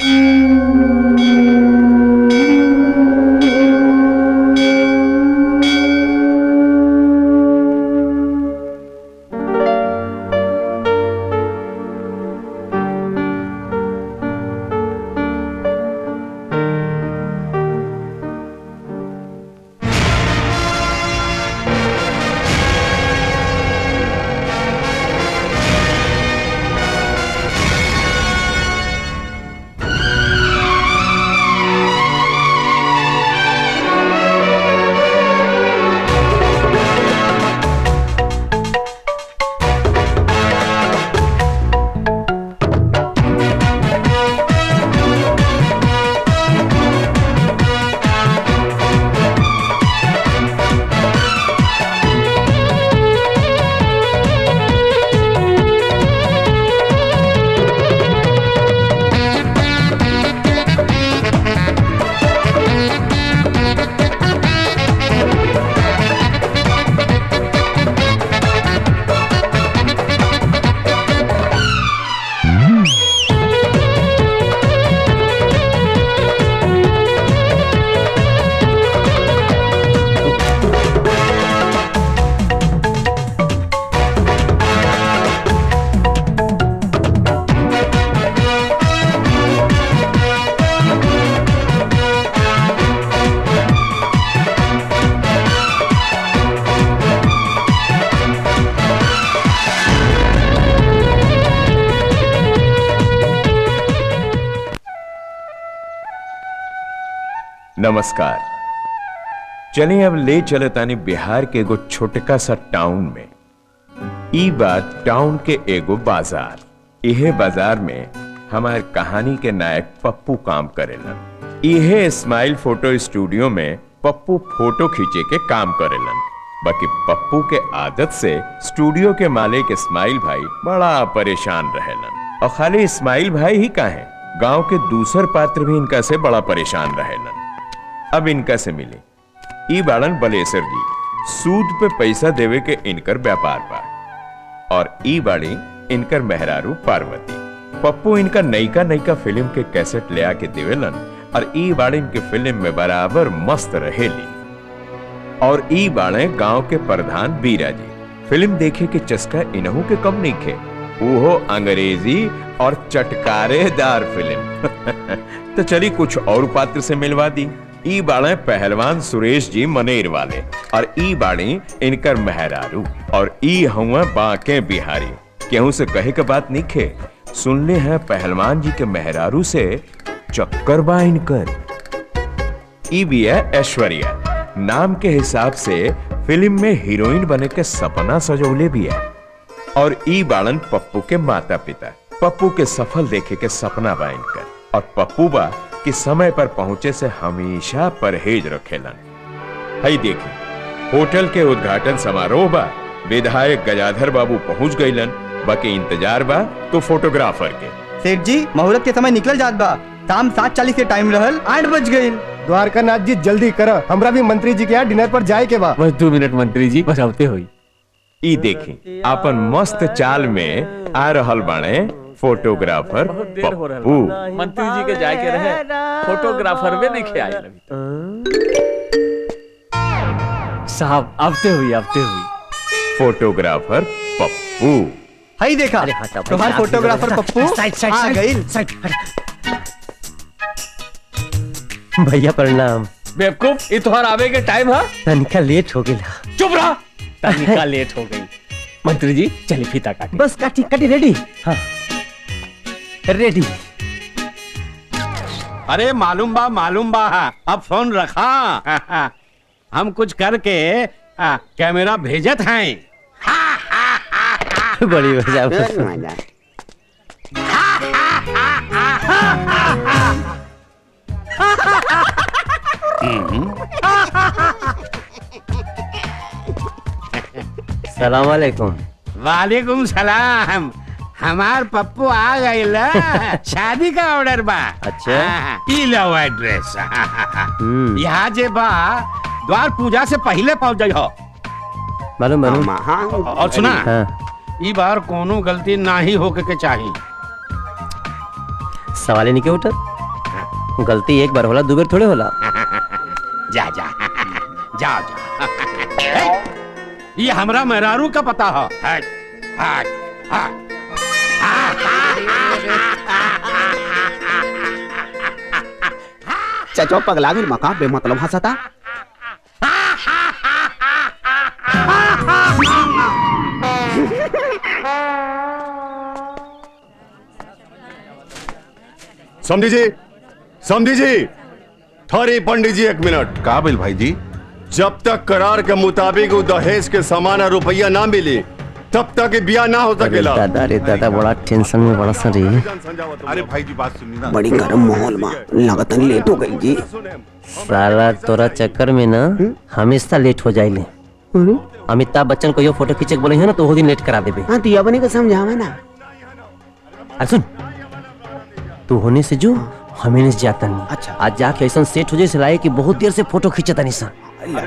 नमस्कार चलिए अब ले चले तानी बिहार के एगो छोटका सा टाउन में ई बात टाउन के एगो बाजार इहे बाजार में हमारे कहानी के नायक पप्पू काम करेलन इहे स्माइल फोटो स्टूडियो में पप्पू फोटो खींचे के काम करेलन बाकी पप्पू के आदत से स्टूडियो के मालिक इस्माइल भाई बड़ा परेशान रहेलन और खाली इस्माइल भाई ही का है गांव के दूसर पात्र भी इनका से बड़ा परेशान रहेलन अब इनका से मिले ई बाड़न बलेसर जी सूद पे पैसा देवे के इनकर व्यापार बा और ई बाड़ी इनकर मेहरारू पार्वती पप्पू इनका नईका नईका फिल्म के कैसेट ले आके देवेलन और ई बाड़ी इनके फिल्म में बराबर मस्त रहेली और ई बाड़े गांव के प्रधान बीरा जी फिल्म देखे के चस्का इनहू के कम नहीं खे वो अंग्रेजी और चटकारेदार फिल्म तो चली कुछ और पात्र से मिलवा दी ई बाड़े पहलवान सुरेश जी मनेर वाले और ई बाड़ी इनकर मेहरारू और ई हुआ बाके बिहारी केहू से कहे के बात नहीं खे सुनले हैं पहलवान जी के मेहरारू से चक्कर बा इनकर ई भी है ऐश्वर्या नाम के हिसाब से फिल्म में हीरोइन बने के सपना सजौले भी है और ई बाड़न पप्पू के माता पिता पप्पू के सफल देखे के सपना बा इनकर और पप्पू बा कि समय पर पहुंचे से हमेशा परहेज रखेलन हई देखी होटल के उद्घाटन समारोह बा विधायक गजाधर बाबू पहुंच गईलन बाकी इंतजार बा तो फोटोग्राफर के सेठ जी मुहूर्त के समय निकल जात बा शाम सात चालीस के टाइम रहल आठ बज गई द्वारकानाथ जी जल्दी कर हमरा भी मंत्री जी के यहाँ डिनर पर जाए के बा बस दो मिनट मंत्री जी बस आवते हुई ई देखी अपन मस्त चाल में आ रहल बाणे फोटोग्राफर देर हो रहल पप्पू बा। मंत्री जी के जाए के रहे फोटोग्राफर में नहीं खे आए अभी साहब आवते हुई आवते हुई फोटोग्राफर पप्पू हई देखा अरे हटा भाई, तुम्हार साथ में फोटोग्राफर बैठा। पप्पू साइड, साइड, आ साइड, गई साइड, हट। भैया प्रणाम बेवकूफ ये तुम्हारा आवे के टाइम है तनिका लेट हो गया चुप रहा तनिका लेट हो गई मंत्री जी चलिए फीता काटे बस काटी काटी रेडी हाँ रेडी अरे मालूम बा मालूम बा अब फोन रखा हम कुछ करके आ, कैमरा भेजत हैं बड़ी मजा सलाम वालेकुम वालेकुम सलाम हमार पप्पू आ गए शादी का ऑर्डर बा अच्छा। हाँ, ई लो एड्रेस हम्म यहाँ जे बा द्वार पूजा से पहले पहुंच जाइ हो मालूम मालूम और सुना हाँ ई बार कोनो गलती ना ही होके के चाहिए सवाल ही नहीं के उठत गलती एक बार होला दो बार थोड़े होला जा जा जाओ जा ये हमरा मेहरारू का पता है हट हट हट चचो पगला गई मका बेमतलब हंसता समझी जी समझी जी ठहरी पंडित जी एक मिनट का बिल भाई जी जब तक करार के मुताबिक वो दहेज के सामान और रुपया ना मिली तब तक ये ब्याह ना हो अरे सकेला दादा रे दादा बड़ा टेंशन में बड़ा सा रही अरे भाई जी बात सुनी ना बड़ी गर्म माहौल में लगता लेट हो गई जी साला तोरा चक्कर में ना हमेशा लेट हो जाइले अमिताभ बच्चन को यो फोटो खींचे के बोले है ना तो वो दिन लेट करा देबे हाँ तो बने के समझावा ना अरे सुन तू होने से जो हमें नहीं जाता नहीं अच्छा। आज जाके ऐसा सेट हो जाए से लाए कि बहुत देर से फोटो खींचता नहीं सा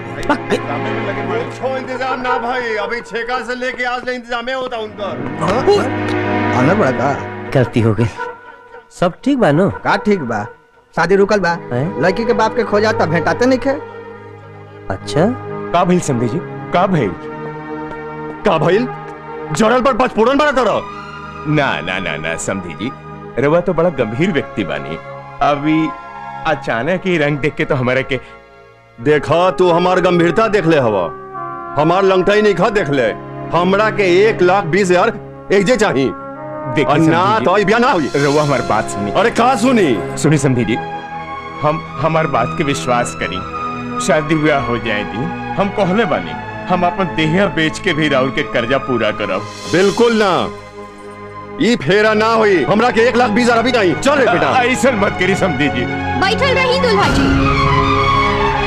छो इंतजाम ना भाई अभी ठेका से लेके आज ले इंतजाम होता उनका आनर बड़ा का गलती हो गई सब ठीक बा नो का ठीक बा शादी रुकल बा हैं? लड़की के बाप के खो जाता भेंटाते नहीं खे अच्छा का भइल समझे जी का भइल का भइल जड़ल पर पचफोड़न बना तरह ना ना ना ना समझी जी रवा तो बड़ा गंभीर व्यक्ति बानी अभी अचानक ही रंग देख के तो हमारे के देखा तू हमार गंभीरता देख ले हवा हमार लंगटाई नहीं खा देख ले हमरा के एक लाख बीस हजार एक जे चाहिए देखिए और ना समधी जी, तो ई ब्याह ना हुई रवा हमारी बात सुनी अरे का सुनी सुनी समझी जी हम हमार बात के विश्वास करी शादी ब्याह हो जाए दी हम कहले बानी हम अपन देहिया बेच के भी राहुल के कर्जा पूरा करब बिल्कुल ना ई फेरा ना हुई हमरा के एक लाख बीस हजार अभी चाहिए चल रे बेटा ऐसा मत करी समझी जी बैठल रही दुल्हा जी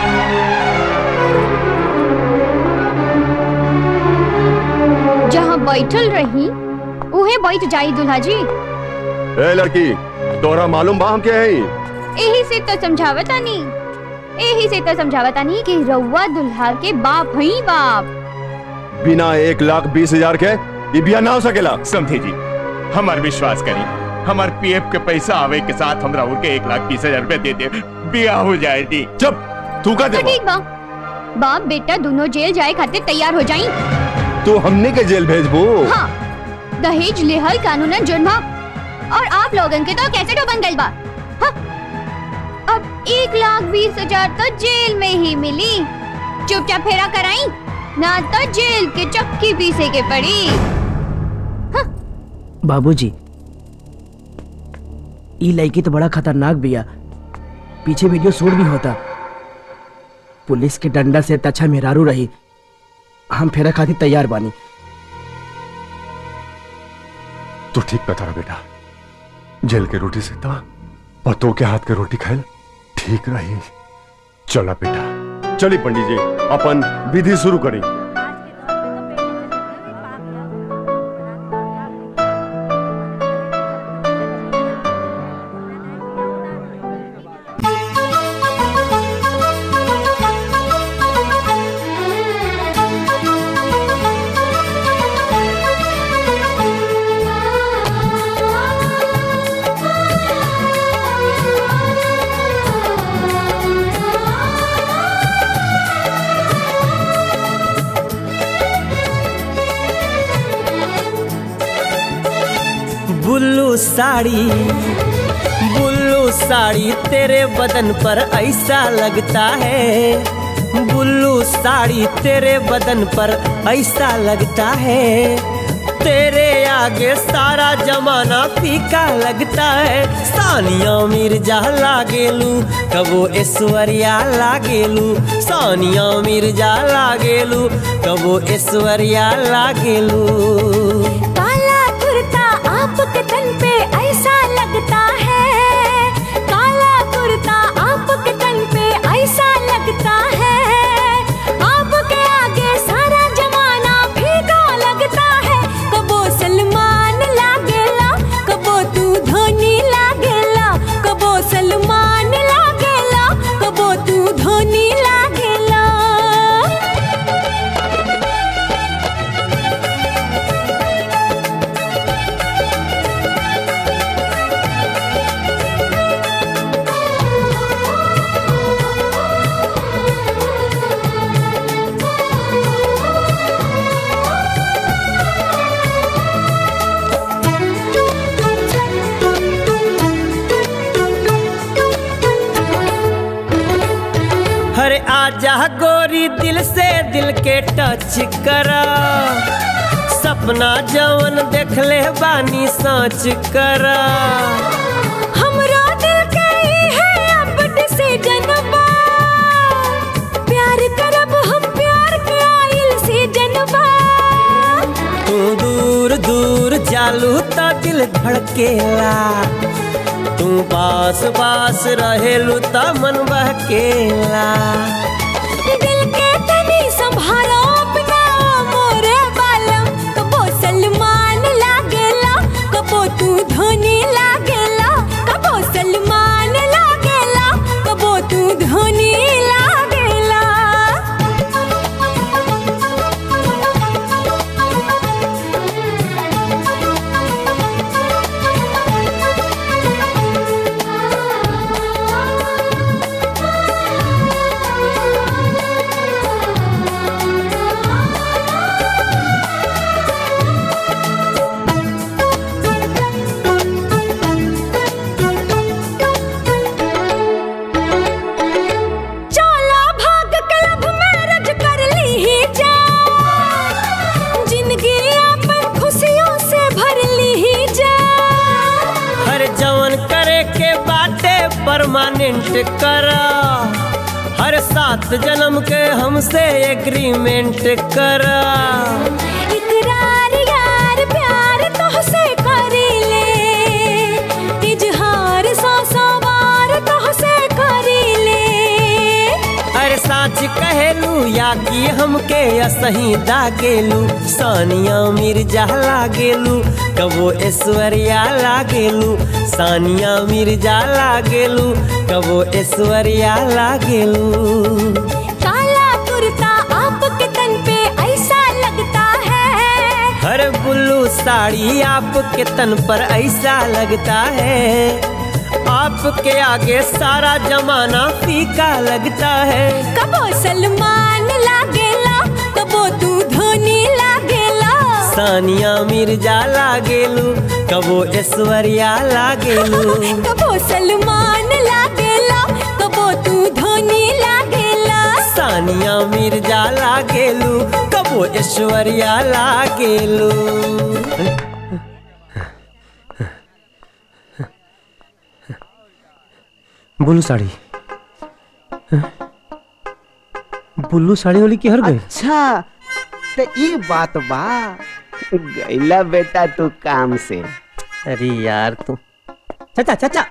जहाँ बैठल रही उहे बैठ जाई दुल्हा जी ए लड़की तोरा मालूम बा हम क्या है यही से तो समझावतानी यही से तो समझावतानी कि रउआ दुल्हा के बाप हई बाप बिना एक लाख बीस हजार के ई ब्याह ना हो सकेला समझे जी हमार विश्वास करी हमार पीएफ के पैसा आवे के साथ हम राहुल के एक लाख बीस हजार रुपए दे दे ब्याह हो जाए दी चुप तू का तो दे ठीक बा बाप बेटा दोनों जेल जाए खातिर तैयार हो जाई तू हमने के जेल भेजबू हाँ दहेज लेहल कानूनन जुर्म ह। और आप लोगन के तो कैसे बन गई बा हाँ? अब एक लाख बीस हजार तो जेल में ही मिली चुपचाप फेरा कराई ना तो जेल के चक्की पीसे के पड़ी बाबूजी ई लड़की तो बड़ा खतरनाक बिया पीछे वीडियो शूट भी होता पुलिस के डंडा से तछा मेहरारू रही हम फेरा खातिर तैयार बानी तू ठीक बता रहा बेटा जेल के रोटी से था पतों के हाथ के रोटी खाए ठीक रही चला बेटा चली पंडित जी अपन विधि शुरू करी बुल्लू साड़ी बुल्लू साड़ी तेरे बदन पर ऐसा लगता है बुल्लू साड़ी तेरे बदन पर ऐसा लगता है तेरे आगे सारा जमाना फीका लगता है सानिया मिर्जा लागेलू कबो ऐश्वर्या लागेलू सानिया मिर्जा लागेलू कबो ऐश्वर्या लागेलू काला कुर्ता आपके तन पे ऐसा लगता है काला कुर्ता आपके तन पे ऐसा लगता है आपके आगे सारा जमाना फीका लगता है कबो सलमान लागेला कबो तू धोनी लागेला कबो सलमान लागेला कबो तू धोनी लागेला हरे आजा गोरी दिल से दिल के टच करा सपना जवन देख ले बानी सोच करा हमरा दिल के ई है अब डिसीजन बा प्यार करब हम प्यार के आइल सीजन बा तू दूर दूर जालू तो दिल धड़केला तू पास पास रहेलू तो मन बहकेला दिल के तनी संभालो अपना मोरे बालम कबो सलमान लागेला कबो तू धोनी लागेला कबो सलमान लागेला कबो तू धोनी लागेला चला भाग क्लब मैरिज कर ली ही जा जिंदगी अपन खुशियों से भर ली ही जा हर जवन करे के बाटे परमानेंट करा हर सात जन्म के हमसे एग्रीमेंट करा इकरार यार प्यार तोहसे करी ले इजहार सौ सौ बार तोहसे करी ले अरे साच कहेलू या कि हमके असही दागेलू सानिया मिर्जा लागेलू कबो ऐश्वर्या लागेलू सानिया मिर्जा लागेलू कबो ऐश्वर्या लागेलू काला कुर्ता आपके तन पे ऐसा लगता है हर बुल्लू साड़ी आपके तन पर ऐसा लगता है आपके आगे सारा जमाना फीका लगता है कबो सलमान लागेला कबो तू धोनी लागेला सानिया मिर्जा लागेलू कबो ऐश्वर्या लागेलू कबो सलमान लागेला कबो तू धोनी लागेला सानिया मिर्जा लागेलू कबो ऐश्वर्या लागेलू बुल्लू साड़ी बुल्लू साड़ी वाली की हर गई अच्छा तो ये बात बा गैला बेटा तू काम से अरे यार तू चाचा चाचा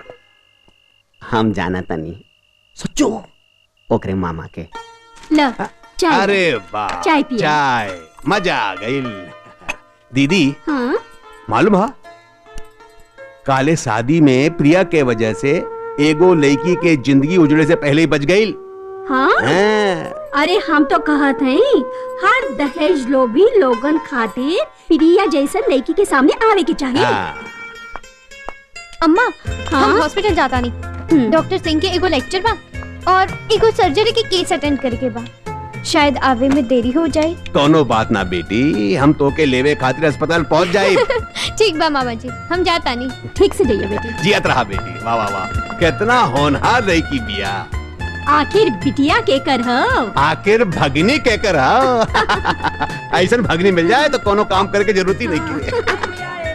हम जाना तनी सच्चो ओकरे मामा के ल चाय अरे वाह चाय पिए। चाय मजा आ गई दीदी हाँ मालूम है काले शादी में प्रिया के वजह से एगो लड़की के जिंदगी उजड़े से पहले ही बच गई हाँ अरे हम तो कहत हई हर दहेज लोभी लोगन खातिर प्रिया जैसन लड़की के सामने आवे के चाहिए अम्मा हाँ? हम हॉस्पिटल जाता नहीं डॉक्टर सिंह के एगो लेक्चर बा और एगो सर्जरी के केस अटेंड करके बा शायद आवे में देरी हो जाए दोनों बात ना बेटी हम तो के लेवे खातिर अस्पताल पहुंच जाए ठीक बा मामा जी हम जाता नहीं ठीक से जाइए बेटी जियत रहा बेटी वाह वाह वाह कितना होनहार लड़की बिया आखिर बिटिया के कर हो आखिर भगनी के कर ऐसा भगनी मिल जाए तो कोनो काम करे के जरूरत ही नहीं की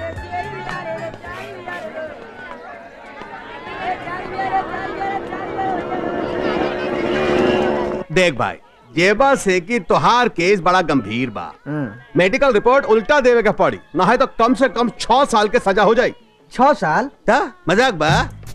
देख भाई जेबा से कि तोहार केस बड़ा गंभीर बा मेडिकल रिपोर्ट उल्टा देवे के पड़ी ना है तो कम से कम छह साल के सजा हो जाए छह साल मजाक बा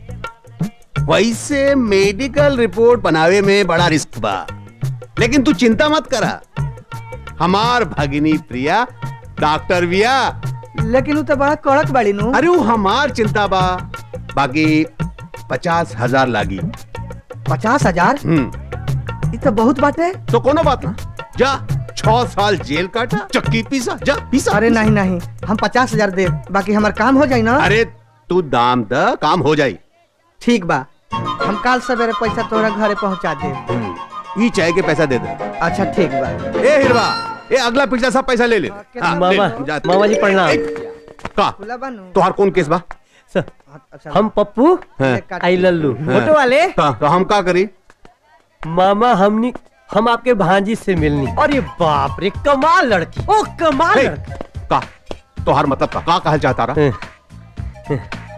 वैसे मेडिकल रिपोर्ट बनावे में बड़ा रिस्क बा लेकिन तू चिंता मत करा हमार भगिनी प्रिया डॉक्टर बिया लेकिन वो तो बड़ा कड़क बाड़ी नु अरे वो हमार चिंता बा बाकी पचास हजार लागी पचास हजार हम्म ये तो बहुत बात है तो कोनो बात ना जा छह साल जेल काटा चक्की पीसा जा पीसा अरे नहीं नहीं हम पचास हजार दे बाकी हमार काम हो जाई ना अरे तू दाम द काम हो जाई ठीक बा हम कल सवेरे पैसा तोरा घरे पहुंचा दे ई चाय के पैसा दे दे अच्छा ठीक बा ए हिरवा ए अगला पिछला सब पैसा ले ले हाँ, मामा, ले, जा, मामा जी प्रणाम। ए, का खुला बानू तोहार कौन केस बा हम पप्पू हाँ। आई लल्लू फोटो वाले का, तो हम का करी मामा हमनी हम आपके भांजी से मिलनी अरे बाप रे कमाल लड़की ओ कमाल हे, लड़की का तोहार मतलब का का कहल चाहता रहा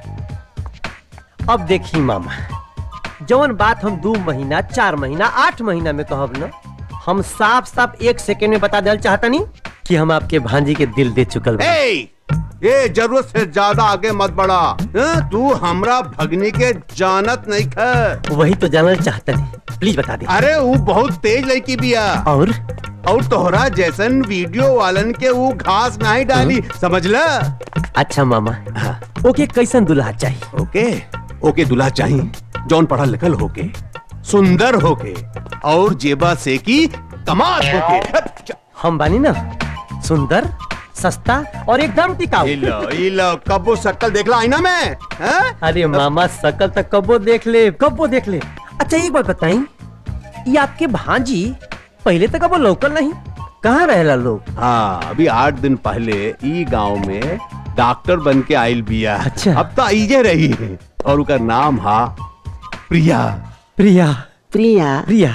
अब देखी मामा जवन बात हम दो महीना चार महीना आठ महीना में कहब न हम साफ साफ एक सेकेंड में बता दल चाहता नहीं कि हम आपके भांजी के दिल दे चुकल बा। ए, ये जरूरत से ज्यादा आगे मत बढ़ा हाँ, तू हमरा भगनी के जानत नहीं ख वही तो जानना चाहता नहीं प्लीज बता दे अरे वो बहुत तेज लड़की बिया और और तोहरा जैसन वीडियो वालन के वो घास नहीं डाली समझ ल अच्छा मामा ओके कैसन दुल्हा चाहिए ओके ओके दुल्हा चाहिए जौन पढ़ल लिखल होके सुंदर होके और जेबा से की कमाल होके हम बानी ना सुंदर सस्ता और एकदम टिकाऊ इलो इलो कबो शक्ल देखला आईना में हैं? अरे मामा शकल तक कबो देख ले कबो देख ले अच्छा एक बात बताई ये आपके भांजी पहले तक कबो लोकल नहीं कहाँ रहेला लोग हाँ अभी आठ दिन पहले ई गांव में डॉक्टर बन के आयल बिया अच्छा अब तो आइजे रही है और उनका नाम हा प्रिया प्रिया प्रिया प्रिया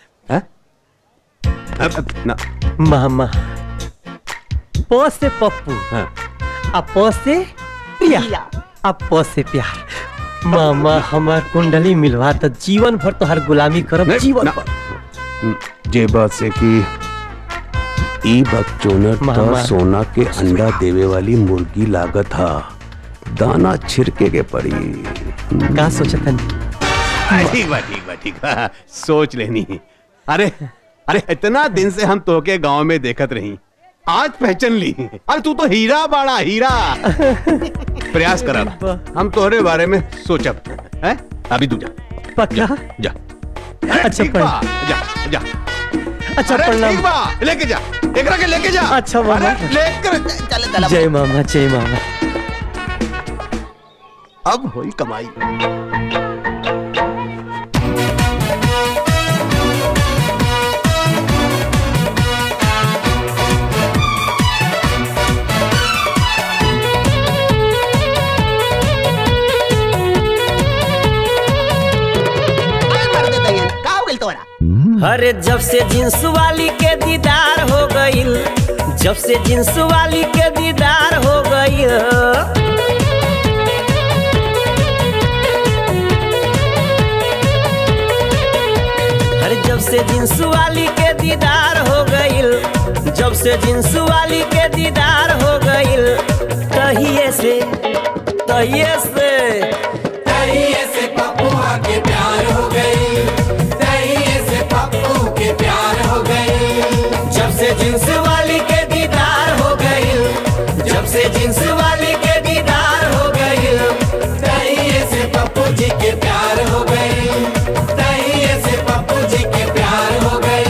अब, अब, ना, मामा प से पप्पू हाँ। आ प से प्रिया आ प से प्यार मामा हमार कुंडली मिलवा तो जीवन भर तो हर गुलामी करब नहीं, जीवन ना। भर जेबा से की ई बकचोनर तो मामा। सोना के अंडा देवे वाली मुर्गी लागत हा दाना छिड़के के पड़ी का सोचतन ठीक बा ठीक बा ठीक बा सोच लेनी अरे अरे इतना दिन से हम तोके गांव में देखत रही आज पहचान ली अरे तू तो हीरा बाड़ा हीरा प्रयास करा हम तोहरे बारे में सोचब हैं अभी तू जा पक्का जा अच्छा ठीक पर बा, जा जा अच्छा अरे प्रणाम ठीक बा लेके जा एकरा के लेके जा अच्छा मामा। अरे लेकर चले चले जय मामा जय मामा अब होई कमाई का हो गइल तोरा अरे जब से जींस वाली के दीदार हो गईल जब से जींस वाली के दीदार हो गईल अरे जब से जींस वाली के दीदार हो गईल जब से जींस वाली के दीदार हो गईल तहिए से तहिए से तहिए से पप्पुआ के प्यार हो गई तहिए से पप्पू के प्यार हो गई जब से जींस वाली के दीदार हो गईल जब से जींस वाली के दीदार हो गईल तहिए से पप्पू जी के प्यार हो गई तहिए से पप्पू जी के प्यार हो गई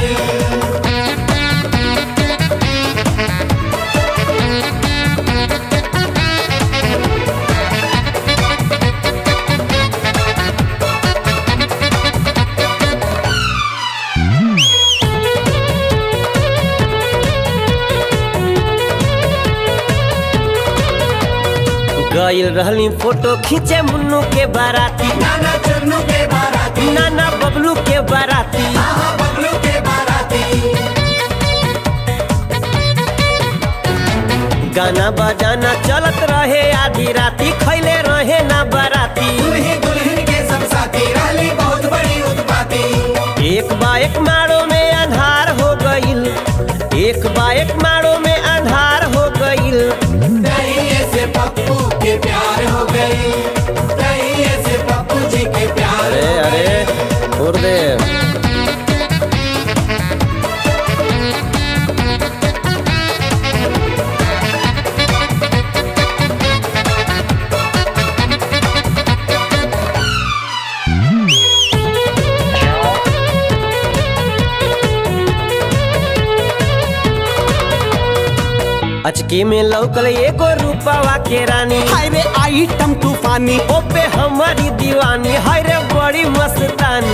गईल रहली फोटो खींचे मुन्नू के बाराती नाना चुन्नू के बाराती नाना बबलू के बाराती हाँ बबलू के बाराती गाना बजाना चलत रहे आधी राती खैले रहे ना बाराती दुल्ही दुल्हन के सब साथी रहली बहुत बड़ी उत्पाती एक बाइक मारो में अंधार हो गईल एक बाइक मारो में अंधार हो गईल तहिए से पप्पू के प्यार हो गई तहिए से पप्पू जी के प्यार अरे हो गई अरे छोड़ दे अचके में लौकल एगो रूपावा के रानी हाय रे आइटम तूफानी ओपे हमारी दीवानी हाय रे बड़ी मस्तानी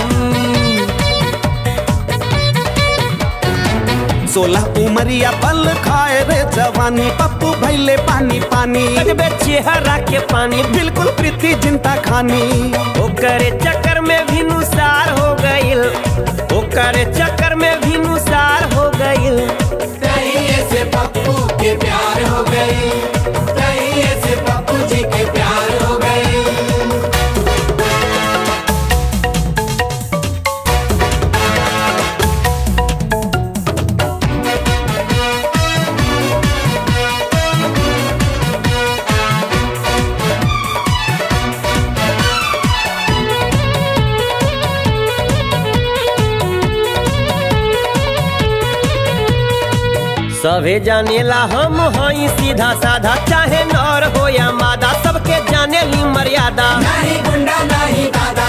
सोलह उमरिया पल खाए रे जवानी पप्पू भैले पानी पानी लगबे चेहरा के पानी बिल्कुल प्रीति जिंता खानी ओकरे चक्कर में भी नुसार हो गईल सभे जानेला हम हई सीधा साधा चाहे नर हो या मादा सबके जाने ली मर्यादा नहीं गुंडा नहीं दादा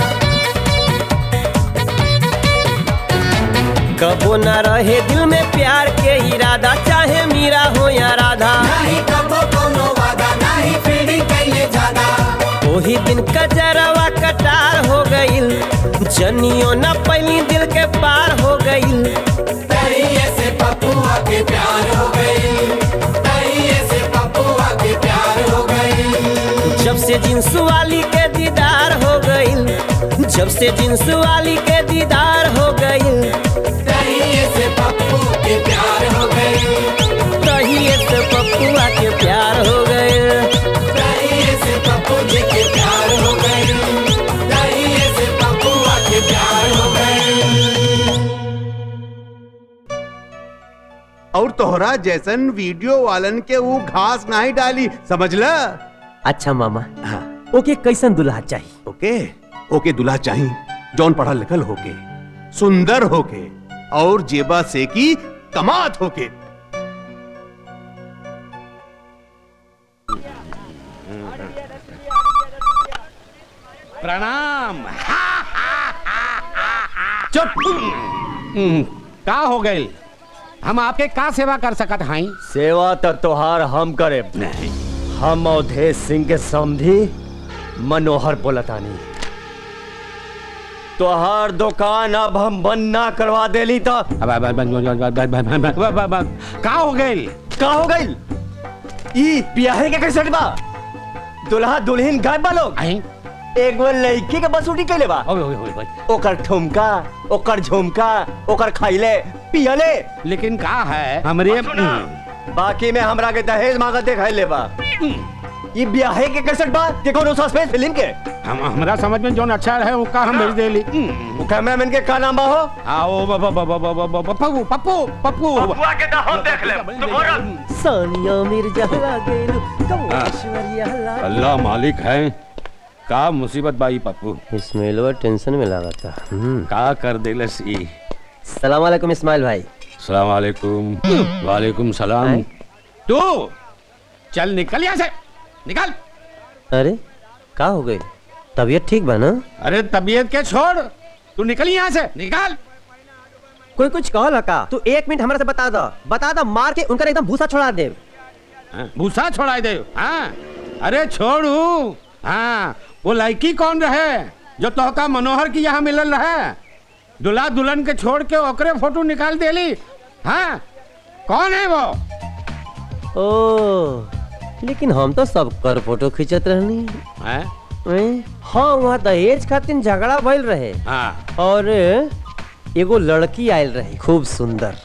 कबो न रहे दिल में प्यार के इरादा चाहे मीरा हो या राधा नहीं कबो कोनो वादा नहीं फील्डिंग कैले ज्यादा ओही दिन कजरवा कटार हो गईल जनियो न पहली दिल के पार हो गईल तहिए से पप्पुआ के प्यार हो गई तहिए से पप्पुआ के प्यार हो गई जब से जींस वाली के दीदार हो गईल जब से जींस वाली के दीदार हो गईल तहिए से पप्पू के प्यार हो गई तहिए से पप्पुआ के प्यार हो गईल तहिए से पप्पू जी के प्यार हो गई तहिए से पप्पुआ के प्यार हो गई और तोहरा जैसन वीडियो वालन के वो घास नहीं डाली समझ ल अच्छा मामा ओके कैसन दुल्हा चाहिए ओके ओके दुल्हा चाहिए जौन पढ़ा लिखल होके सुंदर होके और जेबा से की कमात होके प्रणाम चुप हम्म, का हो गई हम आपके का सेवा कर सकत हई सेवा तो तोहार हम करे हम अवधेश सिंह के समझी मनोहर बोलतानी तोहार दुकान अब हम बंद ना करवा देली तो का हो गई का हो गई ई बियाहे के कैसे बा दुल्हा दुल्हन गायब बा लोग एक वो लड़की के बसूटी कैले बा ओकर ठुमका ओकर झुमका ओकर खाइले पियले लेकिन का है हमरे बाकी में हमरा के दहेज मांगत देखाई ले बा ई बियाहे के कैसे बा के कोनो सस्पेंस फिल्म के हम हमरा समझ में जोन अच्छा रहे उसका हम भेज देली कैमरामैन के का नाम बा हो आओ बाबा बाबा बाबा पप्पू पप्पू पप्पू पप्पुआ के तो हम देख ले तुम्हारा सोनिया मिर्जा आ गइलू कम ऐश्वर्या ला अल्लाह मालिक है का मुसीबत बाई पप्पू इस्माइलवा टेंशन में लगा था का कर देलस ई सलाम वालेकुम इस्माइल भाई सलाम वालेकुम वालेकुम सलाम तू चल निकल यहाँ से निकल अरे का हो गई तबीयत ठीक बा ना अरे तबीयत के छोड़ तू निकल यहाँ से निकल कोई कुछ कहला का तू एक मिनट हमरा से बता दो बता दो मार के उनका एकदम भूसा छोड़ा दे हाँ, भूसा छोड़ा दे हाँ अरे छोड़ू हाँ वो लड़की कौन रहे जो तोहका मनोहर की यहाँ मिलल रहे दुल्हा दुल्हन के छोड़ के ओकरे फोटो निकाल देली हाँ कौन है वो ओ लेकिन हम तो सब कर फोटो खींचत रहनी हैं? हैं? हाँ वहाँ दहेज खातिर झगड़ा भइल रहे हाँ और एगो लड़की आयल रही खूब सुंदर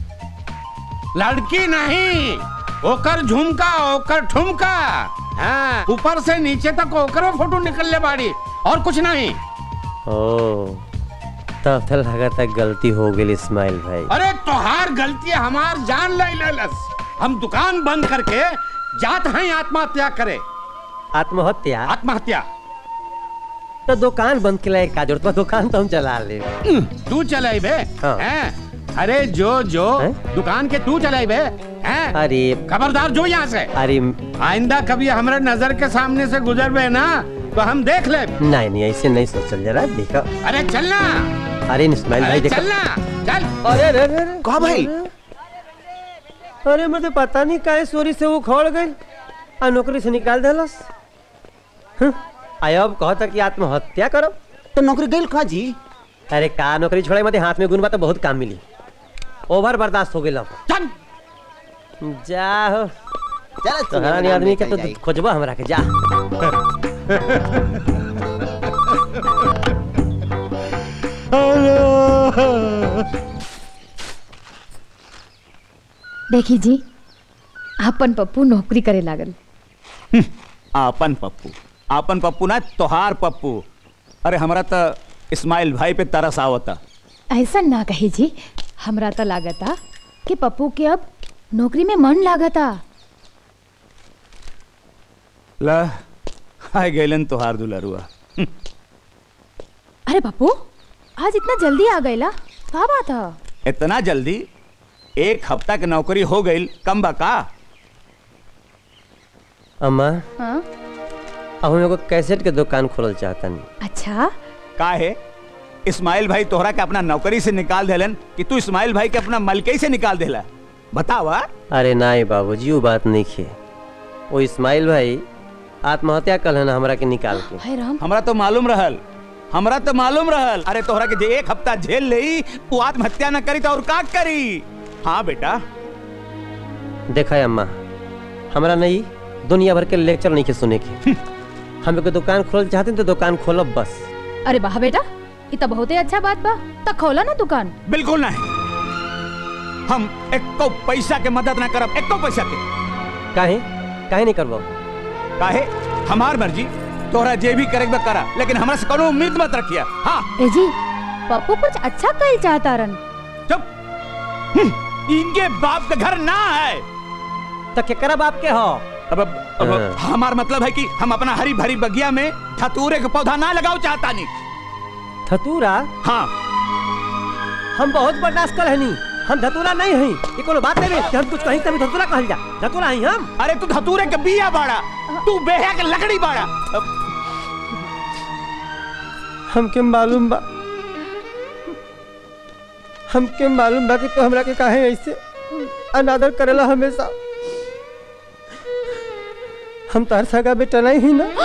लड़की नहीं ओकर झुमका ओकर ठुमका हाँ ऊपर से नीचे तक ओकरे फोटो निकल ले बाड़ी और कुछ नहीं ओ तब तो लगा था गलती हो गई इस्माइल भाई अरे तोहार गलती हमार जान ले लेलस हम दुकान बंद करके जात हैं आत्महत्या करे आत्महत्या आत्महत्या तो दुकान बंद के लिए का जरूरत बा? दुकान तो हम चला ले तू चलाई बे हाँ। हैं? अरे जो जो दुकान के तू चलाई बे हैं? अरे खबरदार जो यहाँ से अरे आइंदा कभी हमारे नजर के सामने से गुजर बे ना तो हम देख ले नहीं नहीं ऐसे नहीं सोचल जरा देखो अरे चलना अरे इस्माइल भाई अरे देखो चलना चल अरे अरे अरे अरे कहा भाई अरे मुझे पता नहीं काहे चोरी से वो खोल गई और नौकरी से निकाल देलस हं, आयो अब कहता कि आत्महत्या करो तो नौकरी गई का जी अरे का नौकरी छोड़े मत हाथ में गुण बा तो बहुत काम मिली ओवर बर्दाश्त हो गई अब चल जा हो चल तो हरानी आदमी के तो खोजबा हमरा के जा देखी जी आपन पप्पू नौकरी करे लागल आपन पप्पू आपन पप्पू ना तोहार पप्पू अरे हमरा तो इस्माइल भाई पे तरस आवता ऐसा ना कही जी हमरा तो लागता कि पप्पू के अब नौकरी में मन लागता ला आए गैलन तोहार दुलरुआ अरे पप्पू आज इतना जल्दी आ गईला का बात है इतना जल्दी एक हफ्ता के नौकरी हो गई कम बा का अम्मा हाँ अब हम एगो कैसेट के दुकान खोलल चाहतनी अच्छा का है इस्माइल भाई तोहरा के अपना नौकरी से निकाल देलन कि तू इस्माइल भाई के अपना मलकई से निकाल देला बतावा अरे नाई बाबूजी वो बात नहीं खे वो इस्माइल भाई आत्महत्या कल है ना हमरा के निकाल के हमरा तो मालूम रहल हमरा तो मालूम रहल अरे तोहरा के जे एक हफ्ता झेल लेई वो आत्महत्या न करी तो और का करी हाँ बेटा देखा है अम्मा हमरा नहीं दुनिया भर के लेक्चर नहीं के सुने के हम एगो दुकान खोलल चाहते तो दुकान खोलब बस अरे वाह बेटा ये तो बहुत ही अच्छा बात बा तो खोला ना दुकान बिल्कुल नहीं हम एको पैसा के मदद ना करब एको पैसा के काहे काहे नहीं करबो काहे हमार मर्जी तोहरा जे भी करे करा लेकिन हमरा से कोनो उम्मीद मत रखिया हाँ ए जी पप्पू कुछ अच्छा कल चाहता रन इनके बाप का घर ना है तो केकरा बाप के हो अब अब, अब हमार मतलब है कि हम अपना हरी भरी बगिया में धतूरे का पौधा ना लगाओ चाहता नहीं धतूरा हाँ हम बहुत बर्दाश्त कर हनी हम धतूरा नहीं हई ये कोनो बात नहीं कि हम कुछ कहीं तभी धतूरा कहल जा धतूरा हई हम अरे तू धतूरे के बिया बाड़ा तू बेहा के लकड़ी बाड़ा अब हमके मालूम बा हमके मालूम बा कि तू हमरा के काहे ऐसे अनादर करेला हमेशा हम तार सगा बेटा नहीं ही ना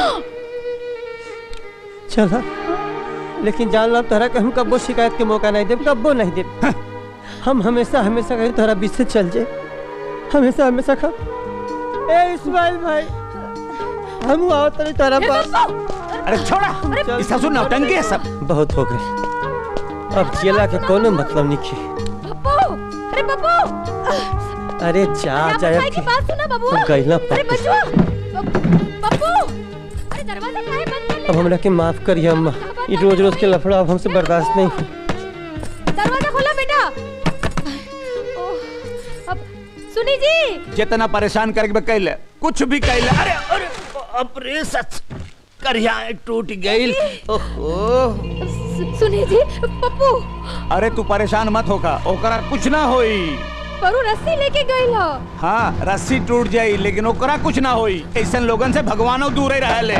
चला लेकिन जान लो तोहरा के हम कब्बो शिकायत के मौका नहीं देब कब्बो नहीं देब हम हमेशा हमेशा कहीं तोहरा बीच से चल जाए हमेशा हमेशा खा ए इस्माइल भाई हम आओ तनी तोहरा पास अरे छोड़ा ये ससुर नौटंकी है सब बहुत हो गए अब जिला के कोनो मतलब नहीं खे पप्पू अरे पप्पू अरे जा जा भाई की बात सुना बाबू गईला अरे पप्पू बचवा पप्पू अरे दरवाजा काहे बंद कर अब हमरा के माफ करिए अम्मा ये रोज रोज के लफड़ा अब हमसे बर्दाश्त नहीं हो दरवाजा खोला बेटा ओह, अब सुनी जी जितना परेशान करके कैले कुछ भी कैले अरे अरे बाप रे सच करिया टूट गई ओहो सु- सुनी जी पप्पू अरे तू परेशान मत होका ओकरा कुछ ना होई परू रस्सी लेके गई हो हाँ रस्सी टूट जाई लेकिन ओकरा कुछ ना होई ऐसन लोगन से भगवानो दूर ही रहले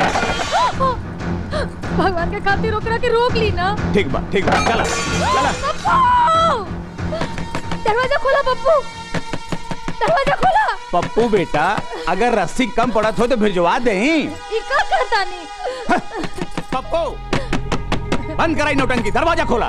भगवान के खातिर ओकरा के रोक ली ना ठीक बा ठीक बा चला चला पप्पू दरवाजा खोला पप्पू दरवाजा खोला पप्पू बेटा अगर रस्सी कम पड़त हो तो भिजवा दे ई का करता नहीं पप्पू बंद कराई नौटंकी दरवाजा खोला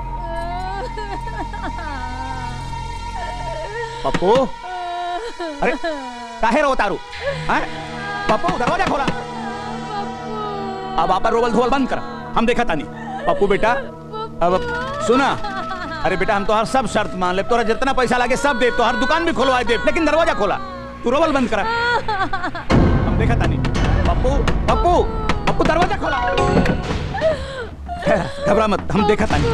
पप्पू अरे काहे रो तारू हैं? पप्पू दरवाजा खोला अब आप रोवल धोवल बंद कर हम देखा तानी पप्पू बेटा अब सुना अरे बेटा हम तोहर सब शर्त मान ले तोरा जितना पैसा लागे सब दे तोहर दुकान भी खोलवा दे लेकिन दरवाजा खोला तू रोवल बंद करा हम देखा तानी पप्पू पप्पू पप्पू दरवाजा खोला घबरा मत हम देखा तानी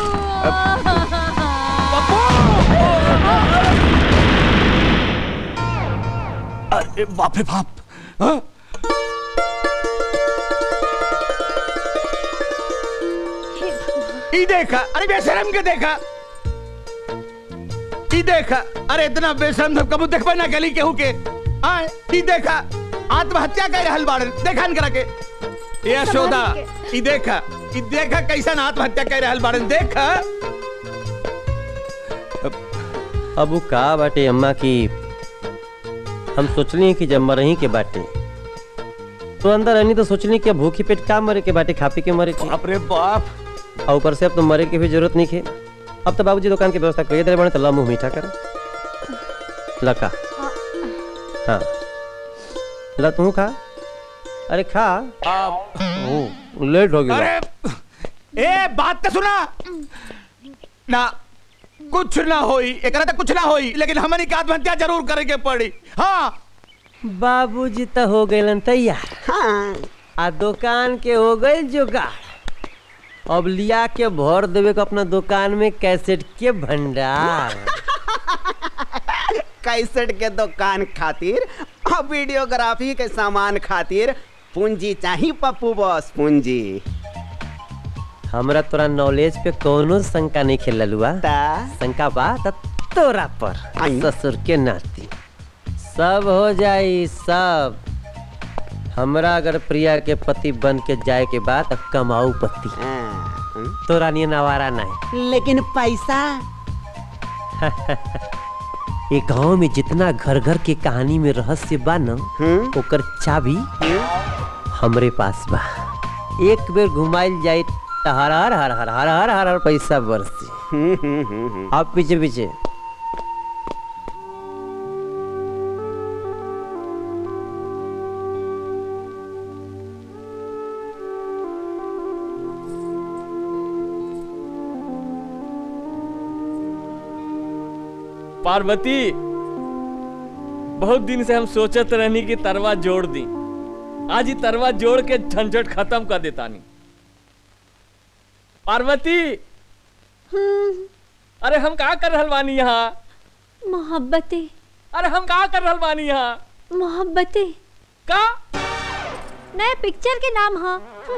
अरे बाप रे बाप हाँ? ई देखा अरे बेशरम के देखा ई देखा अरे इतना बेशरम सब कबू देखबे ना गली केहू के आए ई देखा आत्महत्या कर रहल बाड़न देखा न करा के ये यशोदा ई देखा ई देखा कैसन आत्महत्या कर रहल बाड़न देखा अब वो का बाटे अम्मा की हम सोचली कि जब मरही के बाटे तो अंदर रहनी तो सोचली कि अब भूखी पेट का मरे के बाटे खा पी के मरे के बाप रे बाप और ऊपर से अब तो मरे की भी जरूरत नहीं है अब तो बाबूजी दुकान की व्यवस्था करिए दे बने तो ला मुंह मीठा कर लका हाँ ला तू खा अरे खा ओ लेट हो गया अरे ए बात तो सुना ना कुछ ना होई एकरा तो कुछ ना होई लेकिन हमनी के आत्महत्या जरूर करे के पड़ी हाँ बाबूजी तो हो गए तैयार हाँ आ दुकान के हो गई जुगाड़ अब लिया के भर देवे को अपना दुकान में कैसेट के भंडार कैसेट के दुकान खातिर और वीडियोग्राफी के सामान खातिर पूंजी चाहिए पप्पू बॉस पूंजी हमरा तोरा नॉलेज पे कोनो शंका नहीं खेल ललुआ शंका बा त तोरा पर ससुर के नाती सब हो जाई सब हमरा अगर प्रिया के पति बन के जाए के बाद अब कमाऊ पति तोरा नियन आवारा नहीं लेकिन पैसा ये गांव में जितना घर घर के कहानी में रहस्य बा न ओकर चाबी हमरे पास बा एक बेर घुमाइल जाए त हर हर हर हर हर हर हर हर पैसा बरसी आप पीछे पीछे पार्वती बहुत दिन से हम सोचत रहनी कि तरवा जोड़ दी आज ही तरवा जोड़ के झंझट खत्म कर देता नहीं पार्वती अरे हम का कर रहल बानी यहाँ मोहब्बतें अरे हम का कर रहल बानी यहाँ मोहब्बतें का नए पिक्चर के नाम हा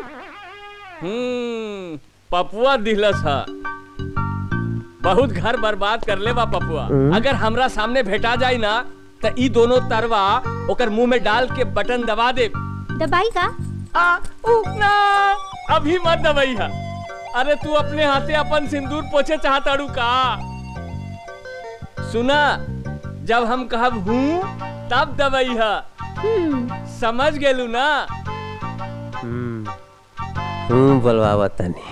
हम्म पपुआ दिलस हा बहुत घर बर्बाद कर ले बा पपुआ हम्म। अगर हमरा सामने भेटा जाई ना त ई दोनों तरवा ओकर मुंह में डाल के बटन दबा दे दबाई का आ उकना अभी मत दबाई हा अरे तू अपने हाथे अपन सिंदूर पोछे चाहताड़ू का सुना जब हम कहब हूँ तब दबाई हा समझ गेलू ना हम्म हूँ बोलवावा तनी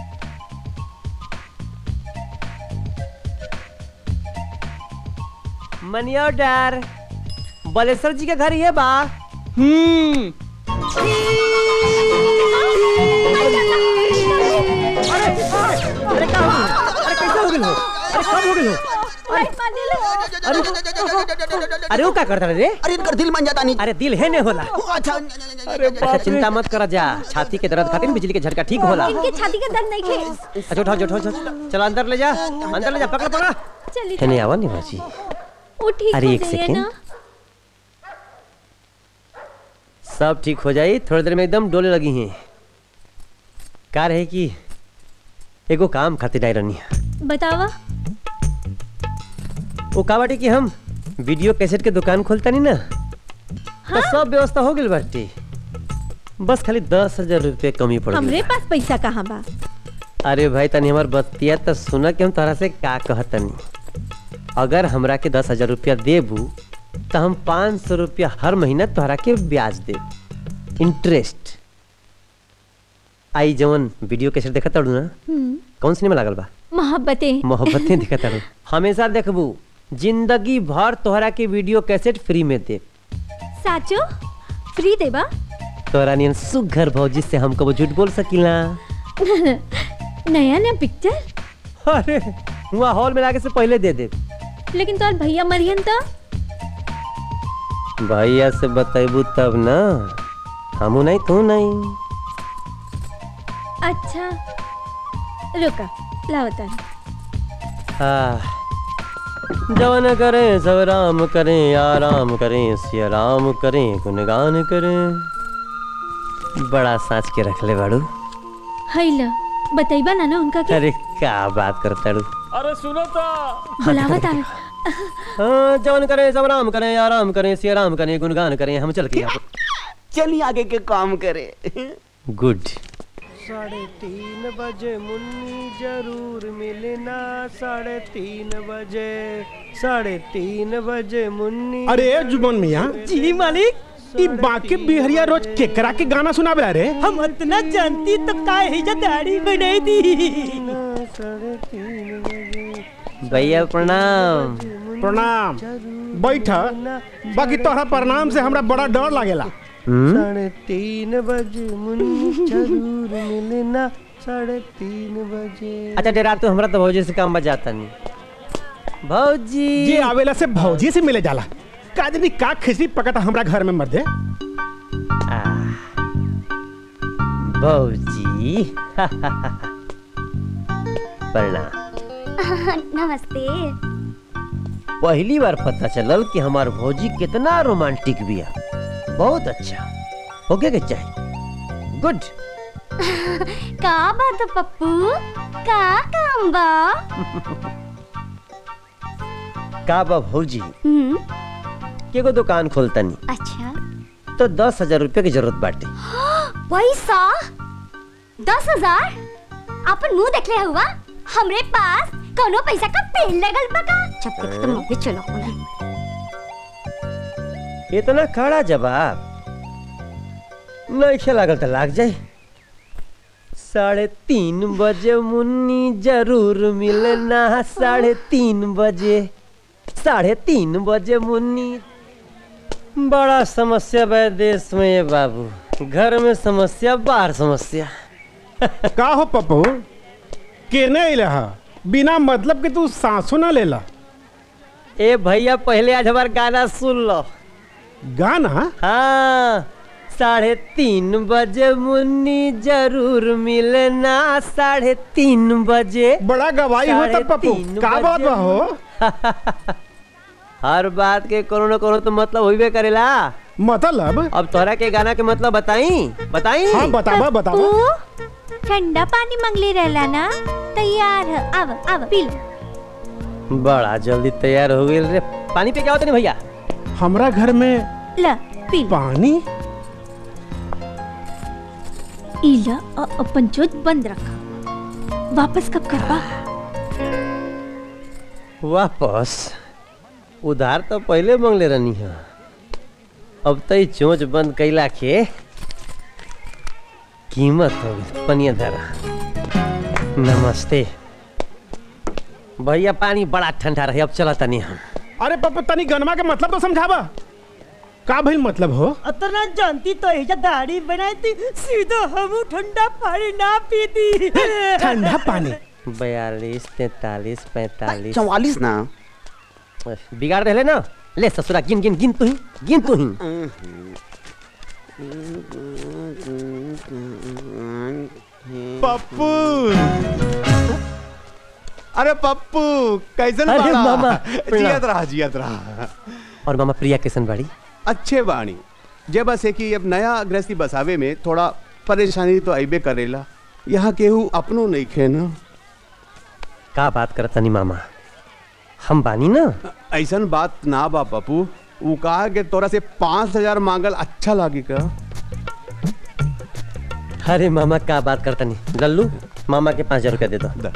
मनिया डर बलेश्वर जी के घर ये बा हम्म अरे का हो गइल? अरे कैसे हो गेल हो अरे कब हो गेल हो अरे अरे वो का करता रे अरे इनकर दिल मन जाता नहीं अरे दिल है ने होला अच्छा अरे अच्छा चिंता मत कर जा छाती के दर्द खातिर बिजली के झटका ठीक होला इनके छाती का दर्द नहीं खे अच्छा उठाओ उठाओ उठाओ चलो अंदर ले जा अंदर ले जा पकड़ पकड़ चलिए है नहीं आवा नहीं बाजी वो ठीक अरे हो एक जाइए सेकेंड ना सब ठीक हो जाई थोड़ी देर में एकदम डोले लगी हैं का रहे कि एगो काम खातिर आई रहनी बतावा वो का बाटे कि हम वीडियो कैसेट के दुकान खोलता नहीं ना तो सब व्यवस्था हो गई बाटे बस खाली दस हजार रुपये कमी पड़ हमरे गई पास पैसा कहाँ बा अरे भाई तनी हमार बतिया तो सुना कि हम तोहरा से का कहतनी अगर हमरा के दस हजार रुपया देबू तो हम पाँच सौ रुपया हर महीना तोहरा के ब्याज देब इंटरेस्ट आई जवन वीडियो कैसेट देखा ताड़ू ना हम्म, कौन सिनेमा लागल बा मोहब्बतें मोहब्बतें देखा ताड़ू हमेशा देखबू जिंदगी भर तोहरा के वीडियो कैसेट फ्री में दे साचो फ्री देबा तोहरा नियन सुघर भौजी से हम कबो झूठ बोल सकीला नया नया पिक्चर अरे हुआ हॉल में लागे से पहले दे दे लेकिन तोर भैया मरियन तो भैया से बतेबू तब ना हमू नहीं तू नहीं अच्छा रुका लाओ तन हाँ जवन करें सब राम करें आराम करें सिया राम करें गुणगान करें बड़ा साँच के रख ले बाड़ू हैला बताइबा ना ना उनका के अरे क्या बात करता रू अरे सुनो तो बुलावत आवे हाँ जवन करें सब राम करें आराम करें सिया राम करें गुणगान करें हम चल के चलिए आगे के काम करे गुड साढ़े तीन बजे मुन्नी जरूर मिलना साढ़े तीन बजे साढ़े तीन बजे मुन्नी अरे जुबन मिया जी मालिक ई बाकी बिहरिया रोज केकरा के गाना सुनावे रे हम इतना जानती तो काहे ही जा दाढ़ी बनाई दी भैया प्रणाम प्रणाम बैठ बाकी तोहरा प्रणाम से हमरा बड़ा डर लागेला साढ़े तीन बजे मुन्नी जरूर मिलना साढ़े तीन बजे अच्छा डेरा तू हमरा तो भौजी से काम बजाता नहीं भौजी जे आवेला से भौजी से मिले जाला काजनी का खिचड़ी पकता हमरा घर में मर दे भौजी प्रणाम नमस्ते पहली बार पता चलल कि हमार भौजी कितना रोमांटिक बिया बहुत अच्छा होके के चाहिए गुड का बात है, पप्पू का काम बा का बा भौजी हम्म, केगो दुकान खोलतनी अच्छा तो दस हजार रुपया की जरूरत बाटे पैसा दस हजार अपन मुंह देखले हुआ हमरे पास कोनो पैसा का पेन लगल बका जब देख तो मत चलो इतना कड़ा जवाब नहीं लागल तो लाग जाए साढ़े तीन बजे मुन्नी जरूर मिलना साढ़े तीन बजे साढ़े तीन बजे मुन्नी बड़ा समस्या बा देश में ये बाबू घर में समस्या बाहर समस्या का हो पप्पू केने इलहा बिना मतलब के तू सांसो ना लेला ए भैया पहले आज हमार गाना सुन लो गाना हाँ साढ़े तीन बजे मुन्नी जरूर मिलना साढ़े तीन बजे बड़ा गवाही हो तब पप्पू का बात बा हो हर बात के कोनो न कोनो तो मतलब होइबे करेला मतलब अब तोहरा के गाना के मतलब बताई बताई हाँ बतावा बतावा ठंडा पानी मंगली रहला ना तैयार है अब अब पी लो बड़ा जल्दी तैयार हो गई रे पानी पे क्या होता नहीं भैया हमरा घर में ला पी लो पानी इला अ- अपन जोत बंद रखा वापस कब करबा वापस उधार तो पहले मांगले रहनी है अब तो ई चोंच बंद कैला के कीमत हो गई पनिया धरा नमस्ते भैया पानी बड़ा ठंडा रहे अब चला तनी हम अरे पप्पू तनी गनमा के मतलब तो समझावा का भइल मतलब हो अतना जानती तो एजा दाढ़ी बनाई थी सीधा हम ठंडा पानी ना पीती ठंडा पानी बयालीस तैतालीस पैतालीस चौवालीस ना बिगाड़ रहे ना ले ससुरा गिन गिन गिन तू ही गिन तू ही पप्पू अरे पप्पू कैसन अरे बाड़ा? मामा, जियत रहा जियत रहा और मामा प्रिया किशन बाड़ी अच्छे बाणी जे बस है कि अब नया गृहस्थी बसावे में थोड़ा परेशानी तो अबे करेला यहाँ केहू अपनो नहीं खे ना का बात करतनी मामा हम बानी ना ऐसन बात ना बा पप्पू वो कहा कि तोरा से पाँच हजार मांगल अच्छा लागी का अरे मामा का बात करतनी लल्लू मामा के पाँच हजार रुपया दे दो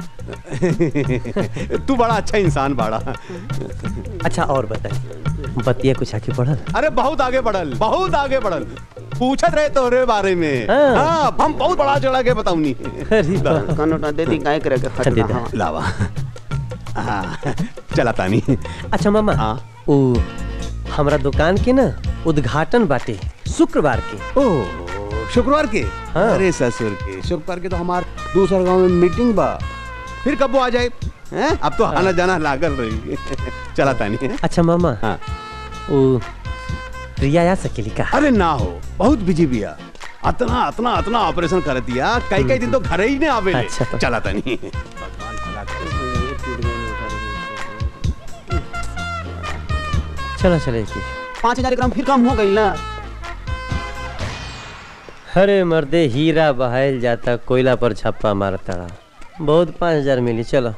तू बड़ा अच्छा इंसान बाड़ा अच्छा और बताइए बतिया कुछ आगे बढ़ल अरे बहुत आगे बढ़ल बहुत आगे बढ़ल पूछत रहे तोरे बारे में हाँ। हाँ, हम बहुत बड़ा चढ़ा के बताऊनी कनोटा दे दी गाय करे के अच्छा, दे दे। खटना लावा हाँ, चला तानी अच्छा मामा ओ हमरा दुकान के ना उद्घाटन बाटे शुक्रवार के ओ शुक्रवार के हाँ। अरे ससुर के शुक्रवार के तो हमार दूसरा गांव में मीटिंग बा फिर कब वो आ जाए हैं? अब तो आना जाना लागल रही चला तानी अच्छा मामा हाँ ओ प्रिया आ सकेली का अरे ना हो बहुत बिजी बिया अतना अतना अतना ऑपरेशन कर दिया कई कई दिन तो घर ही नहीं आवे अच्छा। चला तानी चलो चले की पाँच हजार ग्राम फिर कम हो गई ना अरे मर्दे हीरा बहायल जाता कोयला पर छापा मारता बहुत पाँच हजार मिली चलो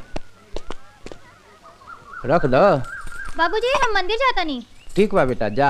रख दो बाबूजी हम मंदिर जाता नहीं ठीक बा बेटा जा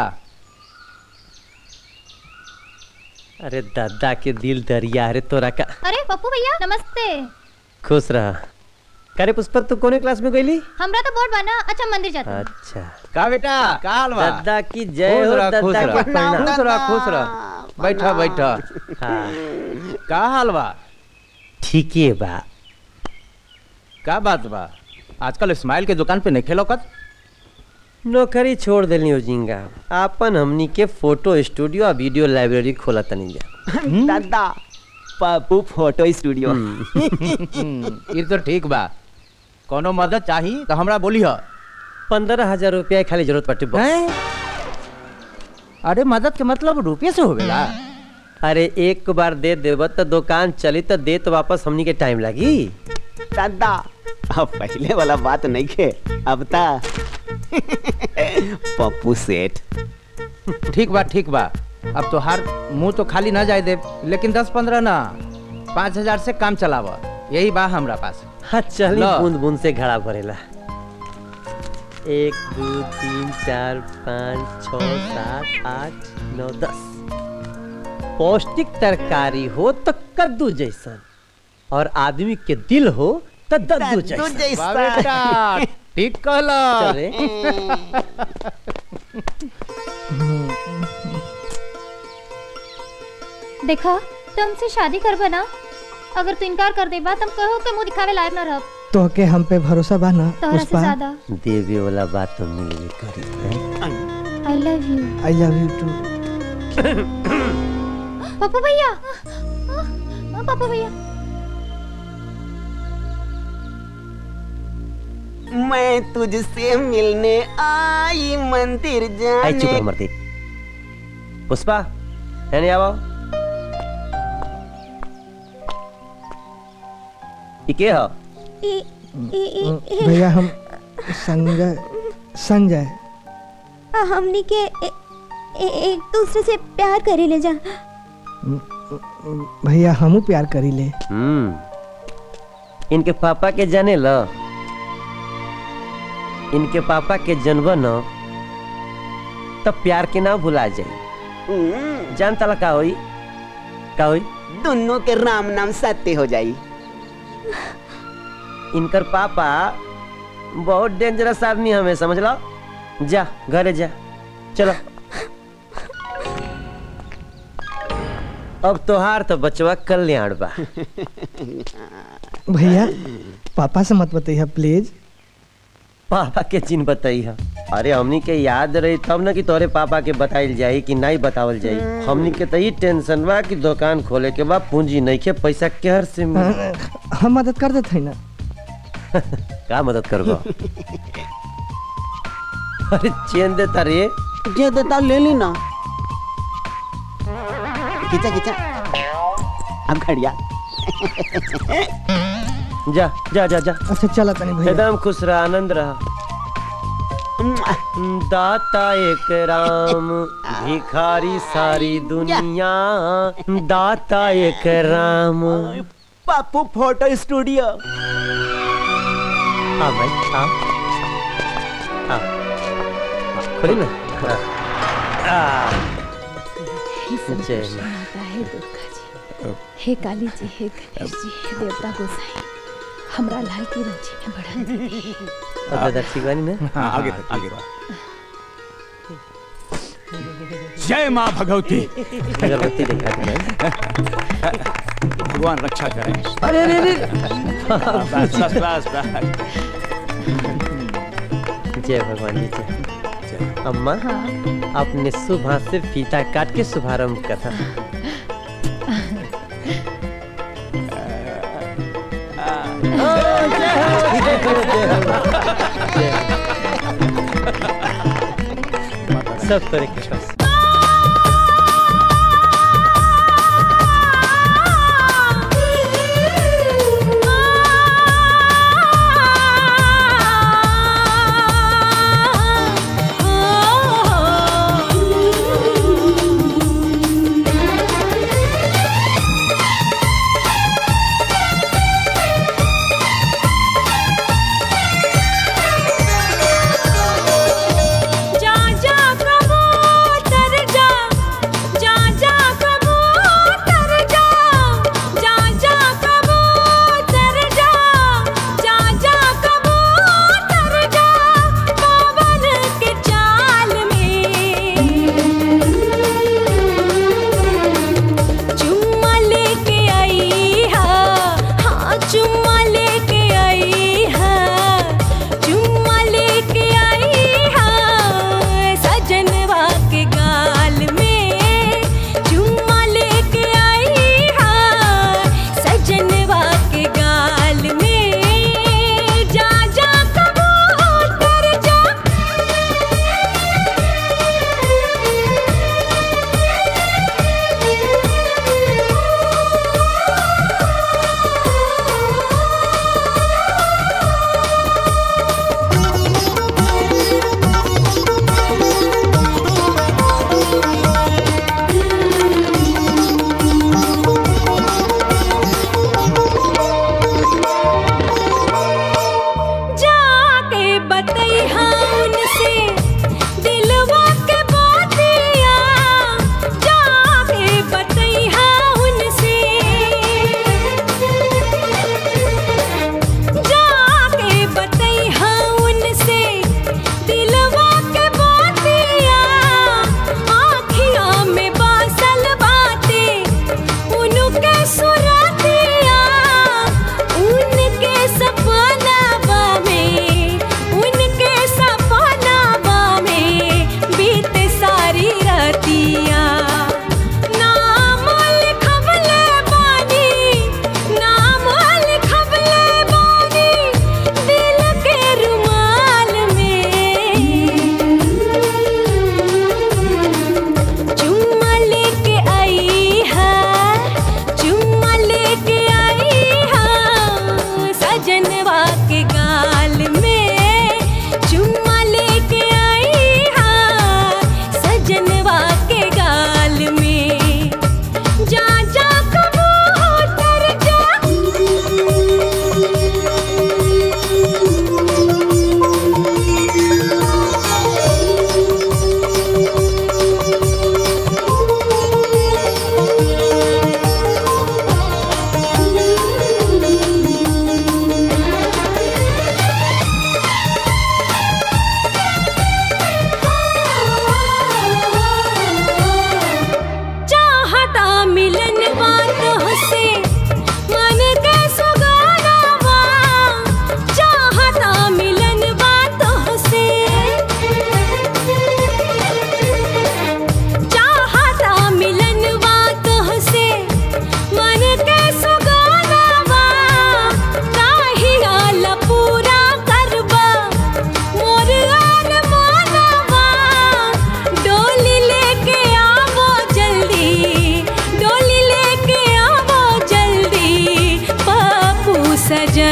अरे दादा के दिल दरिया अरे तोरा का अरे पप्पू भैया नमस्ते खुश रहा करे पुष्पक तू कोने क्लास में गईली हमरा तो बोर्ड बना अच्छा मंदिर जाता अच्छा का बेटा का हाल बा दादा की जय खुश हो रह, खुश दादा रह, के प्रणाम खुश रह खुश रह बैठा बैठा हाँ का हाल बा ठीक है बा का बात बा आजकल स्माइल के दुकान पे नहीं खेलोकत नौकरी छोड़ देली हो जिंगा आपन हमनी के फोटो स्टूडियो और वीडियो लाइब्रेरी खोला तनी जा दादा पप्पू फोटो स्टूडियो ये तो ठीक बा कोनो मदद चाही तो हमरा बोली ह पंद्रह हजार रुपया खाली जरूरत पड़ती बस अरे मदद के मतलब रुपये से होवेला अरे एक बार दे देब तो दुकान चली तो दे तो वापस हमनी के टाइम लगी दादा अब पहले वाला बात नहीं खे अब ता पप्पू सेठ ठीक बा ठीक बा अब तो हर मुंह तो खाली ना जाए दे लेकिन दस पंद्रह ना पाँच हजार से काम चलावा यही बा हमरा पास हाँ चली लो। बूंद बूंद से घड़ा भरेला एक दो तीन चार पाँच छ सात आठ नौ दस पौष्टिक तरकारी हो तो कद्दू जैसन और आदमी के दिल हो तो दद्दू जैसन वाह बेटा ठीक कहला चले देखा तुमसे शादी कर बना अगर तू इनकार कर दे बात हम कहो के मुंह दिखावे लायक न रह तो के हम पे भरोसा बा ना तोहरा से पुष्पा ज्यादा देवी वाला बात तो मिलवे करी हैं? I love you I love you too Pappu भैया आ, पप्पू भैया मैं तुझसे मिलने आई मंदिर आई चुप जाने रह मरती पुष्पा है नहीं आवो ई के हो भैया हम संजय संजय हमनी के ए, ए, एक दूसरे से प्यार करे ले जा भैया हमू प्यार करी ले हम्म इनके पापा के जाने ल इनके पापा के जन्म न तब प्यार के ना भुला जाई जान तला का होई का होई दोनों के राम नाम सत्य हो जाई इनकर पापा बहुत डेंजरस आदमी हमें समझ लो जा घरे जा चलो अब तोहार तो बचवा कल्याण बा भैया पापा से मत बताइए प्लीज पापा के चिन्ह बताई है अरे हमनी के याद रही तब ना कि तोरे पापा के बताइल जाई कि नहीं बतावल जाई हमनी के तो ई टेंशन बा कि दुकान खोले के बाद पूंजी नहीं के पैसा केहर से मिली हम मदद कर देते हैं ना का मदद करबो अरे चेन देता रे जे देता ले ली ना खींचा खींचा अब घड़िया जा जा जा जा अच्छा चला तनी भैया एकदम खुश रह आनंद रह दाता एक राम भिखारी सारी दुनिया दाता एक राम पापू फोटो स्टूडियो हाँ भाई हाँ हाँ खोली ना हाँ। आ, हे सब जय कुछ माँ। माता है दुर्गा जी हे काली जी हे गणेश जी हे देवता गोसाई हमरा लाल की रोजी में बढ़ा दे अब दादा ठीक बानी ना हाँ, आगे आगे जय माँ भगवती अगरबत्ती दिखा दे भगवान रक्षा करें अरे अरे अरे बस बस बस बस जय भगवान जी जय अम्मा आपने शुभ हाथ से फीता काट के शुभारंभ कथा सब तरह के पास जा जा प्रभु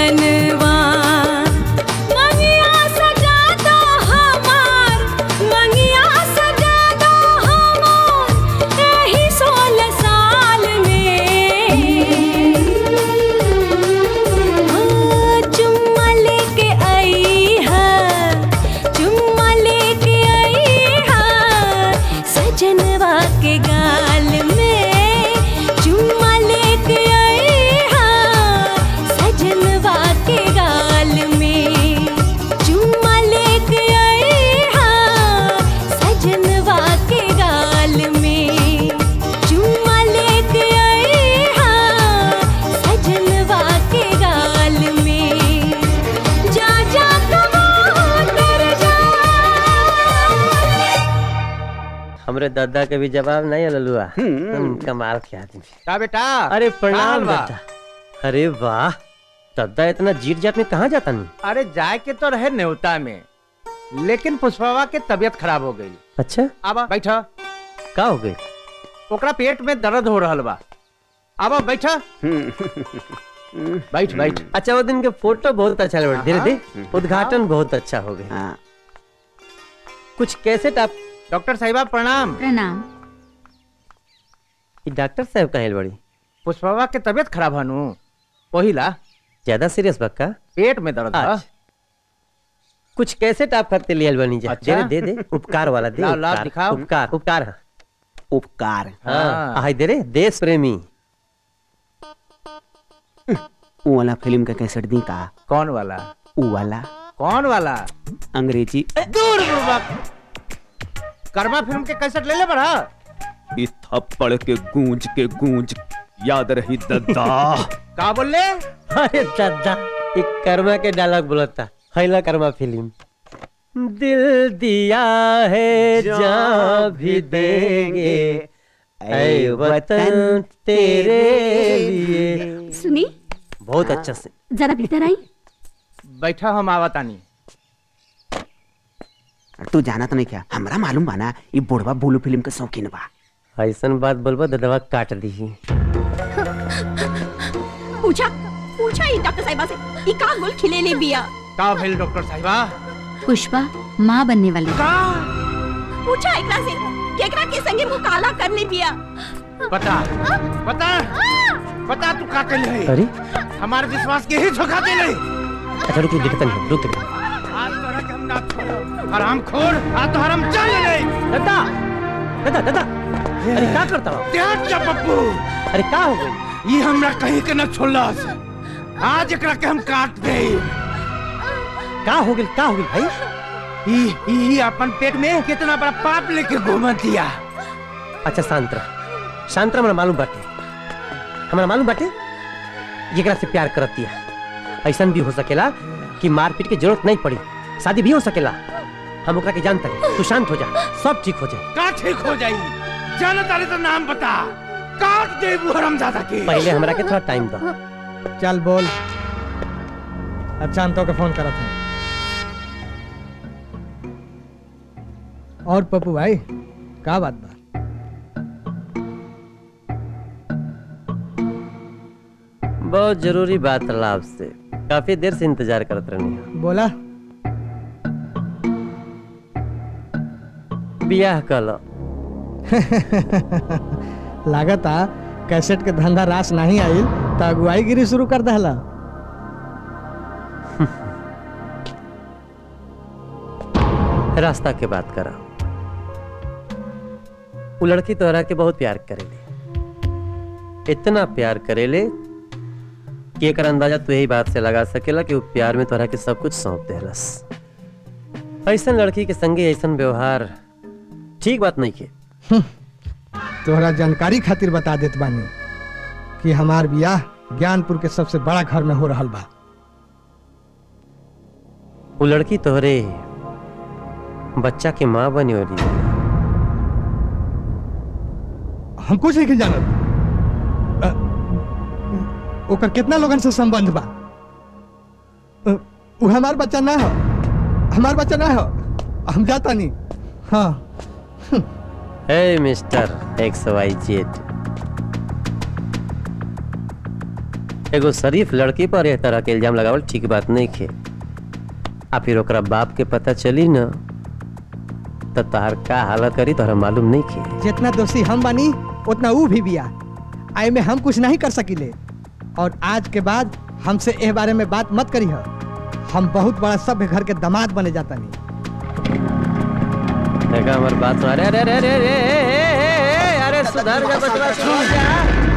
सजनवा मंगिया सजा दो हमार मंगिया सजा दो हमार एही सोलह साल में हाँ, चुम्मा लेके आई है चुम्मा लेके आई है सजनवा के गाल में चुम्मा लेके आई है सजनवा के गाल में चुम्मा लेके आई है सजनवा के गाल में चुम्मा लेके आई है सजनवा के गाल में जा जा कबूतर जा हमरे दादा के भी जवाब नहीं है ललुआ तुम कमाल के आदमी का बेटा अरे का प्रणाम हाल बा? बेटा अरे वाह दादा इतना जीत जात में कहाँ जाता नहीं अरे जाए के तो रहे न्योता में लेकिन पुष्पवा के तबीयत खराब हो गई अच्छा अब बैठा का हो गई ओकरा पेट में दर्द हो रहल बा अब बैठा बैठ बैठ अच्छा वो दिन के फोटो बहुत अच्छा लगा धीरे हाँ। धीरे उद्घाटन बहुत अच्छा हो गया कुछ कैसे आप डॉक्टर साहिबा प्रणाम प्रणाम ये डॉक्टर साहब कहाँ बड़ी पुष्पवा के तबीयत खराब हनु पहिला ज्यादा सीरियस बक्का पेट में दर्द है अच्छा। कुछ कैसे टाप करते लियल बनी जा अच्छा। दे दे दे उपकार वाला दे लाओ, लाओ, उपकार, दिखाओ। उपकार उपकार हाँ। उपकार हाँ हाय दे रे देश प्रेमी वो वाला फिल्म का कैसेट दी का कौन वाला वो वाला कौन वाला अंग्रेजी दूर बुड़बक कर्मा फिल्म के कैसेट ले ले बड़ा इस थप्पड़ के गूंज के गूंज याद रही दद्दा का बोल ले अरे दादा एक कर्मा के डायलॉग बोलता हैला कर्मा फिल्म दिल दिया है जहाँ भी देंगे ऐ वतन तेरे लिए सुनी बहुत अच्छा से जरा भीतर आई बैठा हम आवतानी तू जाना तो नहीं क्या हमरा मालूम बा ना ये बुढ़वा बुलू फिल्म के शौकीन बा ऐसन बात बोलबो ददवा काट दी पूछा पूछा ही डॉक्टर साहिबा से ई का गुल खिले ले बिया का भेल डॉक्टर साहिबा पुष्पा माँ बनने वाली पूछा एकरा से केकरा के संगे मुंह काला कर ले बिया पता पता पता तू का कर ले अरे हमारे विश्वास के ही धोखा दे ले अच्छा रुक रुक दिखता नहीं रुक रुक आज तोरा के हम ना छोड़ो हराम खोर आज तो हराम चल ले दादा दादा दादा अरे क्या करता हो त्याग जा पप्पू अरे क्या हो गई ये हमरा कहीं के न छोड़ला आज एकरा के हम काट दे का हो गई का हो गई भाई ई ई अपन पेट में कितना बड़ा पाप लेके घूमत दिया अच्छा शांत रह शांत रह हमरा मालूम बाटे हमरा मालूम बाटे एकरा से प्यार करत दिया ऐसा भी हो सकेला कि मारपीट की जरूरत नहीं पड़ी शादी भी हो सकेला हम ओकरा के जानता है तू शांत हो जा सब ठीक हो जाए का ठीक हो जाई जाना तारे तो नाम बता काट दे वो हरामजादा के पहले हमरा के थोड़ा टाइम दो चल बोल अब शांतो के फोन करत हूँ और पप्पू भाई का बात बा बहुत जरूरी बात रहा आपसे काफी देर से इंतजार करत रहनी बोला बियाह कलो लागता कैसेट के धंधा रास नहीं आइल तो अगुवाई गिरी शुरू कर दहला रास्ता के बात करा वो लड़की तोहरा के बहुत प्यार करेले इतना प्यार करेले कि एकर अंदाजा तू यही बात से लगा सकेला कि वो प्यार में तोहरा के सब कुछ सौंप देहलस ऐसन लड़की के संगे ऐसन व्यवहार ठीक बात नहीं के तोहरा जानकारी खातिर बता देत बानी कि हमार बियाह ज्ञानपुर के सबसे बड़ा घर में हो रहल बा वो लड़की तोहरे बच्चा के माँ बनी हो रही हम कुछ नहीं जानत अ, ओकर कितना लोगन से संबंध बा अ, वो हमार बच्चा ना हो हमार बच्चा ना हो हम जाता नहीं हाँ हे मिस्टर एक्स वाई जेड एगो शरीफ लड़की पर एह तरह के इल्जाम लगावल ठीक बात नहीं खे आ फिर ओकरा बाप के पता चली न तो तहार का हालत करी तोहरा मालूम नहीं खे जितना दोषी हम बानी उतना ऊ भी बिया आई में हम कुछ नहीं कर सकिले और आज के बाद हमसे एह बारे में बात मत करी हो हम बहुत बड़ा सभ्य घर के दामाद बने जाता नहीं देखा हमारी बात सुन अरे अरे अरे अरे अरे ए, ए, ए, ए, अरे सुधर जा बचवा सुधर जा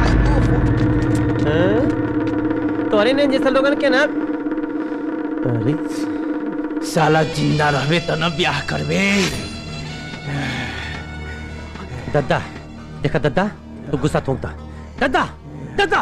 हाँ? तोरे ने जैसे लोगन के ना अरे साला जिंदा रहबे त न ब्याह करबे दद्दा देखा दद्दा तू गुस्सा थूक दा दद्दा दद्दा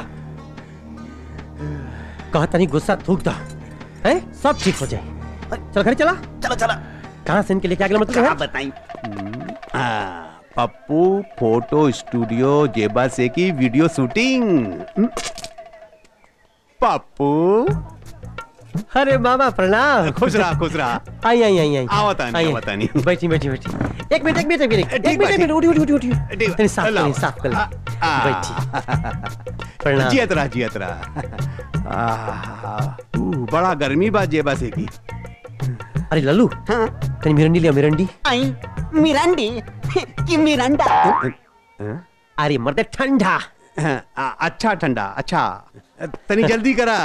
कहा तनी गुस्सा थूक दा है सब ठीक हो जाए चल घर चला चलो चलो कहाँ से इनके लेके आ गया मतलब क्या है? बताई हाँ, पप्पू फोटो स्टूडियो जेबा से की वीडियो शूटिंग हम्म। पप्पू अरे मामा प्रणाम खुश रहा खुश रहा आई आई आई आई आवता नहीं आई, आवता नहीं बैठी बैठी बैठी एक मिनट एक मिनट एक मिनट एक ठीक मिनट बा, एक मिनट उठी उठी उठी उठी ठीक बा, तनी साफ लाओ। कर साफ कर आ, बैठी प्रणाम जियत रहा जियत रहा आह, ऊ, बड़ा गर्मी बा जेबा से की अरे लल्लू तनी मिरंडी लिया मिरंडी आई मिरांडी कि मिरांडा अरे मर्दे ठंडा आ, अच्छा ठंडा अच्छा तनी जल्दी करा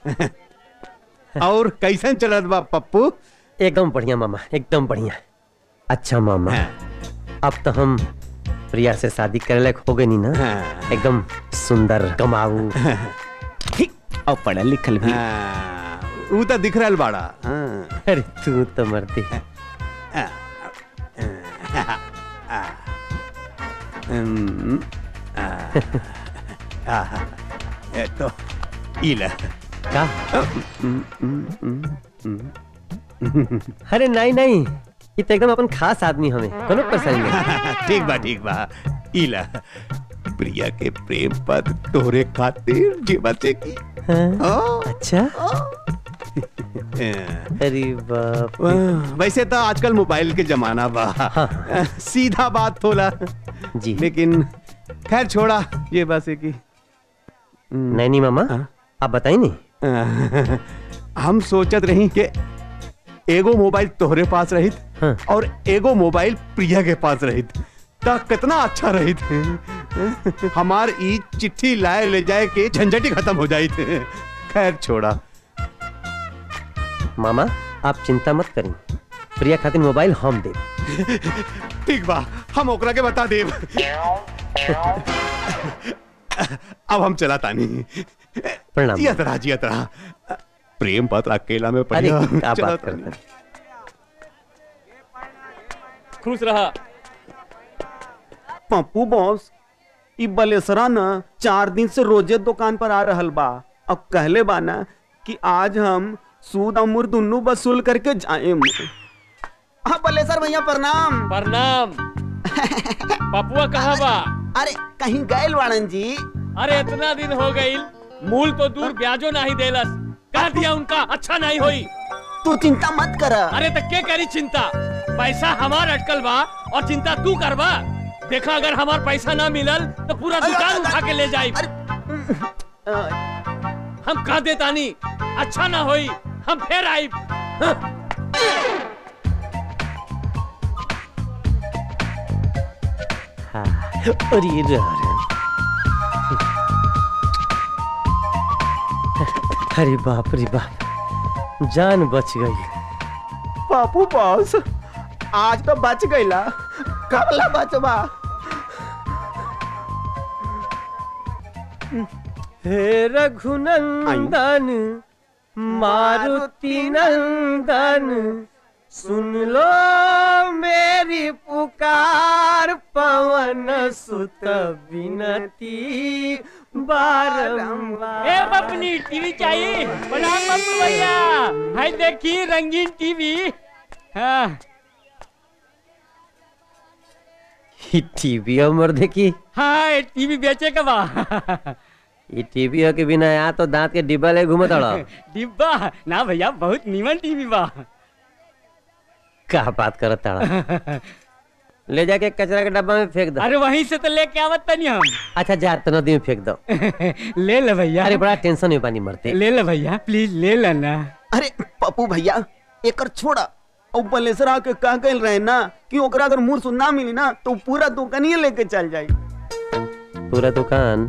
और कैसन चलत बा पप्पू एकदम बढ़िया मामा एकदम बढ़िया अच्छा मामा अब तो हम प्रिया से शादी करे लायक हो गए नी ना एकदम सुंदर कमाऊ और पढ़ल लिखल भी ऊ तो दिख रहल बाड़ा हाँ। अरे तू तो मरती हम्म, आ, आ, ए तो ई ले का अरे नहीं नहीं ये तो एकदम अपन खास आदमी हमें कोनो परेशानी नहीं ठीक बा ठीक बा ई ले प्रिया के प्रेम पद तोरे खातिर जीवा से की हाँ? अच्छा ए, अरे बाप वाह, वैसे तो आजकल मोबाइल के जमाना बा सीधा बात होला जी लेकिन खैर छोड़ा ये बात है कि नहीं नहीं मामा आप बताइए नहीं हम सोचत रही कि एगो मोबाइल तोहरे पास रहित और एगो मोबाइल प्रिया के पास रहित ता कितना अच्छा रहित हमार ई चिट्ठी लाए ले जाए के झंझट ही खत्म हो जाई थे खैर छोड़ा मामा आप चिंता मत करें प्रिया खातिर मोबाइल हम दे ठीक बा हम ओकरा के बता देब अब हम चला तानी प्रणाम। जियत रहा जियत रहा प्रेम पत्र अकेला में अरे पढ़िया क्या चला बात तानी। करते हैं? खुश रहा पप्पू बॉस ई बलेसरा न चार दिन से रोजे दुकान पर आ रहल बा अब कहले बा ना कि आज हम सूद और मुर दुन्नू वसूल करके जाएम हाँ बलेसर भैया प्रणाम प्रणाम पपुआ कहाँ बा अरे कहीं गए वाणन जी अरे इतना दिन हो गई मूल तो दूर ब्याजो नहीं देलस कह दिया उनका अच्छा नहीं होई तू चिंता मत कर अरे तो के करी चिंता पैसा हमार अटकल बा और चिंता तू करबा देखा अगर हमार पैसा ना मिलल तो पूरा दुकान उठा के ले जाई हम कह देतानी अच्छा ना होई हम फिर आई हाँ, अरे रे अरे अरे बाप रे बाप जान बच गई पापू बॉस आज तो बच गईला कब ला बचबा हे रघुनंदन मारुति नंदन सुन लो मेरी पुकार पवन सुत विनती बारंबार ए बपनी टीवी चाहिए बना पप्पू भैया हाय देखी रंगीन टीवी हाँ टीवी अमर देखी हाँ टीवी बेचे का बा ये टीवी के बिना यहाँ तो दांत के डिब्बा ले घूमत अड़ा डिब्बा ना भैया बहुत नीमन टीवी बा का बात करत ताड़ा ले जाके कचरा के डब्बा में फेंक दो अरे वहीं से तो लेके आवत तनी हम अच्छा जा तो नदी में फेंक दो ले ले भैया अरे बड़ा टेंशन में पानी मरते ले ले भैया प्लीज ले लेना अरे पप्पू भैया एकर छोड़ा और बलेसरा के कह गए रहे ना कि ओकरा अगर मुंह सुन ना मिली ना तो पूरा दुकानिए लेके चल जाई पूरा दुकान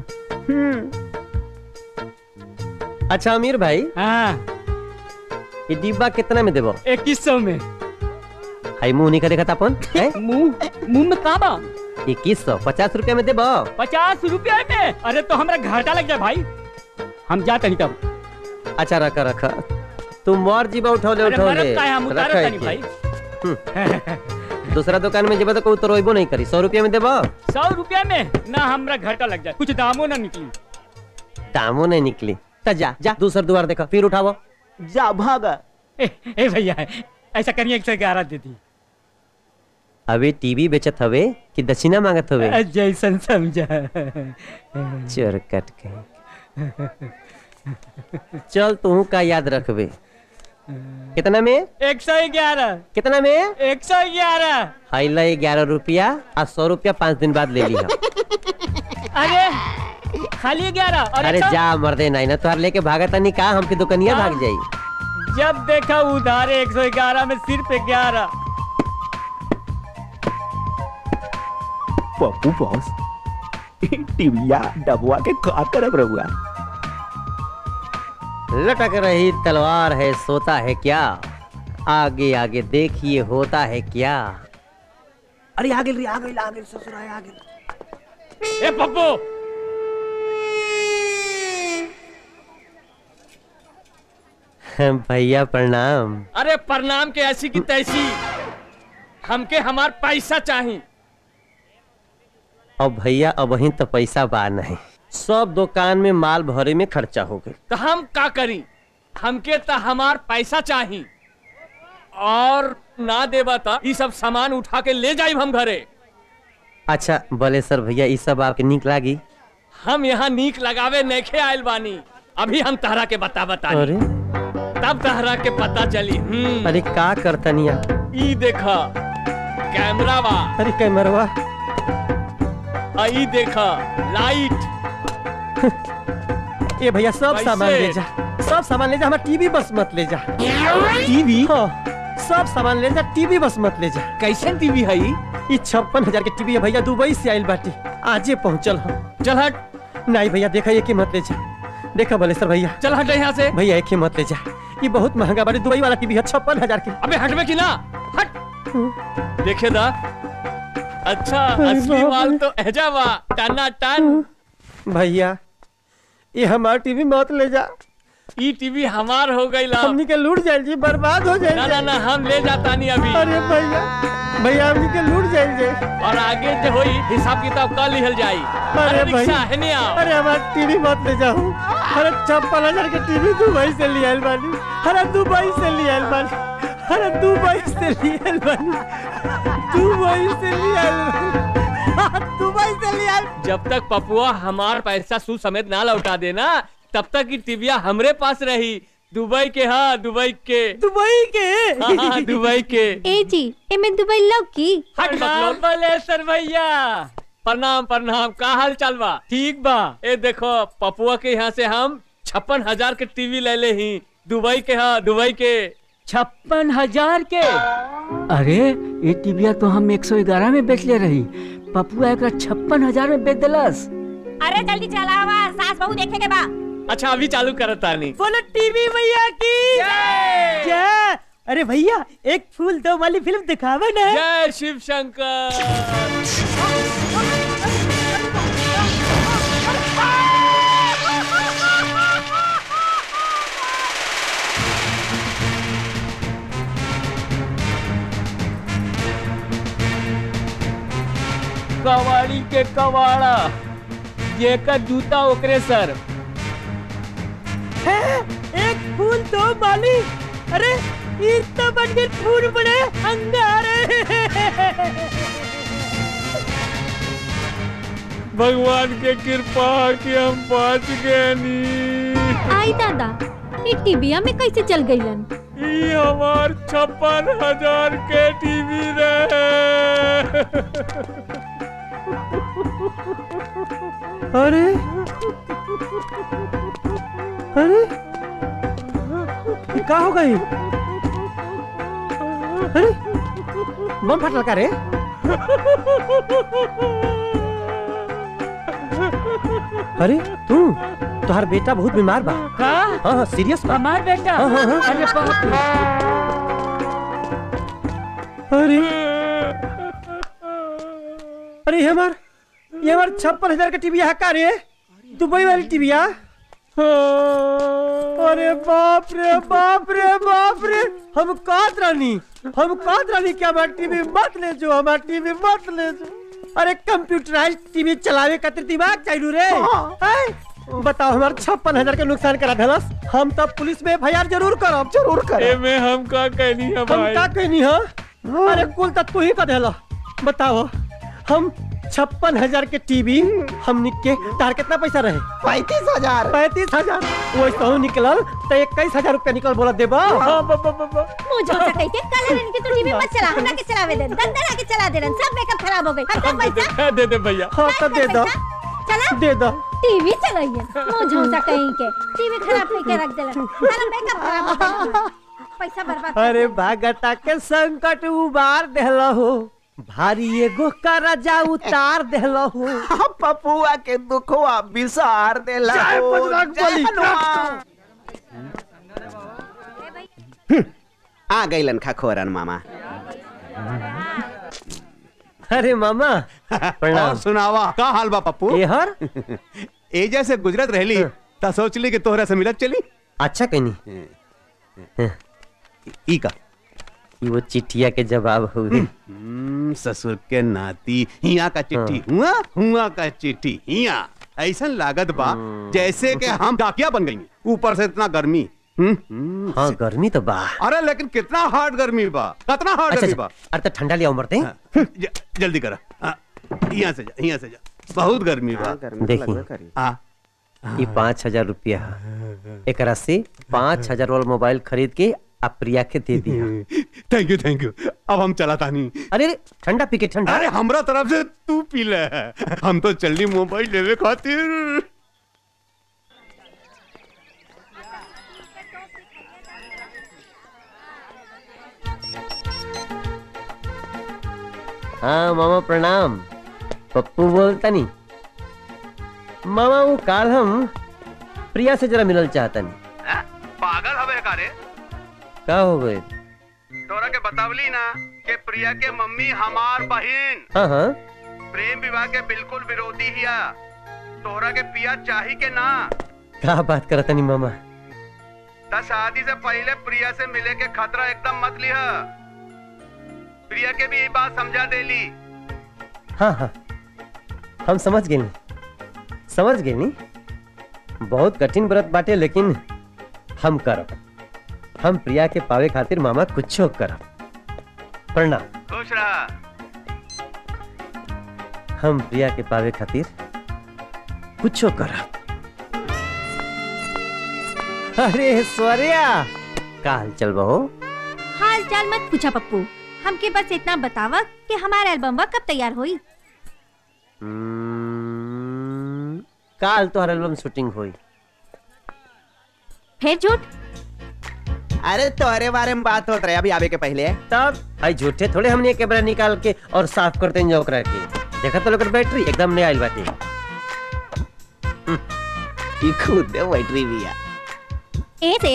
अच्छा अमीर भाई हाँ ये डिब्बा कितना में देबो इक्कीस सौ में हाई मुंह नहीं करे खाता अपन मुंह मुंह में का बा इक्कीस सौ पचास रुपया में देबो पचास रुपया में अरे तो हमरा घाटा लग जाए भाई हम जा तनी तब अच्छा रखा रखा तू मोर जीबा उठो ले अरे उठो मरद ले का है, हम उतारत रखा तनी है भाई हम्म। दूसरा दुकान में जेबा तो कोई तो रोइबो नहीं करी सौ रुपया में देबो सौ रुपया में ना हमरा घाटा लग जाए कुछ दामो ना निकली दामो नहीं निकली तो जा जा दूसरा दुआर देखो फिर उठावो जा भागा ए, ए भैया ऐसा करिए एक सौ ग्यारह दे दी अबे टीवी बेचत हवे कि दक्षिणा मांगत हवे जैसन समझा चोर कट के चल तू का याद रखबे कितना में एक सौ ग्यारह कितना में एक सौ ग्यारह हाइला ग्यारह रुपया और सौ रुपया पाँच दिन बाद ले लिया अरे खाली ग्यारह और अरे एक सौ- जा मर्दे नहीं ना तुहार लेके भागा तनी का हमके दुकनिया भाग जाई जब देखा उधार एक सौ ग्यारह में सिर्फ ग्यारह पप्पू बॉस टिबिया डबुआ के का करब रहुआ लटक रही तलवार है सोता है क्या आगे आगे देखिए होता है क्या अरे आ गेल रे आ गेल आ गेल ससुर आ गेल ए पप्पू भैया प्रणाम अरे प्रणाम के ऐसी की तैसी हमके हमार पैसा चाहिए अब भैया अब वहीं तो पैसा बा नहीं सब दुकान में माल भरे में खर्चा हो गई तो हम का करी हमके तो हमार पैसा चाहिए और ना देबा तो ये सब सामान उठा के ले जाइब हम घरे अच्छा बोले सर भैया ये सब आपके निक लागी हम यहाँ नीक लगावे नैखे आयल बानी अभी हम तहरा के बता बता अरे तब तहरा के पता चली हम्म अरे का करतनिया ई देखा कैमरा बा अरे कैमरवा आ ई देखा लाइट ए भैया सब कैसे? सामान ले जा सब सामान ले जा हमारा टीवी बस मत ले जा टीवी हाँ सब सामान ले जा टीवी बस मत ले जा कैसे टीवी है ये छप्पन हजार के टीवी है भैया दुबई से आयल बाटी आजे पहुंचल हम चल हट नहीं भैया देखा एक ही मत ले जा देखा बलेसर भैया चल हट यहाँ से भैया एक ही मत ले जा ये बहुत महंगा बाटी दुबई वाला टीवी है छप्पन हजार के अबे हटवे की ना हट देखे दा अच्छा अरे असली बाप माल रे। तो एजा बा टना टन भैया ये हमारा टीवी मत ले जा ई टीवी हमार हो गई ला हमनी के लूट जाए जी बर्बाद हो जाए ना ना ना हम ले जाता नहीं अभी अरे भैया भैया हमनी के लूट जाए जे और आगे जो होई हिसाब किताब कर लिहल जाई अरे अरे रिक्शा भैया है नहीं आओ अरे हमारा टीवी मत ले जाओ अरे छप्पन हजार के टीवी दुबई से ले आयल बानी अरे दुबई से ले आयल बानी अरे दुबई से ले आयल बानी दुबई से ले आयल बानी दुबई से ले आयल जब तक पपुआ हमार पैसा सू समेत ना लौटा देना तब तक की टीविया हमरे पास रही दुबई के हाँ दुबई के दुबई के हाँ, हाँ दुबई के ए जी एमे दुबई लव की हट मतलब बलेसर भैया प्रणाम प्रणाम का हाल चाल बा ठीक बा ए देखो पपुआ के यहाँ से हम छप्पन हजार के टीवी ले ले ही दुबई के हाँ दुबई के छप्पन हजार के अरे ये टीविया तो हम एक सौ ग्यारह में बेच ले रही पपुआ एक छप्पन हजार में बेच दिलस अरे जल्दी चलावा सास बहू देखे के बा अच्छा अभी चालू करता नहीं बोलो टीवी भैया की जय अरे भैया एक फूल दो वाली फिल्म दिखावा ना जय शिव शंकर कवाड़ी के कवाड़ा जेकर जूता ओकरे सर एक फूल दो माली अरे ये तो बन गए फूल बड़े अंगारे भगवान के कृपा कि हम बच गए नी आई दादा ये टीबिया में कैसे चल गईलन ये हमार छप्पन हजार के टीवी रहे अरे अरे ये का हो गई अरे बम फटल का रे अरे तू तुम्हार बेटा बहुत बीमार बा का हाँ हाँ सीरियस बा हमार बेटा हाँ, हाँ, हाँ। अरे बाप रे। अरे अरे ये हमार ये हमार छप्पन हजार का टीवी है का रे दुबई वाली टीवी है अरे बाप रे बाप रे बाप रे हम कात रानी हम कात रानी क्या हमारा टीवी मत ले जो हमारा टीवी मत ले जो अरे कंप्यूटराइज टीवी चलावे खातिर दिमाग चाहिए रे हैं? बताओ हमारे छप्पन हजार का नुकसान करा धलस हम तब पुलिस में एफ जरूर करब जरूर करब में हम का कहनी है हम भाई का कहनी है अरे कुल तक तू ही का देला बताओ हम छप्पन हजार के टीवी हम के तार कितना पैसा रहे पैंतीस हजार पैंतीस हजार वैसे हो निकलल तो इक्कीस हजार रुपया निकल बोला देबा मुंह झोसा कही के काला रंग के तो टीवी मत चला हमरा के चलावे दे दंदरा के चला दे रन सब मेकअप खराब हो गई हम सब पैसा दे दे भैया हाँ तो दे दो चला दे दो टीवी चलाइए मुंह झोसा कहीं के टीवी खराब करके रख देलन सारा मेकअप खराब हो गई पैसा बर्बाद कर अरे भागता के संकट उबार देला हो भारी एगो करजा उतार देला हो पपुआ के दुखवा बिसार देला जय हो, बजरंग जय बली। हनुमान। आ गईलन खखोरन मामा अरे मामा और सुनावा का हाल बा पप्पू ये हर एजा से गुजरत रहली ता सोचली कि तोहरा से मिलत चली अच्छा कहनी ई का ई वो चिट्ठिया के जवाब हुए हम्म, ससुर के नाती हिया का चिट्ठी हुआ हुआ का चिट्ठी हिया ऐसा लागत बा जैसे कि हम डाकिया बन गई ऊपर से इतना गर्मी हम्म, हम्म, हाँ गर्मी तो बा अरे लेकिन कितना हार्ड गर्मी बा कितना हार्ड अच्छा गर्मी अच्छा, बा अरे तो ठंडा लिया मरते ज- जल्दी करा हाँ, यहाँ से जा यहाँ से जा बहुत गर्मी बा देखी हाँ ये पाँच हजार रुपया है। एकरा से पाँच हजार वाला मोबाइल खरीद के आप प्रिया के दे दिया थैंक यू थैंक यू अब हम चला तानी अरे अरे, ठंडा पी के ठंडा अरे हमरा तरफ से तू पी ले हम तो चलनी मोबाइल लेवे खातिर हाँ मामा प्रणाम पप्पू बोलता नहीं मामा वो काल हम प्रिया से जरा मिलल चाहता नहीं पागल हवे कारे का हो गए तोरा के बतावली ना कि प्रिया के मम्मी हमार बहिन हाँ हाँ प्रेम विवाह के बिल्कुल विरोधी हिया तोरा के पिया चाही के ना का बात करता नहीं मामा ता शादी से पहले प्रिया से मिले के खतरा एकदम मत लिह प्रिया के भी यही बात समझा देली हाँ हाँ हम समझ गए नहीं समझ गए नहीं बहुत कठिन व्रत बाटे लेकिन हम करब हम प्रिया के पावे खातिर मामा कुछो करब प्रणाम खुश रहा हम प्रिया के पावे खातिर कुछो करब अरे ऐश्वर्या का हाल चल बहो हाल चाल मत पूछा पप्पू हमके बस इतना बतावा कि हमारा एल्बम कब तैयार होई हम्म, काल तोहर एल्बम शूटिंग हुई फिर झूठ अरे तोहरे बारे में बात होत रहे अभी आवे के पहले तब भाई झूठे थोड़े हमने कैमरा निकाल के और साफ करते हैं ओकरा के देखा तो लोकर बैटरी एकदम नया आइल बाटे ई खुद बैटरी बिया ए से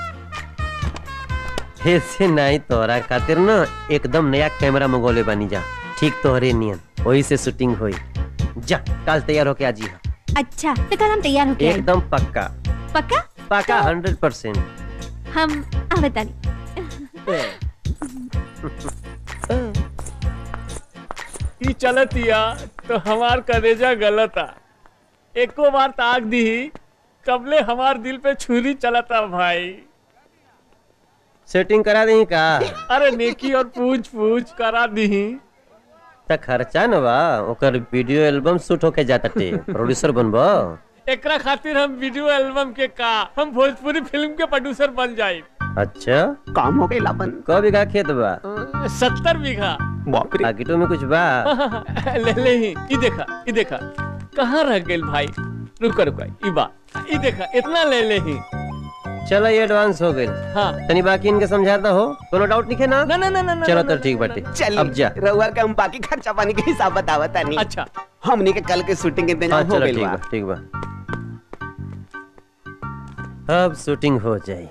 ऐसे नहीं तोहरा खातिर ना एकदम नया कैमरा मंगोले बनी जा ठीक तोहरे नियन वही से शूटिंग हुई जा कल तैयार होके आ जी अच्छा तो कल हम तैयार होके आए एकदम पक्का पक्का पक्का हंड्रेड परसेंट हम आवता नहीं ई चलतिया तो हमार कलेजा गलत आ एको बार ताक दी कबले हमार दिल पे छुरी चलता भाई सेटिंग करा दी का अरे नेकी और पूछ पूछ करा दी त खर्चा न बा ओकर वीडियो एल्बम शूट होके जाता टे प्रोड्यूसर बनबो एकरा खातिर हम वीडियो एल्बम के का हम भोजपुरी फिल्म के प्रोड्यूसर बन जाए अच्छा काम हो गई लापन कौ बीघा खेत बा सत्तर बीघा बाप रे आगिटो में कुछ बा ले ले ही ई देखा ई देखा कहाँ रह गेल भाई रुका रुका ई बा ई देखा इतना ले ले ही चलो ये एडवांस हो गई हाँ तनी बाकी इनके समझाता हो कोनो डाउट नहीं है ना ना ना ना ना चलो तो ठीक बाटे चल अब जा रउआ के हम बाकी खर्चा पानी के हिसाब बतावा तानी अच्छा हमनी के कल के शूटिंग के हाँ इंतजाम हो चलो गइल ठीक बा बा ठीक बा अब शूटिंग हो जाए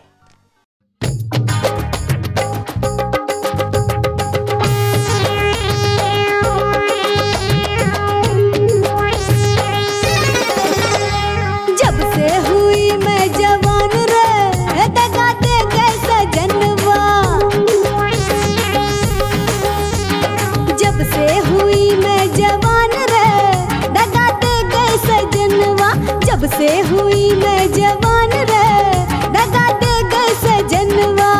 जब से हुई मैं जवान रे दगा दे गए सजनवा जब से हुई मैं जवान रे दगा दे गए सजनवा जब से हुई मैं जवान रे दगा दे गए सजनवा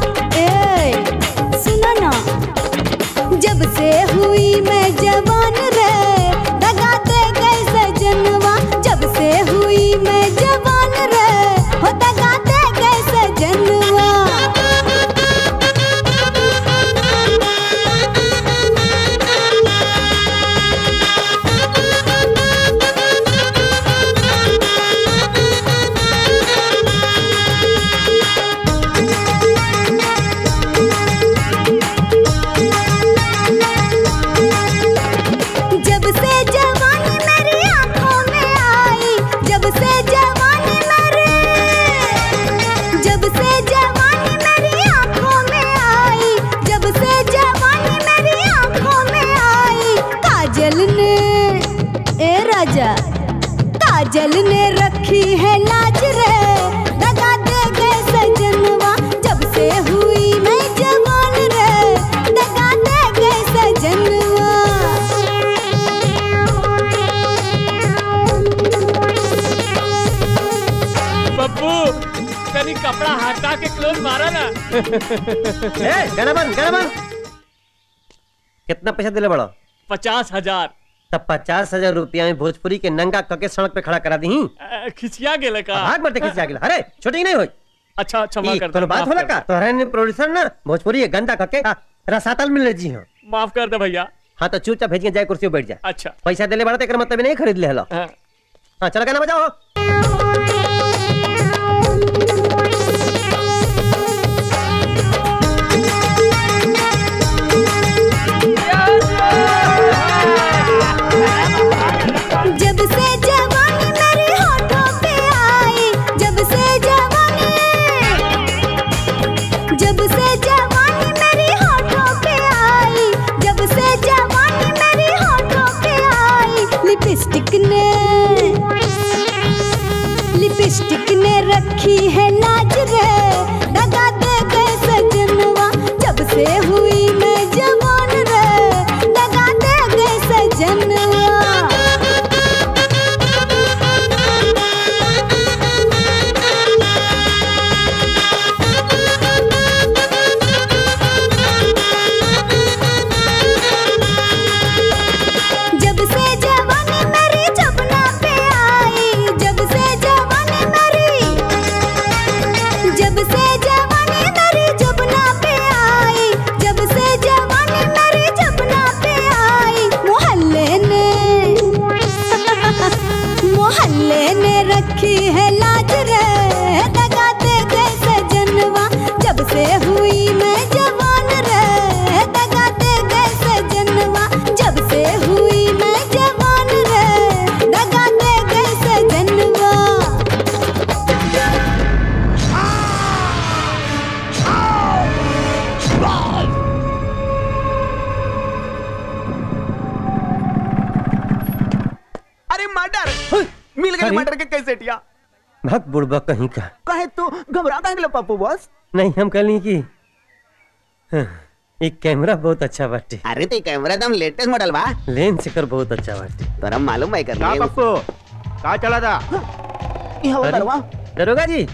ए सुनो ना जब से हुई मैं जवान रे दगा दे गए सजनवा जब से हुई मैं जवान रे हो दगा दे गए सजनवा जब से जवानी मेरी आंखों में आई जब से जवानी मेरी जब से जवानी मेरी आंखों में आई जब से जवानी मेरी आंखों में आई काजल ने ए राजा काजल ने रखी है लाज रे दगा दे गए सजनवा जब से हुई मैं जवान रे दगा दे गए सजनवा बब्बू कनी कपड़ा हटा के क्लोज मारा ना ए गाना बंद गाना बंद कितना पैसा दिले बड़ा पचास हजार तब पचास हजार रुपया में भोजपुरी के नंगा कके सड़क पे खड़ा करा दी अ, खिसिया गेले का भाग मरते खिंचा गेला अरे शूटिंग नहीं होई अच्छा क्षमा ई, कर कोनो बात होला का तोहरा ने प्रोड्यूसर ना भोजपुरी के गंदा कके आ, रसातल मिल जी हो माफ कर दे भैया हाँ तो चुपचाप भेज के जाए कुर्सी पे बैठ जा अच्छा पैसा देले बड़ा तेकर मतलब नहीं खरीद ले हलो हाँ। हाँ चलो गाना बजाओ जब से जवानी मेरे होठों पे आई जब से जवानी जब से जवानी मेरे होठों पे आई जब से जवानी मेरे होठों पे आई लिपस्टिक ने लिपस्टिक ने रखी है लाज रे दगा दे गए सजनवा जब से हुई मैं जवान रे दगा दे गए सजनवा जब से जवानी मेरी जबना पे आई जब से जवानी मेरी जब से जवानी मेरी जबना पे आई जब से जवानी मेरी जबना पे आई मोहल्ले ने मोहल्ले ने रखी है लाज रे दगा दे गए सजनवा जब से हुई मैं जवान रे दगा दे गए सजनवा जब से हुई मैं जवान रे दगा दे गए सजनवा अरे मर्डर मिल गई अरे। मर्डर के कैसे टिया भग बुड़बा कहीं का कहे तू घबरा काहे गेलो पप्पू बॉस नहीं हम कहली कि हाँ, ये कैमरा बहुत अच्छा बाटे अरे ते कैमरा एकदम लेटेस्ट मॉडल बा लेंस एकर बहुत अच्छा बाटे तोरा मालूम है कर का पप्पू का चला था ये हवा अरे, दरवा दरोगा जी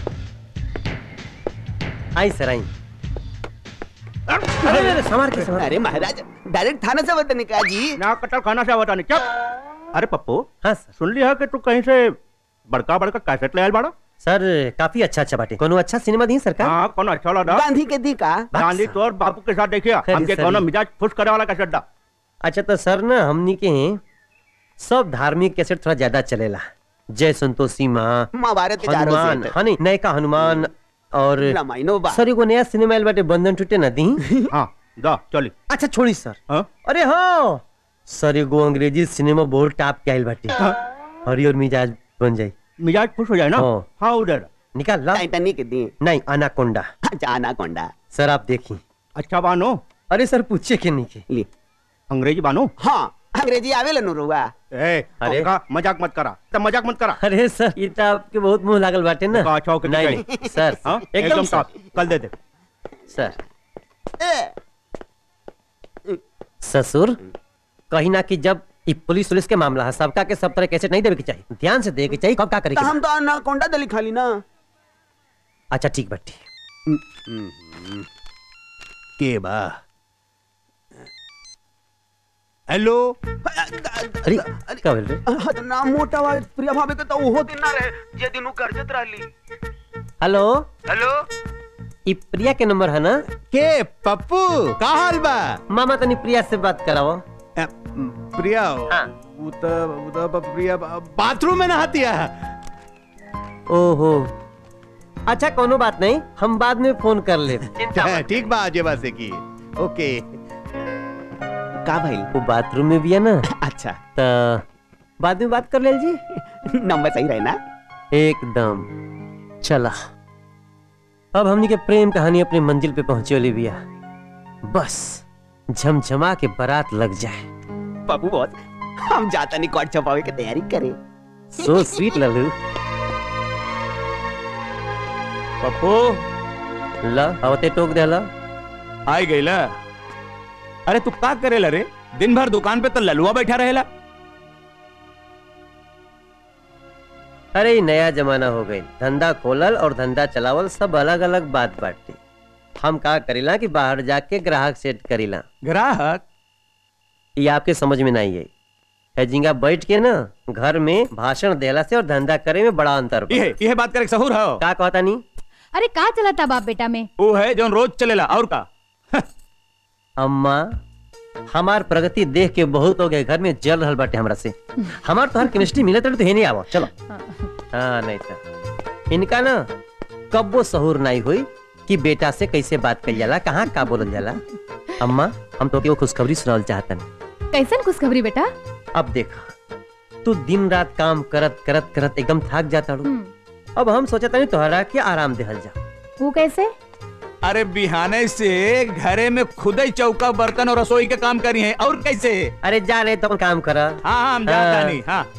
आई सर आई अरे अरे संभाल के संभाल अरे महाराज डायरेक्ट थाने से बताने का जी ना कटल खाना से बताने चुप अरे पप्पू हाँ सुन लिया कि तू कहीं से बड़का बड़का कैसेट ले आयल बाड़ा सर काफी अच्छा अच्छा बाटे कोनो अच्छा सिनेमा दी सरकार हाँ कौन अच्छा लगा गांधी के दी का गांधी तो और बापू के साथ देखिए अरे हमके सर, कोनो ये- मिजाज खुश करे वाला कैसेट दा अच्छा तो सर ना हमनी के सब धार्मिक कैसेट थोड़ा ज्यादा चलेला जय संतोषी माँ महाभारत के चारों हनुमान सेट। हाँ नहीं नए का हनुमान और रामायणो बा। सर एगो नया सिनेमा आइल बाटे बंधन टूटे ना दी हाँ दा चली अच्छा छोड़ी सर अरे हाँ सर एगो अंग्रेजी सिनेमा बहुत टाप के आइल बाटे हरियर मिजाज बन जाई मिजाज खुश हो जाए ना हाँ। हाँ उधर निकाल ला टाइटैनिक दी नहीं अनाकोंडा अच्छा अनाकोंडा सर आप देखी अच्छा बानो अरे सर पूछे के नहीं के ली अंग्रेजी बानो हाँ अंग्रेजी आवे नु रुआ ए अरे। का मजाक मत करा तब मजाक मत करा अरे सर ये तो आपके बहुत मुंह लागल बाटे ना का अच्छा होके नहीं दिखाई। नहीं सर हाँ? एकदम एकदम सर टॉप कल दे दे सर ससुर कहीं ना कि जब ई पुलिस पुलिस के मामला है सबका के सब तरह कैसे नहीं देवे के चाहिए ध्यान से देवे के चाहिए कब का करे तो के हम तो अनाकोंडा दली खाली ना बा। अच्छा ठीक बाटी के बा हेलो अरे का बोल रहे हाँ, तो ना मोटा वा प्रिया भाभी के तो ओहो दिन ना रहे जे दिन उ गर्जत रहली हेलो हेलो ई प्रिया के नंबर है ना के पप्पू का हाल बा मामा तनी प्रिया से बात कराओ प्रिया वो तो वो तो प्रिया बाथरूम में नहाती है ओहो अच्छा कोनो बात नहीं हम बाद में फोन कर ले ठीक बा जेबा से की ओके का भाई वो बाथरूम में भी है ना अच्छा तो बाद में बात कर ले जी नंबर सही रहे ना एकदम चला अब हमनी के प्रेम कहानी अपनी मंजिल पे पहुंचे वाली बिया बस झमझमा के बारात लग जाए पप्पू बॉस हम जाता नहीं कॉट छपावे की तैयारी करे सो स्वीट लल्लू पप्पू ला आवते टोक देला आई गई ला अरे तू का करेला रे दिन भर दुकान पे तो ललुआ बैठा रहेला अरे ई नया जमाना हो गई धंधा खोलल और धंधा चलावल सब अलग अलग बात बाटे हम का करीला कि बाहर जाके ग्राहक सेट करीला ग्राहक ये आपके समझ में नहीं आई हैजिंगा बैठ के ना घर में भाषण देला से और धंधा करे में बड़ा अंतर बा। ये ये बात करे सहूर हो का कहता नहीं अरे का चला था बाप बेटा में वो है जो रोज चलेला और का अम्मा हमार प्रगति देख के बहुत हो गए घर में जल रहल बाटे हमरा से हमार तो हर केमिस्ट्री मिलत रहे तो हे नहीं आवो चलो हाँ नहीं तो इनका ना कब्बो सहूर नहीं हुई कि बेटा से कैसे बात करी जाला कहाँ का बोलल जाला अम्मा हम तो केवल खुशखबरी सुनावल चाहतन कैसन खुशखबरी बेटा अब देखा तू दिन रात काम करत करत करत एकदम थक जाता रू अब हम सोचता नहीं तोहरा के आराम देहल जा वो कैसे अरे बिहाने से घरे में खुद ही चौका बर्तन और रसोई के काम करी है और कैसे अरे जा रहे तो काम करा हाँ हाँ हम जानता हाँ। नहीं हाँ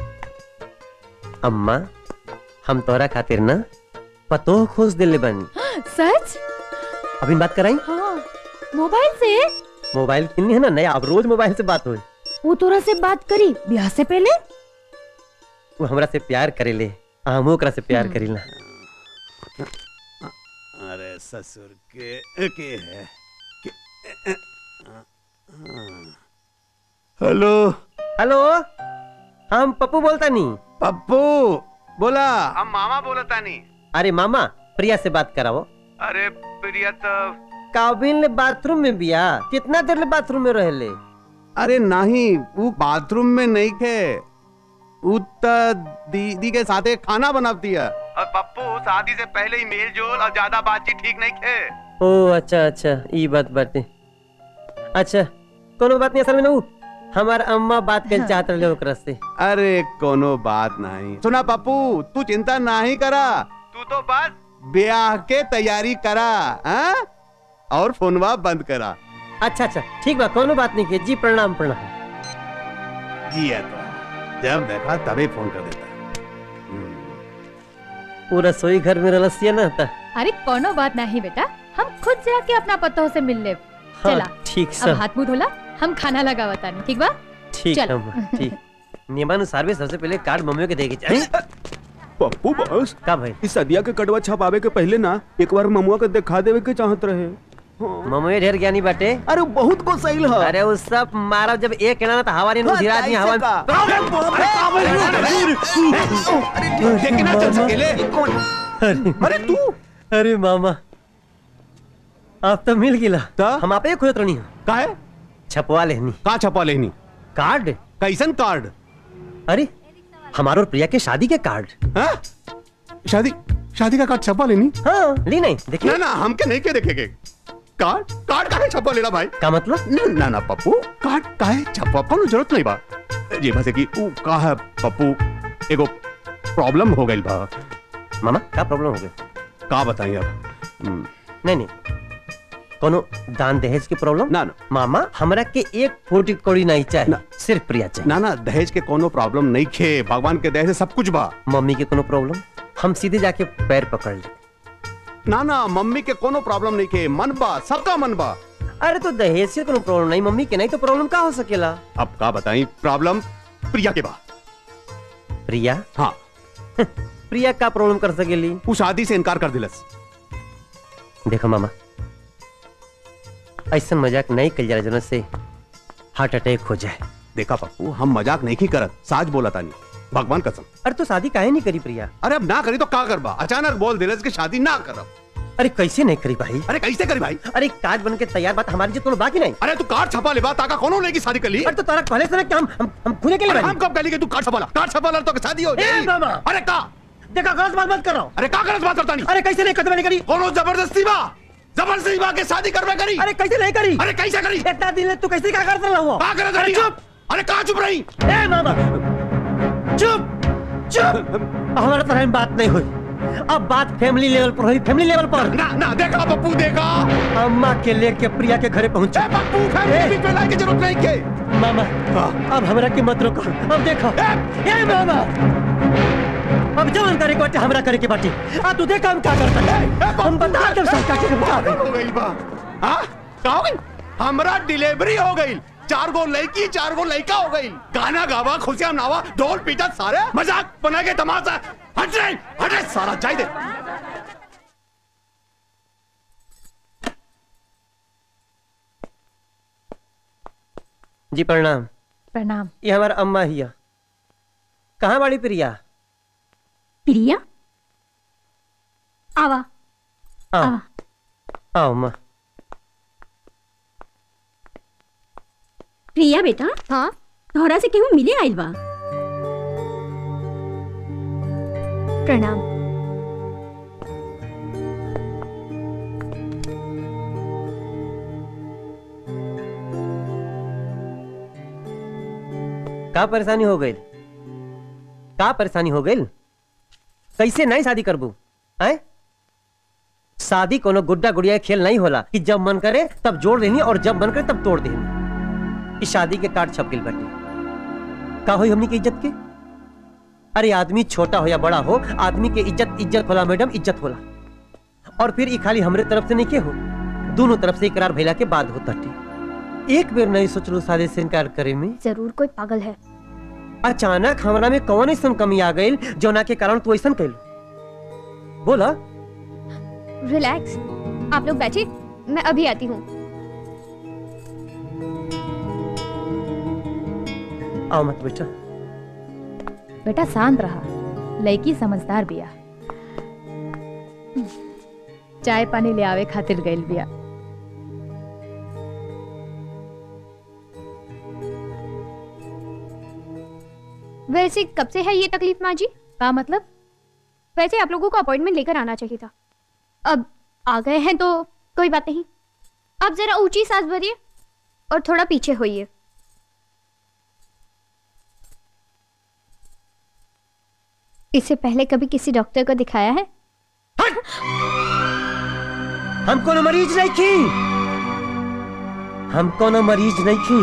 अम्मा हम तोहरा खातिर ना पतो खोज दिले बनी सच अभी बात कराई हाँ मोबाइल से मोबाइल किन्नी है ना नया अब रोज मोबाइल से बात होई वो तोरा से बात करी ब्याह से पहले वो हमरा से प्यार करेले हम ओकरा से प्यार करीला अरे ससुर के के है के- हेलो हेलो हम पप्पू बोलता नहीं पप्पू बोला हम मामा बोलता नहीं अरे मामा प्रिया से बात कराओ अरे प्रिया तो काबिल ने बाथरूम में बिया कितना देर ले बाथरूम में रहले अरे नहीं वो बाथरूम में नहीं थे वो तो दीदी के साथे खाना बनाती है और पप्पू शादी से पहले ही मेल जोल और ज्यादा बातचीत ठीक नहीं थे ओ अच्छा अच्छा ई बात बाटे अच्छा कोनो बात नहीं असल में नू हमार अम्मा बात कर चाहत रहे ओकरा से अरे कोनो बात नहीं सुना पप्पू तू चिंता नहीं करा तू तो बस ब्याह के तैयारी करा हाँ? और फोनवा बंद करा अच्छा अच्छा ठीक बा कोनो बात नहीं के जी प्रणाम प्रणाम जी है तो जब देखा तभी फोन कर देता वो रसोई घर में रलसिया ना था अरे कोनो बात नहीं बेटा हम खुद जाके अपना पतों से मिल ले हाँ, चला ठीक अब सर हाथ मुंह धोला हम खाना लगा बतानी ठीक बा ठीक चल। है ठीक नियमानुसार भी सबसे पहले कार्ड मम्मी के देके चाहिए पप्पू बॉस का भाई इस सदिया के कड़वा छपावे के पहले ना एक बार ममुआ के दिखा देवे के चाहत रहे मम्मी ढेर ज्ञानी बाटे अरे बहुत को सही हो अरे उस सब मारब जब एक केना ना तो हवा नहीं धीरा आदमी हवा देखना चल सकेले अरे तू अरे मामा आप तो मिल गिला हम आपे खोजत रहनी का है छपवा लेनी का छपवा लेनी कार्ड कैसन कार्ड अरे हमारो और प्रिया के शादी के कार्ड हाँ? शादी शादी का कार्ड छपवा लेनी हाँ ली नहीं देखिए ना ना हम के नहीं के देखेंगे कार्ड कार्ड काहे छपवा लेना भाई का मतलब ना ना ना पप्पू कार्ड काहे छपवा कोनो जरूरत नहीं बा ये बस है कि ऊ का है पप्पू एगो प्रॉब्लम हो गई बा मामा का प्रॉब्लम हो गई का बताई अब हम्म, नहीं नहीं कोनो दान दहेज की प्रॉब्लम ना ना मामा हमरा के एक फूटी कौड़ी नहीं चाहिए सिर्फ प्रिया चाहिए ना ना दहेज के कोनो प्रॉब्लम नहीं खे भगवान के दया से सब कुछ बा मम्मी के कोनो प्रॉब्लम हम सीधे जाके पैर पकड़ ले ना ना मम्मी के कोनो प्रॉब्लम नहीं खे मन बा सबका मन बा अरे तो दहेज से कोनो प्रॉब्लम नहीं मम्मी के नहीं तो प्रॉब्लम का हो सकेला अब का बताई प्रॉब्लम प्रिया के बा प्रिया हाँ प्रिया का प्रॉब्लम कर सकेली वो शादी से इनकार कर दिलस देखो मामा ऐसा मजाक नहीं कल जा रहा से हार्ट अटैक हो जाए देखा पप्पू हम मजाक नहीं की करत साज बोला तानी भगवान कसम अरे तो शादी काहे नहीं करी प्रिया अरे अब ना करी तो का करबा अचानक बोल दिलस कि शादी ना करब अरे कैसे नहीं करी भाई अरे कैसे करी भाई अरे कार्ड बन के तैयार बात हमारी जितना बाकी नहीं अरे तू कार्ड छपा ले बा ताका कोनो नहीं की शादी कर ली अरे तो तारा पहले से ना कि हम हम हम खुले के लिए अरे हम कब कहली कि तू कार्ड छपा ला कार्ड छपा ला तो शादी हो ए जाएगी मामा अरे का देखा गलत बात मत करो अरे का गलत बात करता नहीं अरे कैसे नहीं कदम नहीं करी कोनो जबरदस्ती बा जबरदस्ती बा के शादी करवे करी अरे कैसे नहीं करी अरे कैसे करी इतना दिन है, तू कैसे क्या करता रहा हुआ का करत अरे रही चुप अरे का चुप रही ए मामा चुप चुप हमारा तरह बात नहीं हुई अब बात फैमिली लेवल पर हुई फैमिली लेवल पर ना ना देखा पप्पू देखा अम्मा के लेके प्रिया के घरे पहुंचे ए पप्पू फैमिली पे लाने की जरूरत नहीं के मामा अब हमरा के मत रोको अब देखो ए मामा अब जवन करे के बाटे हमरा करे के बाटे आ तू देख हम क्या करता है हम बता दे सब क्या के बता दे हो गई बा हां का हो गई हमरा डिलीवरी हो गई चार गो लड़की चार गो लड़का हो गई गाना गावा खुशियां मनावा ढोल पीटा सारे मजाक बना के तमाशा हट रे हट रे सारा जाई दे जी प्रणाम प्रणाम ये हमारा अम्मा हिया कहाँ बाड़ी प्रिया प्रिया आवा आओ आओ अम्मा प्रिया बेटा हाँ तोहरा से केहू मिले आइल बा प्रणाम का परेशानी हो गई का परेशानी हो गई कैसे नहीं शादी करबू आए शादी कोनो गुड्डा गुड़िया के खेल नहीं होला कि जब मन करे तब जोड़ देनी और जब मन करे तब तोड़ देनी इस शादी के कार्ड छप गई बाटे का होई हमनी की इज्जत के अरे आदमी छोटा हो या बड़ा हो आदमी के इज्जत इज्जत होला मैडम इज्जत होला और फिर ई खाली हमरे तरफ से नहीं के हो दोनों तरफ से इकरार भइला के बाद होता एक बेर नहीं सोचलू शादी से इनकार करे में जरूर कोई पागल है अचानक हमरा में कौन ऐसा कमी आ गई जोना के कारण तू ऐसा कैल बोला रिलैक्स आप लोग बैठिए मैं अभी आती हूँ आओ मत बेटा बेटा शांत रहा लड़की समझदार बिया चाय पानी ले आवे खातिर गइल बिया वैसे कब से है ये तकलीफ माँ जी का मतलब वैसे आप लोगों को अपॉइंटमेंट लेकर आना चाहिए था अब आ गए हैं तो कोई बात नहीं आप जरा ऊंची सांस भरिए और थोड़ा पीछे होइए इससे पहले कभी किसी डॉक्टर को दिखाया है हम कोनो मरीज नहीं की हम कोनो मरीज नहीं की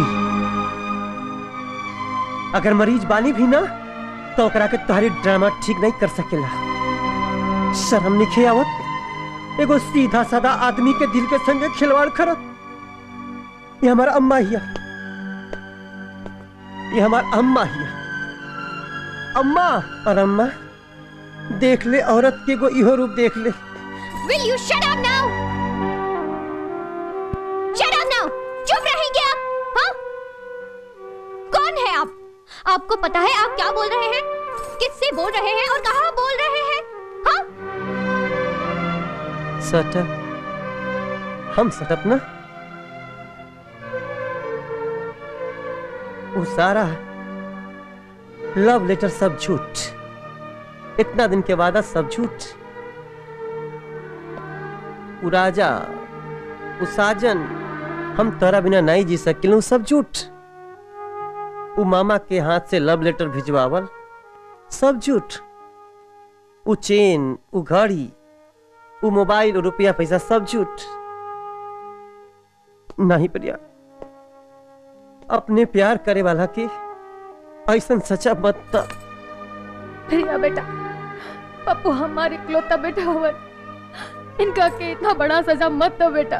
अगर मरीज बानी भी ना तो ओकरा के तुम्हारी ड्रामा ठीक नहीं कर सकेला शर्म नहीं आवत एगो सीधा साधा आदमी के दिल के संगे खिलवाड़ करत ये हमारा अम्मा हिया ये हमारा अम्मा हिया अम्मा और अम्मा देख ले औरत के एगो इहो रूप देख ले Will you shut up now? चुप रहेंगे आप हाँ कौन है आप आपको पता है आप क्या बोल रहे हैं किससे बोल रहे हैं और कहाँ बोल रहे हैं हाँ सटप हम सटप ना वो सारा लव लेटर सब झूठ इतना दिन के वादा सब झूठ वो राजा वो साजन हम तोरा बिना नहीं जी सकिलू सब झूठ वो मामा के हाथ से लव लेटर भिजवावल सब झूठ वो चेन वो घड़ी वो मोबाइल और रुपया पैसा सब झूठ नहीं प्रिया अपने प्यार करे वाला के ऐसा सचा मत त प्रिया बेटा पप्पू हमारे इकलौता बेटा हुआ इनका के इतना बड़ा सजा मत दो बेटा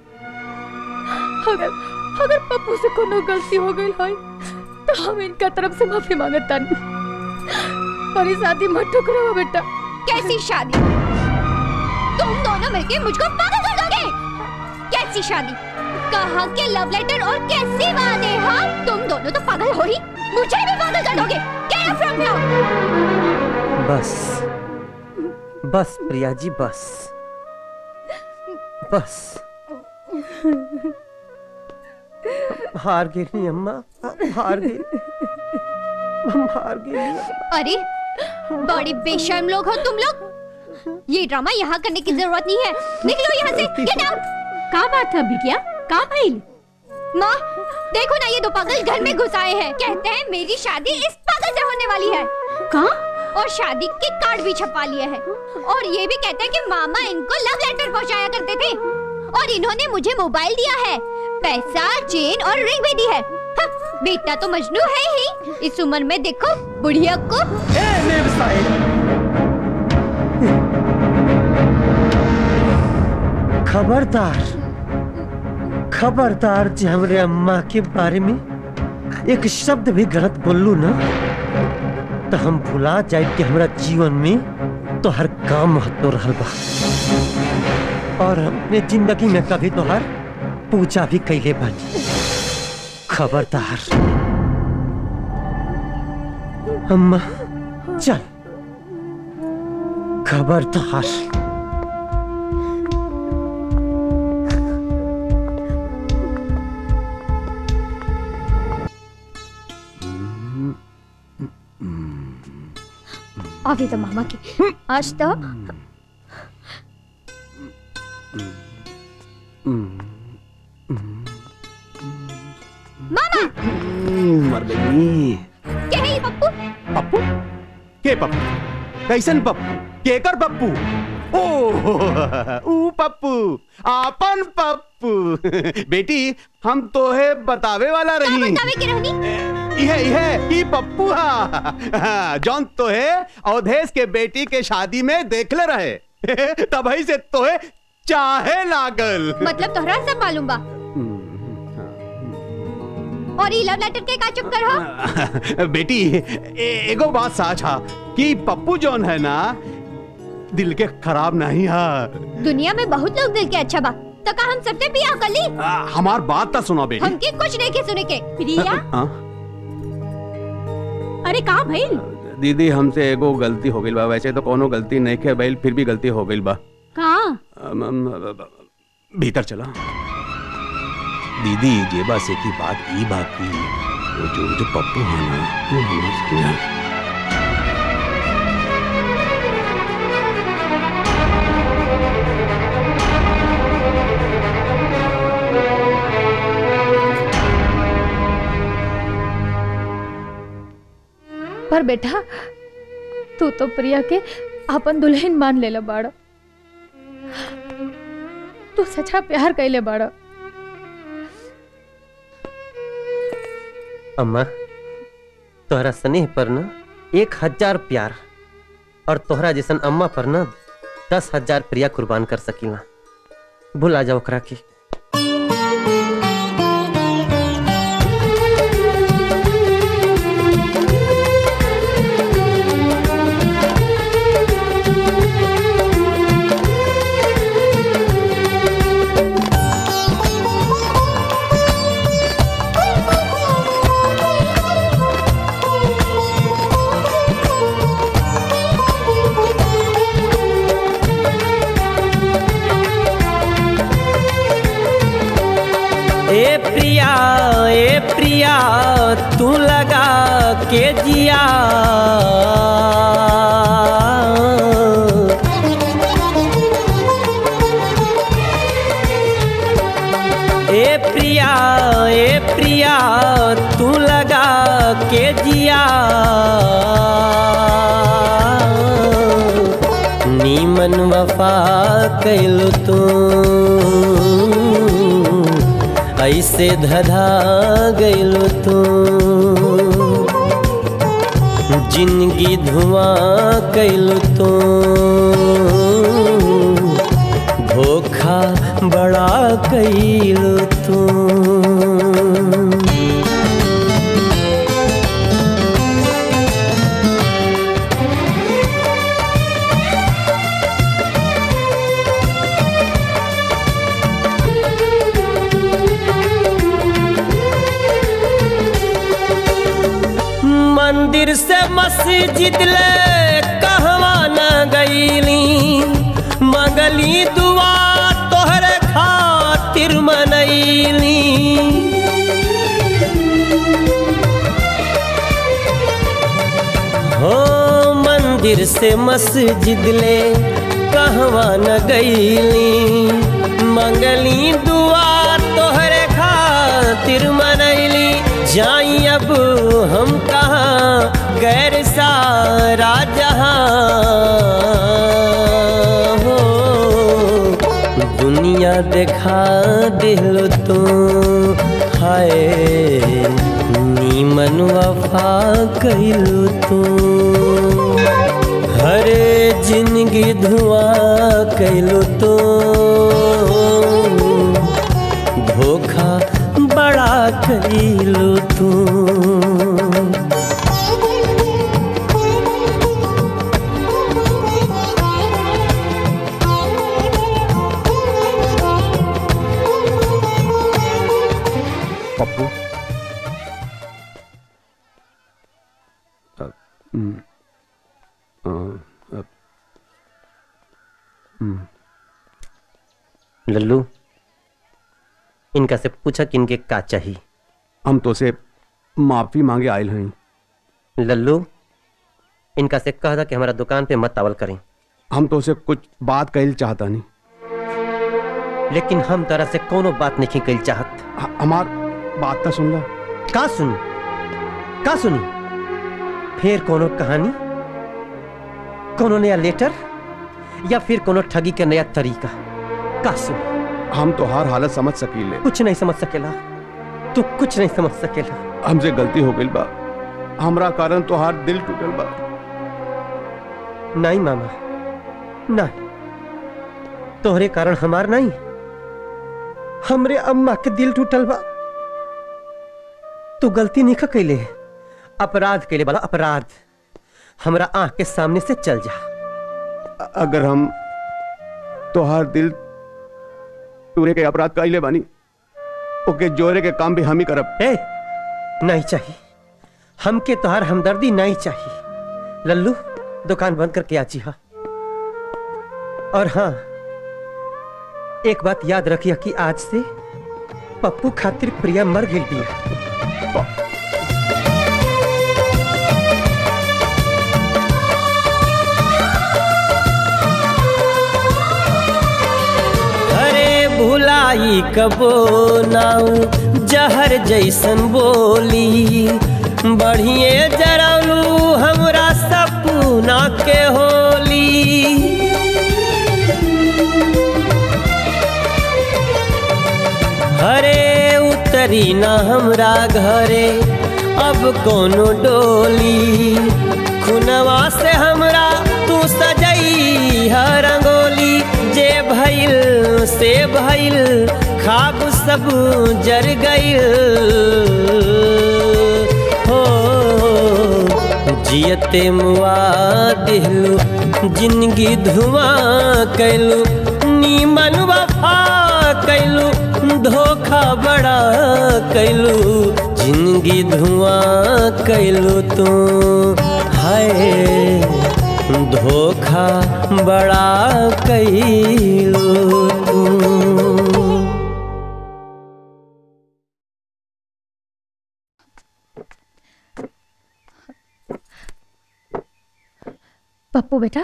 अगर अगर पप्पू से कोनो गलती हो गई है तो हम इनका तरफ से माफी मांगता नहीं और ये शादी मत ठुकराओ बेटा कैसी शादी तुम दोनों मिलके मुझको पागल कर दोगे कैसी शादी कहाँ के लव लेटर और कैसे वादे हाँ तुम दोनों तो पागल हो ही मुझे भी पागल कर दोगे Get out from here! बस बस प्रिया जी बस बस हार गई अम्मा हार गई हम हार गई अरे बड़ी बेशर्म लोग हो तुम लोग ये ड्रामा यहाँ करने की जरूरत नहीं है निकलो यहाँ से गेट आउट कहाँ बात है बिटिया कहाँ भाई माँ देखो ना ये दो पागल घर में घुस आए हैं कहते हैं मेरी शादी इस पागल से होने वाली है कहाँ और शादी के कार्ड भी छपवा लिए हैं और ये भी कहते हैं कि मामा इनको लव लेटर पहुंचाया करते थे और इन्होंने मुझे मोबाइल दिया है पैसा चेन और रिंग भी दी है हाँ, बेटा तो मजनू है ही इस उम्र में देखो बुढ़िया को खबरदार खबरदार जे हमरे अम्मा के बारे में एक शब्द भी गलत बोलू ना तो हम भुला जाए कि हमरा जीवन में तो हर काम महत्व रहल बा और हमने जिंदगी में कभी तो हर पूजा भी कैले बानी खबरदार अम्मा चल खबरदार आगे तो मामा के आज तो मामा मर गई क्या है ये पप्पू पप्पू के पप्पू कैसन पप्पू केकर पप्पू ओ ऊ पप्पू आपन पप्पू बेटी हम तो है बतावे वाला रही बतावे के रहनी यह यह की पप्पू हा जौन तो है अवधेश के बेटी के शादी में देखले रहे तभी से तो है चाहे लागल मतलब तोहरा सब मालूम बा और ये लव लेटर के का चक्कर हो बेटी ए, एगो बात साच हा कि पप्पू जौन है ना दिल के खराब नहीं है दुनिया में बहुत लोग दिल के अच्छा बा तो का हम सबसे बियाह कर ली आ, हमार बात तो सुनो बेटी हमके कुछ नहीं के सुने के प्रिया हाँ? अरे कहाँ भाई दीदी हमसे एगो गलती हो गई बा वैसे तो कोनो गलती नहीं के बैल फिर भी गलती हो गई बा कहाँ अम, अम, भीतर चला दीदी जेबा से की बात ई बाकी वो जो जो पप्पू है ना वो हमें समझा पर बेटा तू तो प्रिया के अपन दुल्हन मान लेला बाड़ा तू सच्चा प्यार कैले बाड़ा अम्मा तोहरा स्नेह पर ना एक हजार प्यार और तोहरा जैसन अम्मा पर ना दस हजार प्रिया कुर्बान कर सकीला भुला जाओ ओकरा के Thank you. ए प्रिया ए प्रिया तू लगा के जिया ए प्रिया ए प्रिया तू लगा के जिया नीमन वफा कैलू तू ऐसे धधा गैलू तू जिंदगी धुआं कैलू तू धोखा बड़ा कैलू तू मंदिर से मस्जिद ले कहवा न गईली मंगली दुआ तोहरे खातिर मनैली हो मंदिर से मस्जिद ले कहवा न गईली मंगली दुआ तोहरे खातिर मनैली जाई अब हम कहाँ गैर सारा जहाँ हो दुनिया देखा दिल तो हाय नीमन वफा कैलू तू हरे जिंदगी धुआं कैलू तो धोखा बड़ा कैलू तू पप्पू अ, हम्म, अ, अ, हम्म, लल्लू इनका से पूछा कि इनके का चाहिए हम तो से माफी मांगे आयल हैं लल्लू इनका से कह दा कि हमारा दुकान पे मत आवल करें हम तो से कुछ बात कहल चाहता नहीं लेकिन हम तरह से कोनो बात नहीं कल चाहत हमार बात तो सुन ला का सुनी का सुनी फिर कोनो कहानी कोनो नया लेटर या फिर कोनो ठगी के नया तरीका का सुनी हम तो हर हालत समझ सकीले कुछ नहीं समझ सकेला तू कुछ नहीं समझ सकेला हमसे गलती हो गई बा हमरा कारण तो हार दिल टूटल बा नहीं मामा नहीं तोहरे कारण हमार नहीं हमरे अम्मा के दिल टूटल बा तू गलती नहीं कैले अपराध कैले वाला अपराध हमरा आंख के सामने से चल जा अ- अगर हम तोहार दिल टूरे के अपराध कैले बानी ओके जोरे के काम भी हम ही करब ए नहीं चाहिए हमके तोहार हमदर्दी नहीं चाहिए लल्लू दुकान बंद करके आ जी हाँ और हाँ एक बात याद रखिए कि आज से पप्पू खातिर प्रिया मर गई बिया अरे भुलाई कबो नाऊ जहर जैसन बोली बढ़िए जरौलू हमरा सपना के होली हरे उतरी ना हमरा घरे अब कोनो डोली खुनवा से हमरा तू सजई हर रंगोली जे भइल से भइल खाब सब जर गइल हो जियते मुआ दिलू जिंदगी धुआं कैलू नीमन वफा कैलू धोखा बड़ा कैलू जिंदगी धुआं कैलू तू हाय धोखा बड़ा कैलू तू पप्पू बेटा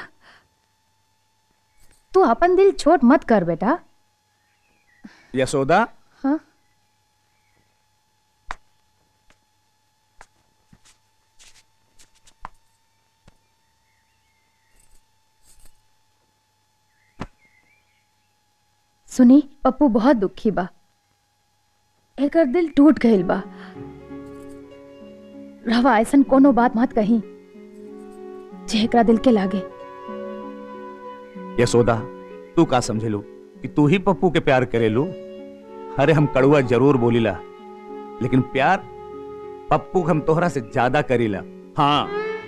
तू अपन दिल छोट मत कर बेटा यशोदा हाँ सुनी पप्पू बहुत दुखी बा एकर दिल टूट गईल बा रवा ऐसन कोनो बात मत कही जे एकरा दिल के लागे यशोदा तू का समझेलू कि तू ही पप्पू के प्यार करेलू अरे हम कड़ुआ जरूर बोलीला लेकिन प्यार पप्पू के हम तोहरा से ज्यादा करीला हाँ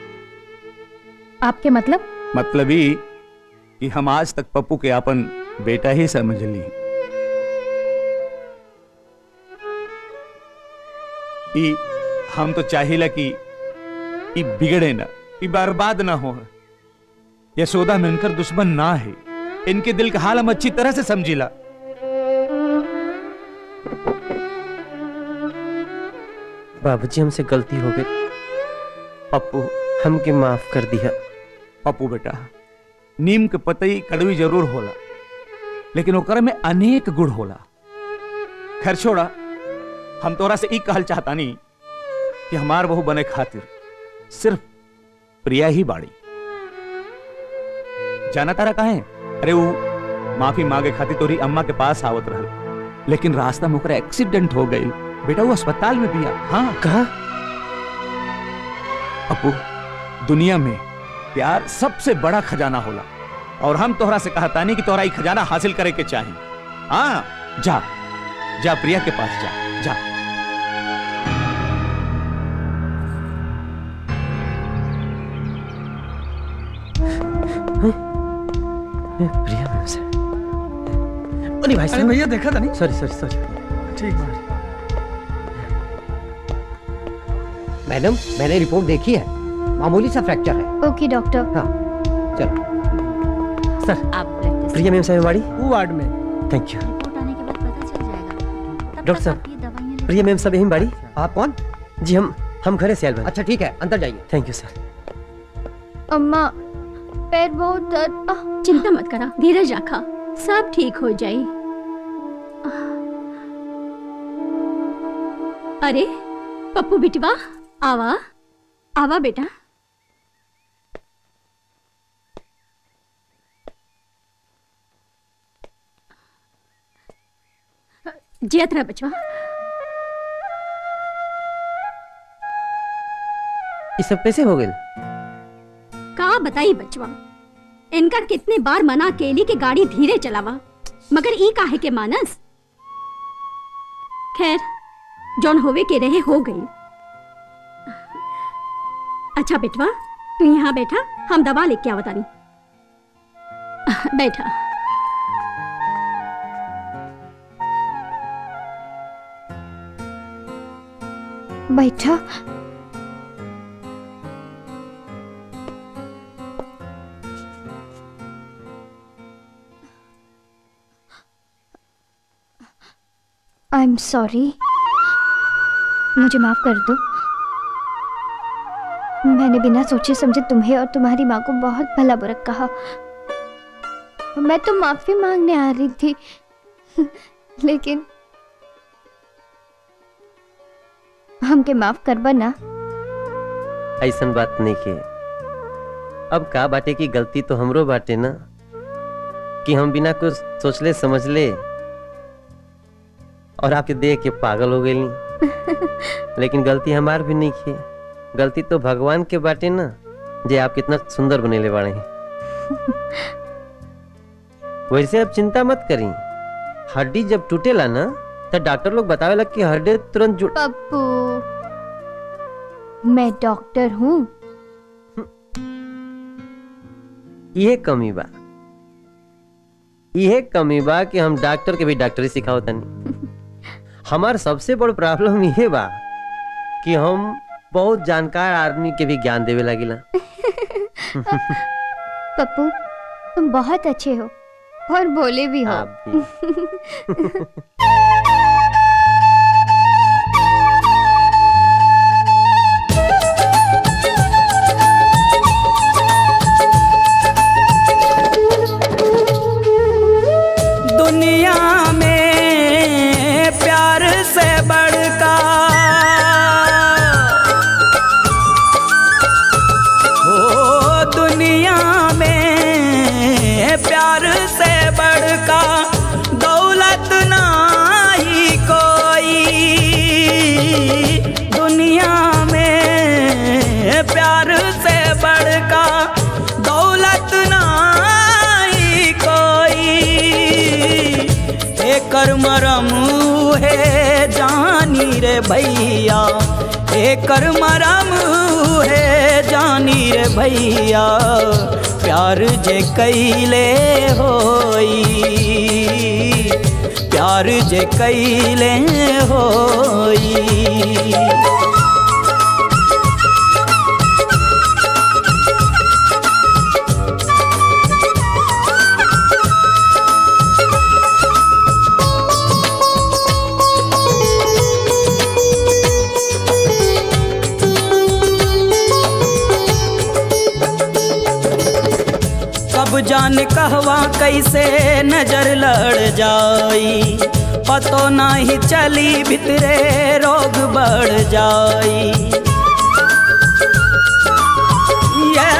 आपके मतलब मतलब ही कि हम आज तक पप्पू के अपन बेटा ही समझ ली ई हम तो चाहिला कि ई बिगड़े ना ई बर्बाद ना हो यशोदा में इनकर दुश्मन ना है इनके दिल का हाल हम अच्छी तरह से समझीला बाबूजी हमसे गलती हो गई पप्पू हमके माफ कर दिया पप्पू बेटा नीम के पतई कड़वी जरूर होला लेकिन ओकर में अनेक गुण होला खैर छोड़ा हम तोरा से ई कहल चाहता नहीं कि हमार बहू बने खातिर सिर्फ प्रिया ही बाड़ी जाना तारा कहे अरे वो माफी मांगे खातिर तोरी अम्मा के पास आवत रहल लेकिन रास्ता में ओकरा एक्सीडेंट हो गई बेटा वो अस्पताल में बिया हाँ कहा अपू दुनिया में प्यार सबसे बड़ा खजाना होला और हम तोहरा से कहता नहीं कि तोहरा ई खजाना हासिल करे के चाहिए हाँ जा जा प्रिया के पास जा जा प्रिया मैम से अरे भाई अरे भैया देखा था नहीं सॉरी सॉरी सॉरी ठीक बात मैडम मैंने रिपोर्ट देखी है मामूली सा फ्रैक्चर है ओके डॉक्टर हाँ चलो सर आप ब्लड टेस्ट प्रिया मैम साहब हमारी वो वार्ड में थैंक यू रिपोर्ट आने के बाद पता चल जाएगा डॉक्टर साहब प्रिया मैम साहब यहीं बाड़ी आप कौन जी हम हम घरे से आयल बानी अच्छा ठीक है अंदर जाइए थैंक यू सर अम्मा पैर बहुत दर्द आह, चिंता मत करा धीरज रखा सब ठीक हो जाई अरे पप्पू बिटवा आवा आवा बेटा जियत रहा बचवा ये सब कैसे हो गए का बताई बचवा इनका कितने बार मना केली कि गाड़ी धीरे चलावा मगर ई काहे के मानस खैर जौन होवे के रहे हो गई अच्छा बेटवा तू यहाँ बैठा हम दवा लेके आवतानी बैठा बैठा आई एम सॉरी मुझे माफ कर दो मैंने बिना सोचे समझे तुम्हें और तुम्हारी माँ को बहुत भला बुरा कहा मैं तो माफी मांगने आ रही थी लेकिन हमके माफ करबा ना ऐसन बात नहीं के अब का बाटे की गलती तो हमरो बाटे ना कि हम बिना कुछ सोचले समझले और आपके देख के पागल हो गई लेकिन गलती हमार भी नहीं की गलती तो भगवान के बाटे ना जे आप कितना सुंदर बनेले बाड़े हैं वैसे अब चिंता मत करी हड्डी जब टूटेला ना तो डॉक्टर लोग बतावेला कि हड्डी तुरंत जुड़ पप्पू मैं डॉक्टर हूँ ये कमी बा ये कमी बा कि हम डॉक्टर के भी डॉक्टरी सिखाओ तनी हमार सबसे बड़ प्रॉब्लम ये बा कि हम बहुत जानकार आदमी के भी ज्ञान देवे लागिला पप्पू तुम बहुत अच्छे हो और बोले भी हो आप है जानी रे भैया एकर मरम है जानी रे भैया प्यार जे कैले होई प्यार जे कैले होई कब जान कहवा कैसे नजर लड़ जाई पतो नाही चली भितरे रोग बढ़ जाई ये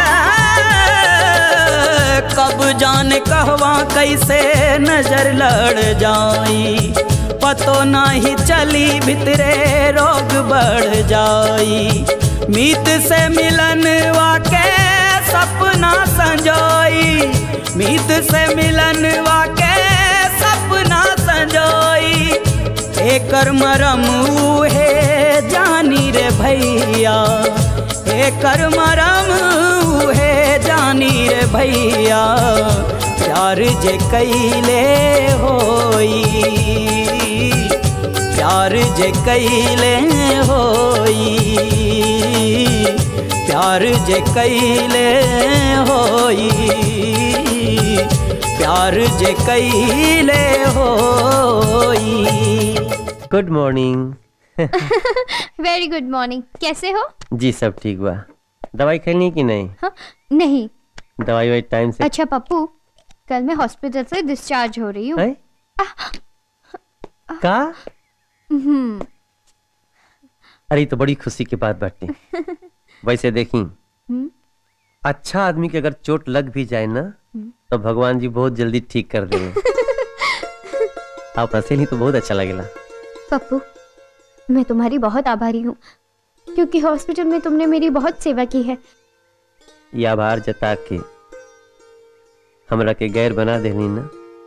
कब जान कहवा कैसे नजर लड़ जाई पतो नाही चली भितरे रोग बढ़ जाई मीत से मिलन वाके सपना संजोई मीत से मिलन वाके सपना संजोई एकर मरम है जानी रे भैया एकर मरम है जानी रे भैया प्यार जे कैले होई प्यार जे कैले होई प्यार जे कैले होई प्यार जे कैले होई good morning very good morning कैसे हो जी सब ठीक बा दवाई खैनी कि नहीं हाँ? नहीं दवाई वाई टाइम से अच्छा पप्पू कल मैं हॉस्पिटल से डिस्चार्ज हो रही हूँ हैं? का हम्म, अरे ये तो बड़ी खुशी की बात बाटे वैसे देखी हम्म, अच्छा आदमी के अगर चोट लग भी जाए ना हम्म। तो भगवान जी बहुत जल्दी ठीक कर देंगे आप हंसे नहीं तो बहुत अच्छा लगेला पप्पू मैं तुम्हारी बहुत आभारी हूँ क्योंकि हॉस्पिटल में तुमने मेरी बहुत सेवा की है ये आभार जता के हमरा के गैर बना देनी ना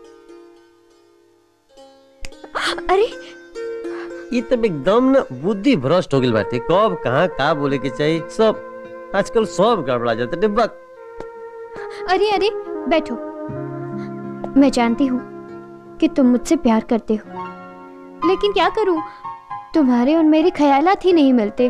अरे ये तब एकदम ना बुद्धि भ्रष्ट हो गई बाटे कब कहाँ का बोले के चाहिए सब आजकल सब गड़बड़ा जाता डिब्बा अरे अरे बैठो मैं जानती हूँ कि तुम मुझसे प्यार करते हो लेकिन क्या करूं तुम्हारे और मेरे ख्यालात ही नहीं मिलते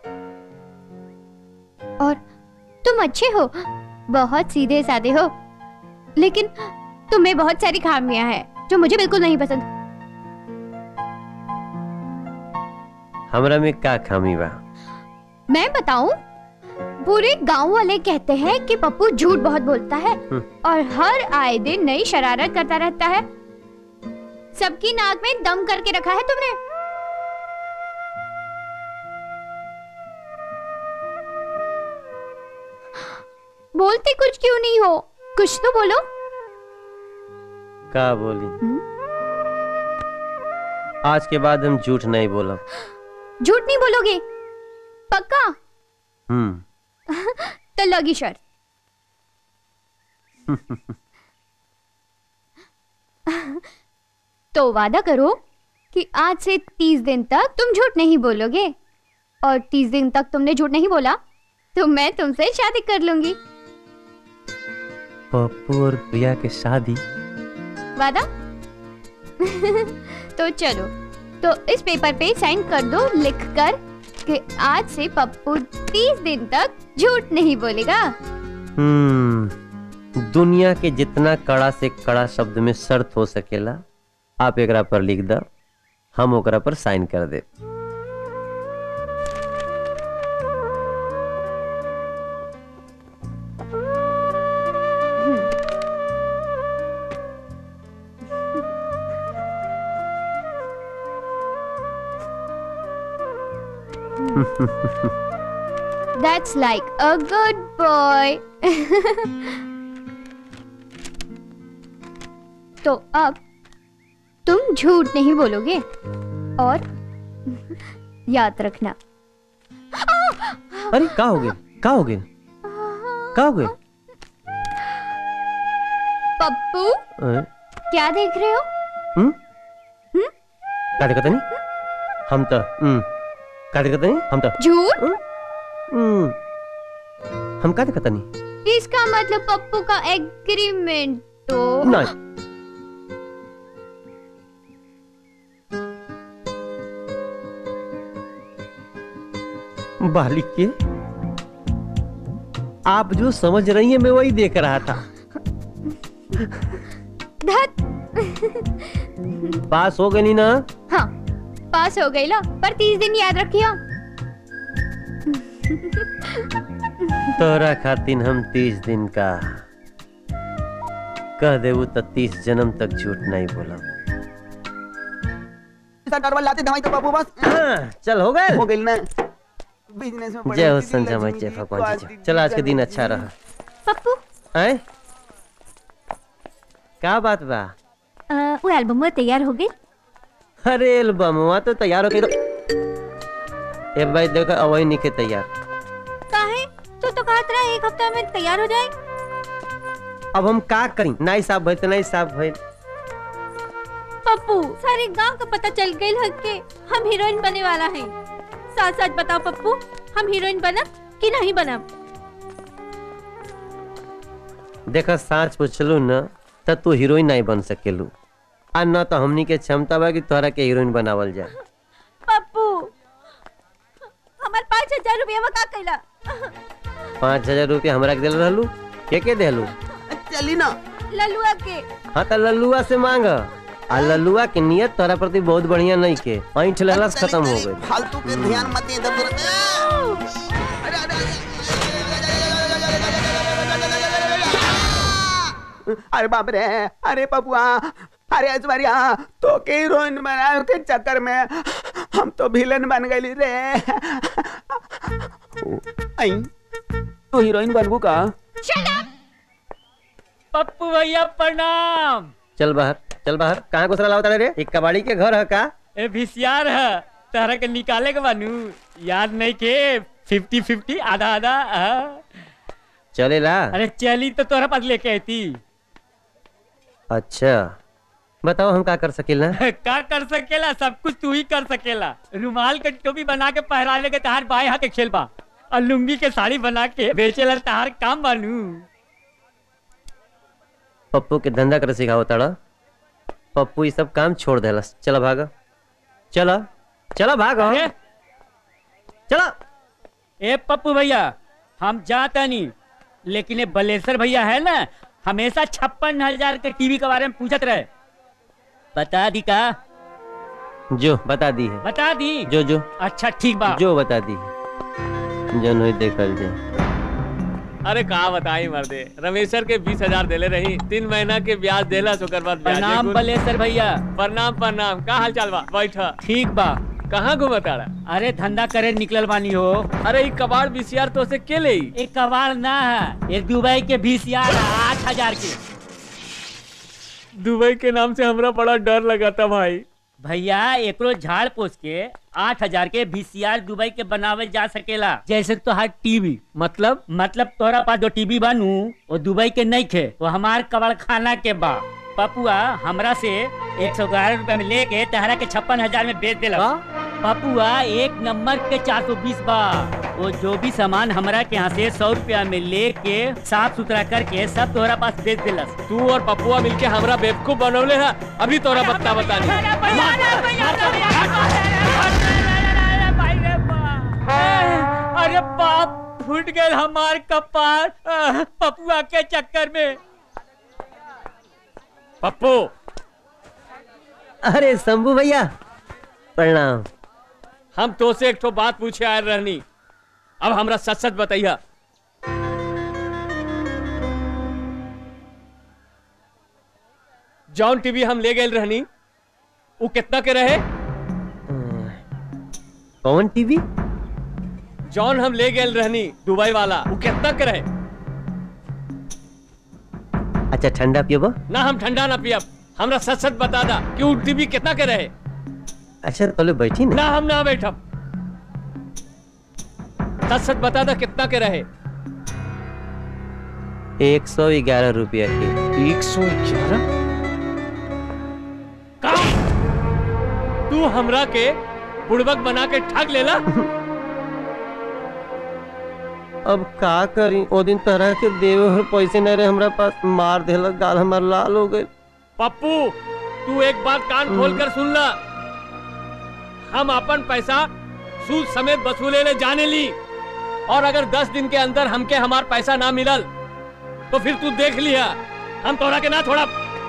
और तुम अच्छे हो बहुत सीधे साधे हो लेकिन तुम्हें बहुत सारी खामियां हैं जो मुझे बिल्कुल नहीं पसंद हमरा में का खामी बा मैं बताऊं पूरे गांव वाले कहते हैं कि पप्पू झूठ बहुत बोलता है हम्म। और हर आए दिन नई शरारत करता रहता है सबकी नाक में दम करके रखा है तुमने बोलते कुछ क्यों नहीं हो कुछ तो बोलो का बोली आज के बाद हम झूठ नहीं बोलब झूठ नहीं बोलोगे पक्का हम्म तो लगी शर्त तो वादा करो कि आज से तीस दिन तक तुम झूठ नहीं बोलोगे और तीस दिन तक तुमने झूठ नहीं बोला तो मैं तुमसे शादी कर लूंगी पप्पू और प्रिया के शादी वादा तो चलो तो इस पेपर पे साइन कर दो लिख कर कि आज से पप्पू तीस दिन तक झूठ नहीं बोलेगा हम्म दुनिया के जितना कड़ा से कड़ा शब्द में शर्त हो सकेला आप एकरा पर लिख द हम ओकरा पर साइन कर दे That's like a good boy. तो अब तुम झूठ नहीं बोलोगे और याद रखना अरे का हो गए का हो गए का हो गए पप्पू अ, क्या देख रहे हो हम्म? हम्म? का देखत नहीं हम तो हम्म का देखत नहीं हम तो झूठ हम्म हम का देखत नहीं इसका मतलब पप्पू का एग्रीमेंट तो नहीं बालिक के आप जो समझ रही हैं मैं वही देख रहा था धत पास हो गई ना हाँ पास हो गई ला पर तीस दिन याद रखियो तोरा खातिन हम तीस दिन का कह देबू तो तीस जन्म तक झूठ नहीं बोला सरकार वाले लाते दवाई तो बाबू बस चल हो गए हो गई ना बिजनेस में जय हो संजय मैं जय भगवान जी चल आज के दिन अच्छा रहा पप्पू हैं का बात बा अ, वो एल्बम तैयार हो गई अरे एल्बमवा तो तैयार हो गई ए भाई देखो अवई नहीं के तैयार काहे तू तो कहत रहा एक हफ्ता में तैयार हो जाए अब हम का करी नहीं साफ भइल तो नहीं साफ भइल पप्पू सारे गांव का पता चल गई है कि हम हीरोइन बने वाला हैं सच सच बताओ पप्पू हम हीरोइन बनब कि नहीं बनब देखा साच पूछलू न त तू हीरोइन नहीं बन सकेलू आ न तो हमनी के क्षमता बा कि तोहरा के हीरोइन बनावल जाए पप्पू हमार पाँच हजार रुपया में का कैला पाँच हजार रुपया हमरा के दिल रहलू के के देलू चली ना ललुआ के हाँ तो लल्लुआ से मांग आ लल्लुआ के नियत तोरा प्रति बहुत बढ़िया नहीं के ऐठ लेलस खत्म हो गई फालतू के ध्यान मत दे इधर उधर अरे बाप रे अरे पपुआ अरे ऐश्वर्या तो के हीरोइन बनाए के चक्कर में हम तो विलन बन गई रे आई तो हीरोइन बनबू का पप्पू भैया प्रणाम चल बाहर चल बाहर कहाँ घुसरा लावता रे एक कबाड़ी के घर है का ए भिसियार है तारा के निकाले के बानू याद नहीं के फिफ्टी फिफ्टी आधा आधा हाँ। चलेला अरे चली तो तोरा पास लेके आई थी अच्छा बताओ हम का कर सकेला का कर सकेला सब कुछ तू ही कर सकेला रुमाल के टोपी बना के पहराने के तहार बाएं हाथ के खेल बा और लुंगी के साड़ी बना के बेचेला तहार काम बानू पप्पू के धंधा कर सिखाओ ताड़ा पप्पू ये सब काम छोड़ देलस चलो भागा चलो चलो भागो चलो ए पप्पू भैया हम जाता नहीं लेकिन ये बलेसर भैया है ना हमेशा छप्पन हजार के टीवी के बारे में पूछत रहे बता दी का जो बता दी है बता दी जो जो अच्छा ठीक बा जो बता दी है जन होई देखल जे अरे कहा बताई मर्दे रमेशर के बीस हजार देले रही तीन महीना के ब्याज देला ओकर बाद प्रणाम बलेसर भैया प्रणाम प्रणाम का हाल चाल बा बैठ ठीक बा कहाँ घूमताड़ा अरे धंधा करे निकलल बानी हो अरे ई कबाड़ बीसीआर तो से के ले एक कबाड़ ना है ये दुबई के बीसीआर आठ हजार के दुबई के नाम से हमरा बड़ा डर लगा था भाई भैया एकरो झाड़ पोस के आठ हजार के बीसीआर दुबई के बनावल जा सकेला जैसे तो हर टीवी मतलब मतलब तोरा पास जो टीवी बनू वो दुबई के नहीं खे वो हमार कबाड़ खाना के बा पपुआ हमरा से एक सौ ग्यारह रूपए में लेके तहरा के छप्पन हजार में बेच दिला पपुआ एक नंबर के चार सौ बीस बा वो जो भी सामान हमरा के यहाँ से सौ रुपया में लेके साफ सुथरा करके सब तोहरा पास बेच दिला तू और पपुआ मिलके हमरा बेवकूफ बनौले है अभी तोरा बता बता अरे बाप फूट गए हमार कपार पपुआ के चक्कर में पप्पू अरे शंभू भैया प्रणाम हम तो से एक तो बात पूछे आए रहनी अब हमरा सच सच बताइया जॉन टीवी हम ले गए रहनी वो कितना के रहे कौन टीवी जॉन हम ले गए रहनी दुबई वाला वो कितना के रहे अच्छा ठंडा पियो ना हम ठंडा ना पियब हमरा सच सच बता दा कि वो टीवी कितना के रहे अच्छा तोले बैठी ना ना हम ना बैठब सच सच बता दा कितना के रहे एक सौ ग्यारह रुपया के एक सौ ग्यारह तू तू हमरा के बुड़बक बना के ठग लेला अब का करी ओ दिन तरह के देवे और पैसे न रहे हमरा पास मार देलक गाल हमार लाल हो गई पप्पू तू एक बात कान खोल कर सुन ला हम अपन पैसा सूद समेत वसूले ले जाने ली और अगर दस दिन के अंदर हमके हमार पैसा ना मिलल तो फिर तू देख लिया हम तोरा के ना थोड़ा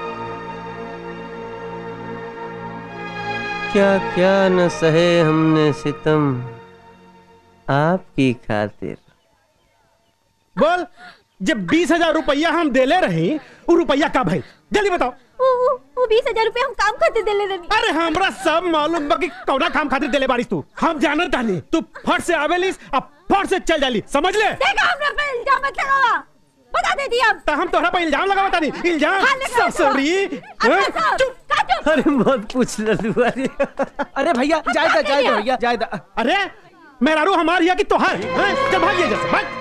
क्या क्या न सहे हमने सितम आपकी खातिर बोल जब बीस हजार रुपया हम देले रही वो रुपया का भाई जल्दी बताओ वो वो- वो बीस हजार रूपए हम काम खातिर देले रहनी अरे हमरा सब मालूम बा कि कौना काम खातिर देले बारिश तू हम जानत तानी तू फट से आवेलिस अब फट से चल जाली समझ ले देखा हमरा पे इल्जाम मत लगावा बता दे दिया तो हम तोहरा पे इल्जाम लगावा तानी इल्जाम हाँ, लगाओ, ससुरी अच्छा हैं? साहब, का चुप अरे मत पूछ लल्लू अरे अरे भैया जायदा जायदा भैया जायदा अरे मेहरारू हमार हिया कि तोहार हैं? चल भाग ये जैसे भाग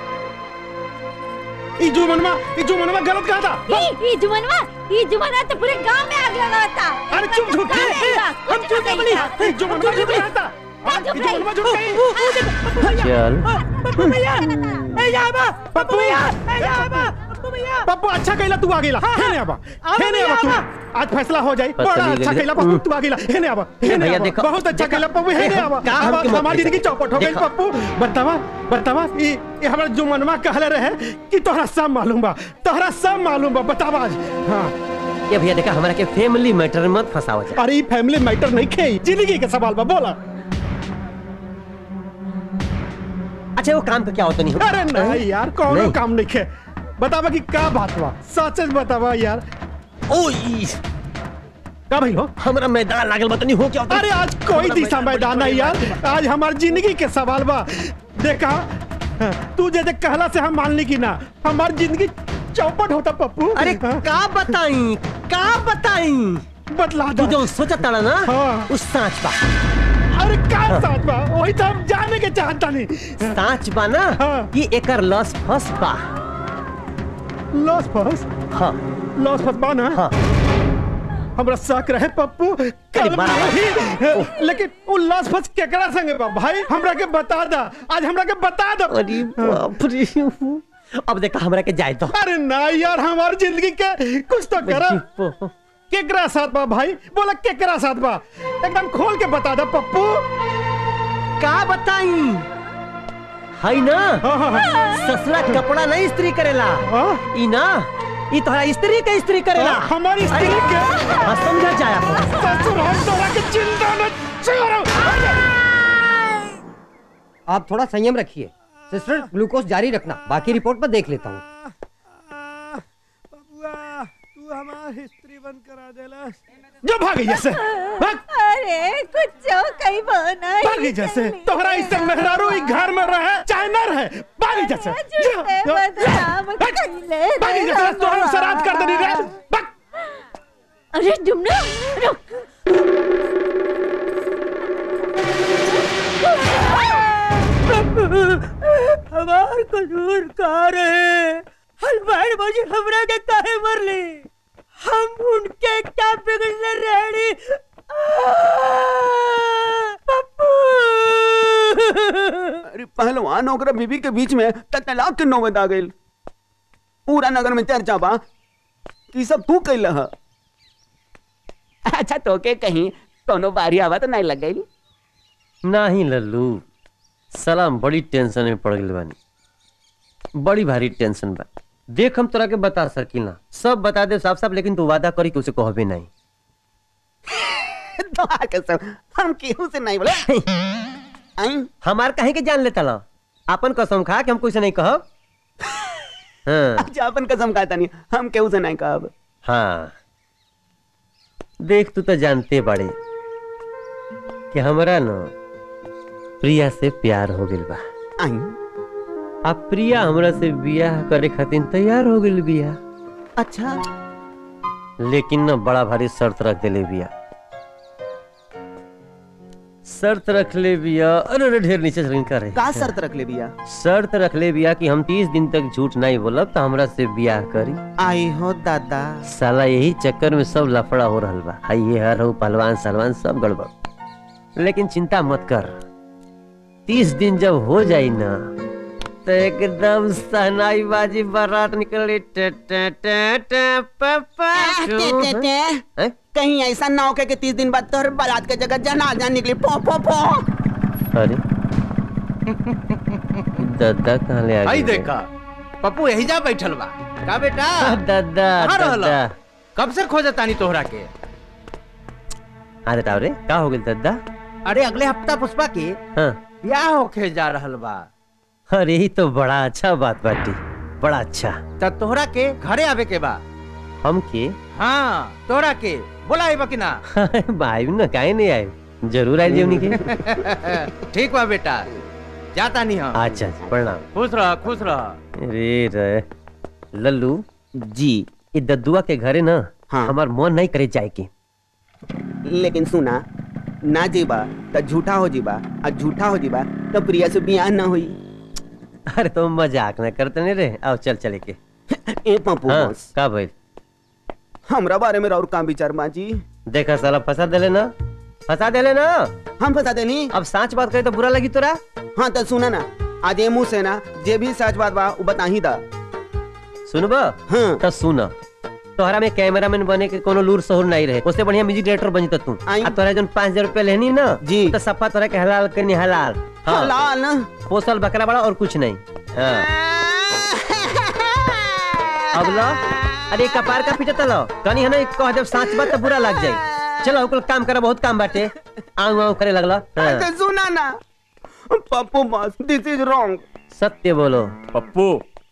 ई जो मनवा ई जो मनवा गलत कहा था ई ई जुमनवा ई जुमनवा तो पूरे गांव में आग लगा था अरे चुप झूठ गाँव में आएगा, हम कुछ चुप नहीं बोली था। ई जो मनवा चुप झूठ नहीं। कहा था का ई चुप जो नहीं? मनवा झूठ कही चल पप्पू भैया ए जाबा पप्पू भैया ए जाबा पप्पू अच्छा कहला तू आ गेला हे ने आबा हे ने आबा तू आज फैसला हो जाई पता बड़ा नहीं अच्छा गले। कहला पप्पू तू आ गेला हे ने आबा हे ने भैया आबा देखो, बहुत अच्छा कहला पप्पू हे ने आबा का हमके मत हमारी जिंदगी चौपट हो गई देखो। पप्पू बतावा बतावा ई ई हमरा जो मनवा कहले रहे कि तोहरा सब मालूम बा तोहरा सब मालूम बा बतावा आज हां ये भैया देखा हमारा के फैमिली मैटर में मत फंसावा जा अरे ई फैमिली मैटर नहीं खेई जिंदगी के सवाल बा बोला अच्छा वो काम का क्या होता नहीं अरे नहीं यार कौनो नहीं। काम नहीं खे बतावा कि का बात बा सच सच बतावा यार ओ ई का भाई हो हमरा मैदान लागल बा तनी हो क्या होता अरे आज कोई दिशा मैदान नहीं यार आज हमारी जिंदगी के सवाल बा देखा तू जे जे कहला से हम मान ली कि ना हमारी जिंदगी चौपट होता पप्पू अरे का बताई का बताई बतला तू जो सोचा ताड़ा ना हाँ। उस सांच बा अरे का साथ बा वही तो हम जाने के चाहता नहीं सांच बा ना ये एकर लॉस फस बा लॉस फस हाँ लॉस फस बा ना हाँ हमरा शक रहे पप्पू कल बड़ा बा। नहीं लेकिन वो लॉस फस केकरा संगे बा भाई हमरा के बता दा आज हमरा के बता दो अरे बाप रे अब देखा हमरा के जाए तो अरे ना यार हमारी जिंदगी के कुछ तो करा केकरा साथ बा भाई बोला केकरा साथ बा एकदम खोल के बता दा पप्पू का बताई है ना ससुरा कपड़ा नहीं इस्त्री करेला ई ना ई तोहरा स्त्री के स्त्री करेला हाँ, हमारी स्त्री अरे, के? हाँ समझा जाया ससुर हम तोरा के चिंता न छोड़ो आप थोड़ा संयम रखिए सिस्टर ग्लूकोज जारी रखना बाकी रिपोर्ट पर देख लेता हूँ तू हमारी हिस्ट्री बंद करा देला जो भागी जैसे भाग अरे कुछ जो कहीं बना भागी जैसे तोहरा इससे मेहरारू ई घर में रहे चाहे न रहे भागी जैसे जो, जो, भाग, भागी जैसे तोहरा शराब कर देनी रे भाग अरे डुमना रुक हमार कसूर का रहे हलवाई बाजी हमरा के काहे मरली हम उनके क्या बिगड़ने रेडी अरे पहलवान ओकरा बीबी के बीच में त तलाक के नौबत आ गइल पूरा नगर में चर्चा बा कि सब तू कैल ह अच्छा तो के कहीं कोनो बारी आवा तो नहीं लग गई नहीं लल्लू सलाम बड़ी टेंशन में पड़ गई बानी बड़ी भारी टेंशन बा देख हम तोरा के बता सकीला सब बता दे साफ साफ लेकिन तू वादा करी कि उसे कहबे नहीं तोहार कसम हम केहू से नहीं बोले आई हमार कहे के जान लेता ला अपन कसम खा कि हम कुछ नहीं कहब हाँ अच्छा अपन कसम खाता नहीं हम केहू से नहीं कहब हाँ देख तू तो जानते बड़े कि हमरा न प्रिया से प्यार हो गइल बा आई अब प्रिया हमरा से बियाह करे खातिर तैयार हो गइल बिया अच्छा लेकिन न बड़ा भारी शर्त रख देले बिया शर्त रख ले बिया अरे अरे ढेर नीचे से करे का शर्त रख ले बिया शर्त रख ले बिया कि हम तीस दिन तक झूठ नहीं बोलब तो हमरा से बियाह करी आई हो दादा साला यही चक्कर में सब लफड़ा हो रहल बा हाई ये हर हो पहलवान सलवान सब गड़बड़ लेकिन चिंता मत कर तीस दिन जब हो जाई ना तो एकदम सहनाई बाजी बारात निकली टे टे टे टे प प टे, टे, टे। कहीं ऐसा ना हो के कि तीस दिन बाद तोहर बारात के जगह जनाजा निकली पो पो पो अरे दादा कहाँ ले आ आई गए देखा पप्पू यही जा बैठल बा का बेटा दादा कहाँ रहला? दादा कब से खोजे तानी तोहरा के हाँ बेटा रे का हो गेल दादा अरे अगले हफ्ता पुष्पा के हाँ ब्याह होके जा रहल बा अरे ही तो बड़ा अच्छा बात बाटी बड़ा अच्छा त तोहरा के घरे आवे के बा हम के हाँ तोहरा के बोला आई बा कि ना भाई ना काहे नहीं आए जरूर आए जीवनी के ठीक बा बेटा जाता नहीं हम अच्छा अच्छा, प्रणाम खुश रह खुश रह रे रे लल्लू जी ये दद्दुआ के घरे ना हाँ। हमार मन नहीं करे जाए के लेकिन सुना ना जीबा तो झूठा हो जीबा और झूठा हो जीबा तो प्रिया से बियाह ना हुई अरे तो मजाक ना करते नहीं रे आओ चल चले के ए पप्पू हाँ, बॉस का भाई हमरा बारे में और का विचार माँ जी देखा साला फंसा देले ना फंसा देले ना हम फंसा देनी अब सच बात करे तो बुरा लगी तोरा हाँ तो सुना ना आज ये मुंह से ना जे भी सच बात बा वो बता ही दा सुनबा हाँ तो सुन तोहरा में कैमरामैन बने के कोनो लूर सहूर नहीं रहे उससे बढ़िया म्यूजिक डायरेक्टर बनी तो तू आ तोरा जन पाँच हजार रुपया लेनी ना जी तो सफा तोरा के हलाल करनी हलाल हाँ। हलाल ना पोसल बकरा बड़ा और कुछ नहीं हाँ। अब लो अरे कपार का पीछे तलो कनी है ना कह जब सांच बात तो बुरा लग जाए चलो कुल काम करा बहुत काम बाटे आऊ आऊ करे लगला हाँ। तो सुना ना Pappu boss this is wrong सत्य बोलो पप्पू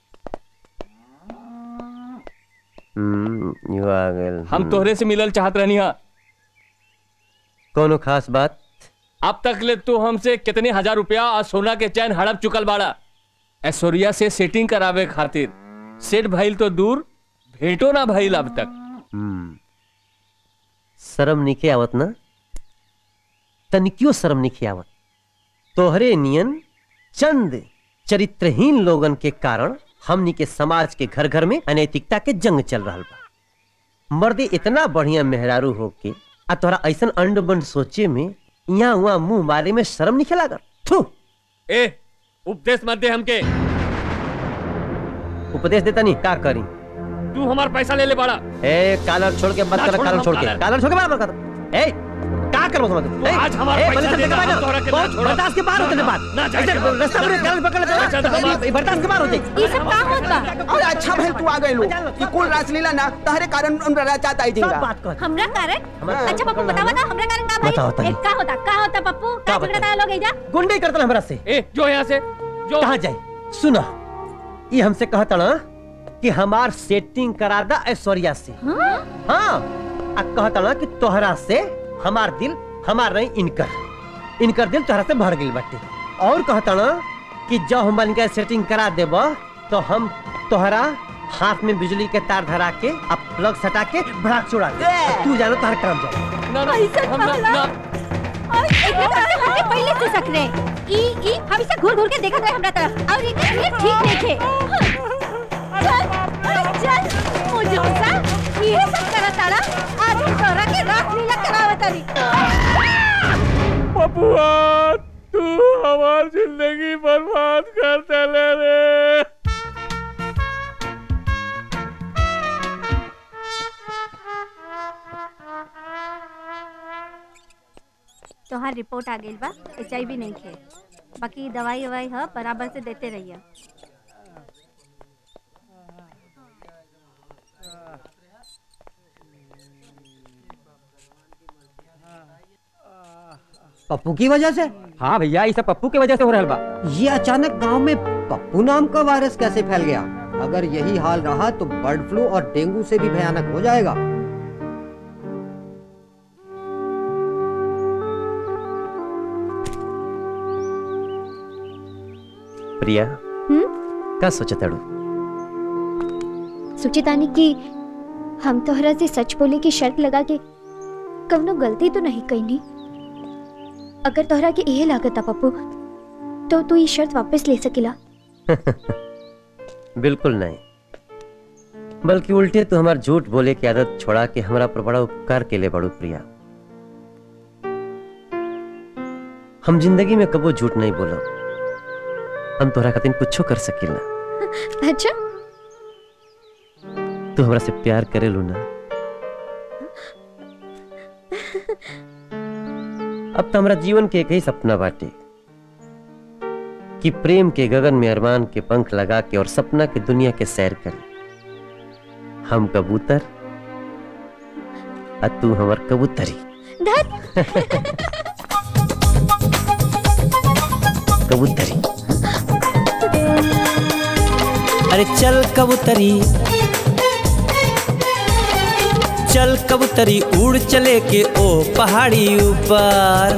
हम्म यू आ गए हम तोहरे से मिलल चाहत रहनी हा कोनो खास बात अब तक ले तू हमसे कितने हजार रुपया और सोना के चैन हड़प चुकल बाड़ा ऐश्वर्या से सेटिंग करावे खातिर सेट भइल तो दूर भेंटो ना भइल अब तक हम्म शर्म निके आवत ना तनिकियो शर्म निके आवत तोहरे नियन चंद चरित्रहीन लोगन के कारण हमनी के समाज के घर घर में अनैतिकता के जंग चल रहा बा मर्दे इतना बढ़िया मेहरारू होके आ तोहरा ऐसन अंड बंड सोचे में यहाँ हुआ मुंह मारे में शर्म निके लागल थू ए उपदेश मत दे हमके उपदेश देता नहीं का करी तू हमार पैसा ले ले बाड़ा ए कालर छोड़ के मत ना कर छोड़ कालर हम छोड़ के कालर। कालर छोड़ के बाहर मत कर ए का कर समझ तू आज हमारा पैसा देगा, हम तोहरा के ना छोड़ब। बर्दाश्त के बाहर होते ना, बात ना, जाए, ऐसे जाए, रास्ता में कालर पकड़ लेते पैसा तो हमारा- ना, बर्दाश्त के बाहर होते ये सब का होत बा अरे अच्छा भाई तू आ गए लो कि कुल रासलीला ना तहरे कारण उनरा चाहता ही जिंगा हमरा कारण अच्छा पप्पू बतावा ना हमरा कारण का बताओ भाई तनी। एक का होता का होता पप्पू का झगड़ा था लोग एजा गुंडे करता हमरा से ए जो यहाँ से जो कहाँ जाए सुना ये हमसे कहता ना कि हमार सेटिंग करा दा ऐश्वर्या से हाँ आ कहता ना कि तोहरा से हमार दिल हमार नहीं इनकर इनकर दिल तोहरा से भर गई बाटे और कहता ना कि जब हम इनका सेटिंग करा देब तो हम तोहरा हाथ में बिजली के तार धरा के अब प्लग सटा के भड़ाक चुड़ा दे अब तू जानो तोहर काम जाए ना ना ऐसा हम ना पगला। ना और एकरा तरफ से हमके पहले से शक रहे ई ई हमेशा घूर घूर के देखत रहे हमरा तरफ और ये ये ठीक नहीं थे चल अरे चल मुझे सा ये सब करा तारा आज हम तोरा के रात लीला करावे तारी पपुआ तू हमार जिंदगी बर्बाद कर देले रे तोहार रिपोर्ट आ गई बा एच आई नहीं खे बाकी दवाई ववाई ह बराबर से देते रहिए पप्पू की वजह से हाँ भैया ये सब पप्पू के वजह से हो रहा बा ये अचानक गांव में पप्पू नाम का वायरस कैसे फैल गया अगर यही हाल रहा तो बर्ड फ्लू और डेंगू से भी भयानक हो जाएगा प्रिया हम्म का सोचा तड़ू सुचितानी कि हम तोहरा से सच बोले की शर्त लगा के कवनो गलती तो नहीं कईनी अगर तोहरा के यही लागत आ पप्पू तो तू ये शर्त वापस ले सकेला बिल्कुल नहीं बल्कि उल्टे तो हमार झूठ बोले की आदत छोड़ा के हमरा पर बड़ा उपकार के लिए बड़ू प्रिया हम जिंदगी में कबो झूठ नहीं बोला हम तोहरा खातिर कुछो कर सकीला अच्छा तू हमरा से प्यार करे लो ना अब तो हमारा जीवन के एक ही सपना बाटे कि प्रेम के गगन में अरमान के पंख लगा के और सपना के दुनिया के सैर करे हम कबूतर और तू हमर कबूतरी कबूतरी अरे चल कबूतरी चल कबूतरी उड़ चले के ओ पहाड़ी ऊपर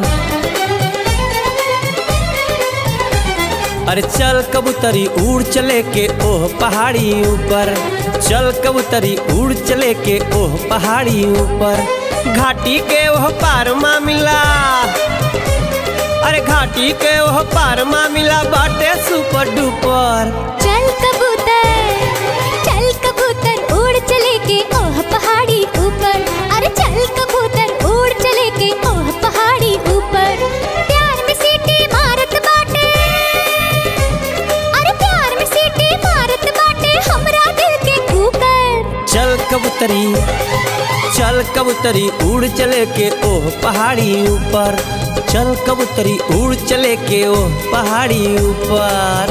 अरे चल कबूतरी उड़ चले के ओह पहाड़ी ऊपर चल कबूतरी उड़ चले के ओह पहाड़ी ऊपर घाटी के ओह पार मा मिला अरे घाटी के ओह पार मा मिला बाटे सुपर डुपर चल कबूतर चल कबूतर उड़ चले के ओह पहाड़ी ऊपर अरे चल कबूतर उड़ चले के ओह पहाड़ी ऊपर प्यार में सीटी मारत बाटे अरे प्यार में सीटी मारत बाटे हमरा दिल के कुकर चल कबूतरी चल कबूतरी उड़ चले के ओह पहाड़ी ऊपर चल कबूतरी उड़ चले के ओह पहाड़ी ऊपर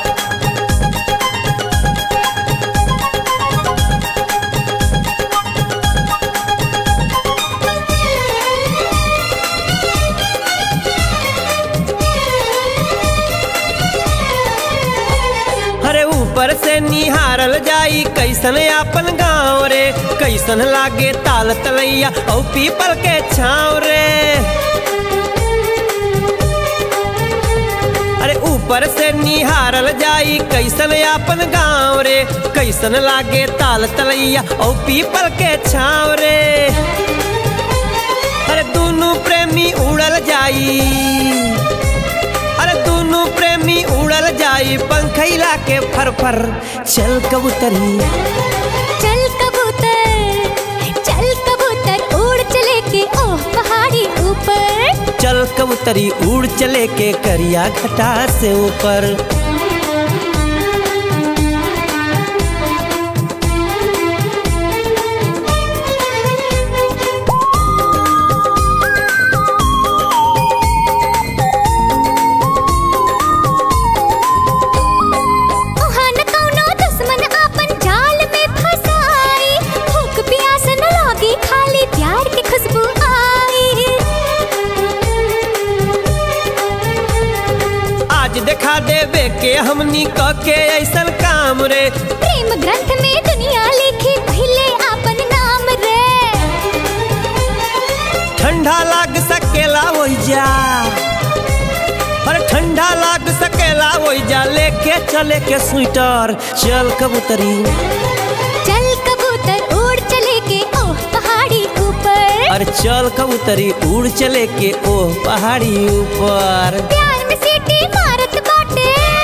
अरे ऊपर से निहारल जाई कैसन आपन गाँव रे कैसन लागे ताल तलैया औ पीपल के छाँव रे अरे ऊपर से निहारल जाई कैसन आपन गाँव रे कैसन लागे ताल तलैया औ पीपल के छाँव रे अरे दोनों प्रेमी उड़ल जाई अरे दोनों प्रेमी उड़ल जाई पंखैला के फर फर चल कबूतरी चल कबूतर चल कबूतर उड़ चले के ओह पहाड़ी ऊपर चल कबूतरी उड़ चले के करिया घटा से ऊपर ओहा न कौनो दुश्मन आपन जाल में फसाई भूख प्यास न लागी खाली प्यार की खुशबू आई आज दिखा देवे के हमनी क के ऐसन काम रे प्रेम ग्रंथ में दुनिया लिखी पहले आपन नाम रे ठंडा लाग सकेला वही जा अरे ठंडा लाग सकेला वही जा लेके चले के स्वेटर चल कबूतरी चल कबूतर उड़ चले के ओह पहाड़ी ऊपर अरे चल कबूतरी उड़ चले के ओ पहाड़ी ऊपर प्यार में सीटी मारत बाटे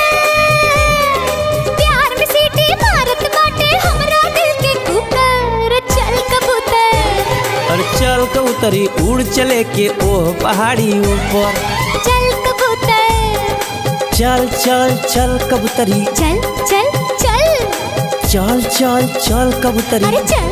प्यार में सीटी मारत बाटे हमरा दिल के कुकर चल कबूतर अरे चल कबूतरी उड़ चले के ओ पहाड़ी ऊपर चल कबूतर चल चल चल कबूतरी चल चल चल चल चल चल कबूतरी अरे चल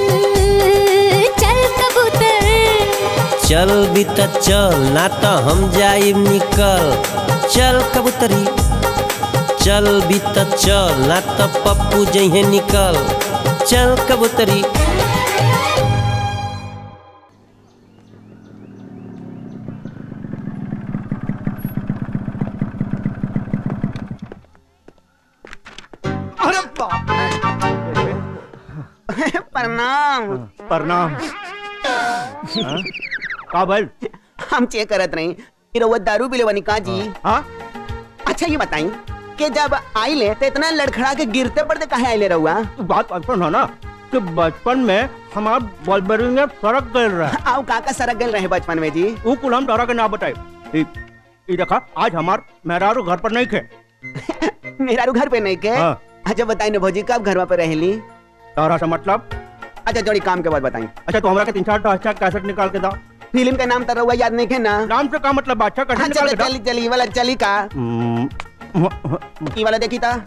चल कबूतर चल भी त चल ना तो हम जाइब निकल चल कबूतरी चल भी त चल ना तो पप्पू जइहे निकल चल कबूतरी अरे बाप प्रणाम प्रणाम का भाई हम चेक करत रही कि रउआ दारू पीले बनी का जी हाँ अच्छा ये बताई कि जब आइले तो इतना लड़खड़ा के गिरते पड़ते कहे आइले रउआ बात ऐसा है ना कि बचपन में हमार बॉलबेरी में सड़क गल रहा आओ काका सरक गल रहे बचपन में जी वो कुल हम डरा के ना बताए ई ई देखा आज हमार मेहरारू घर पर नहीं थे मेरा घर पे नहीं के हाँ। अच्छा बताई ना भौजी कब घरवा पे रहली तारा से मतलब अच्छा जोड़ी काम के बाद बताई अच्छा तो हमरा के तीन चार अच्छा कैसेट निकाल के दा फिल्म का नाम तरह याद नहीं है ना नाम से का मतलब बादशाह का हाँ ढंग चलो निकाल चली चली ये वाला चली का ई वाला देखी था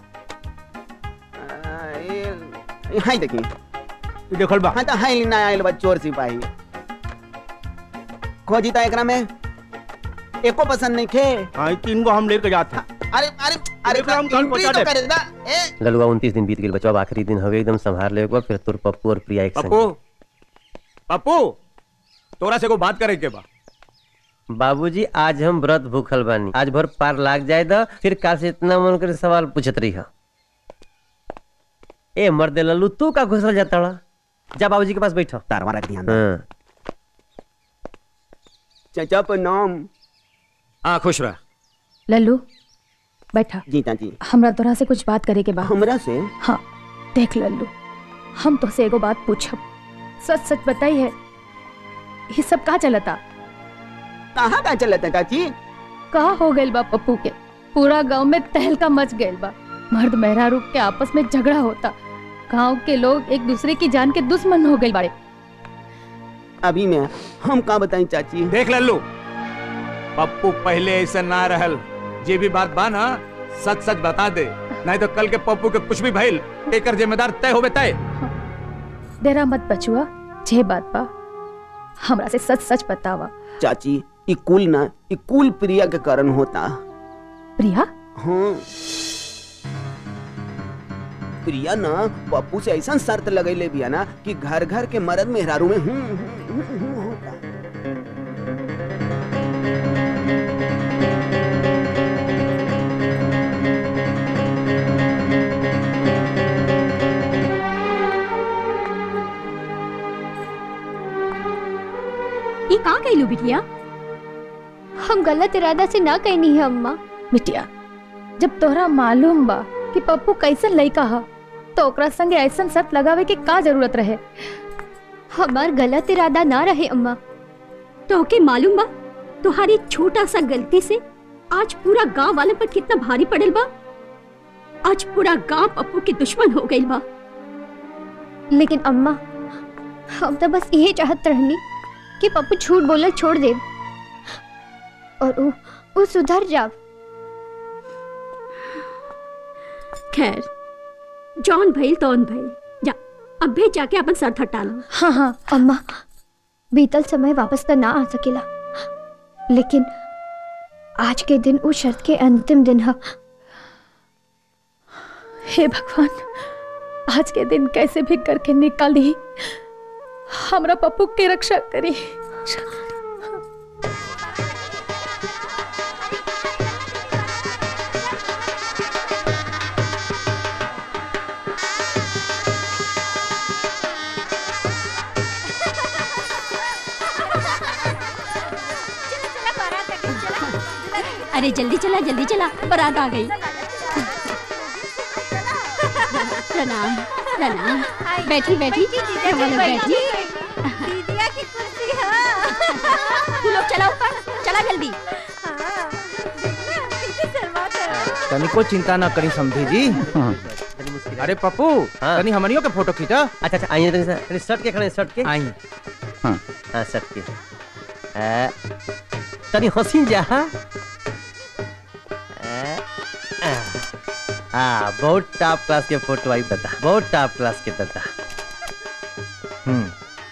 हाय देखी देखल बा हाँ तो हाय ना आयल बा चोर सिपाही खोजी था एकरा में एको पसंद नहीं खे हाँ तीन गो हम लेके जाते अरे अरे अरे हम कल इंट्री पहुंचा तो दे। करे ना ए ललुआ उनतीस दिन बीत गए बचवा अब आखिरी दिन हवे एकदम संभाल ले फिर तोर पप्पू और प्रिया एक पप्पू संग पप्पू तोरा से को बात करे के बा बाबूजी आज हम व्रत भूखल बानी आज भर पार लाग जाए द फिर काल से इतना मन करे सवाल पूछत रही हा ए मर्दे लल्लू तू का घुसल जाता ला? जा बाबूजी के पास बैठो तारवा रख ध्यान हाँ चाचा प्रणाम हाँ खुश रह लल्लू बैठा जी चाची हमरा तोरा से कुछ बात करे के बा हमरा से हाँ देख लल्लू हम तो से एगो बात पूछब सच सच बताई है ये सब का चलता कहाँ का चलता चाची का हो गइल बा पप्पू के पूरा गांव में तहलका मच गइल बा मर्द मेहरारू के आपस में झगड़ा होता गांव के लोग एक दूसरे की जान के दुश्मन हो गइल बाड़े अभी मैं हम का बताई चाची देख लल्लू पप्पू पहले ऐसा ना रहल जे भी बात बा ना सच सच बता दे नहीं तो कल के पप्पू के कुछ भी भइल एकर जिम्मेदार तय होबे तय डेरा मत बचुआ जे बात बा हमरा से सच सच बतावा चाची ई कुल ना ई कुल प्रिया के कारण होता प्रिया हाँ प्रिया ना पप्पू से ऐसा शर्त लगैले बिया ना कि घर घर के मर्द मेहरारू में हूं हूं, हूं, हूं होता ये का कहलू बिटिया हम गलत इरादा से ना कहनी है अम्मा बिटिया जब तोहरा मालूम बा कि पप्पू कैसन लइका ह तो ओकरा संगे ऐसन शर्त लगावे के का जरूरत रहे हमार गलत इरादा ना रहे अम्मा तो के मालूम बा तुम्हारी छोटा सा गलती से आज पूरा गांव वाले पर कितना भारी पड़ल बा आज पूरा गांव पप्पू के दुश्मन हो गइल बा लेकिन अम्मा हम तो बस यही चाहत रहनी कि पप्पू झूठ बोलल छोड़ दे और वो वो सुधर जाव खैर जॉन भइल तौन भइल जा अब भी जाके अपन सर हटा लो हाँ हाँ अम्मा बीतल समय वापस तो ना आ सकेला लेकिन आज के दिन उस शर्त के अंतिम दिन है हे भगवान आज के दिन कैसे भी करके निकाल दी हमरा पप्पू के रक्षा करी अरे जल्दी चला जल्दी चला बारात आ गई प्रणाम प्रणाम बैठी बैठी हम लोग बैठी दीदिया की कुर्सी है तू लोग चला ऊपर चला जल्दी तनिको चिंता ना करी समझी जी अरे पप्पू तनी हमनियो के फोटो खींचा अच्छा अच्छा आइए तनी सा- तनी शर्ट के खड़े शर्ट के आई हाँ हाँ शर्ट के आ, तनी हसीन जा हाँ आ, आ, हाँ बहुत टॉप क्लास के फोटो आई बता बहुत टॉप क्लास के बता हम्म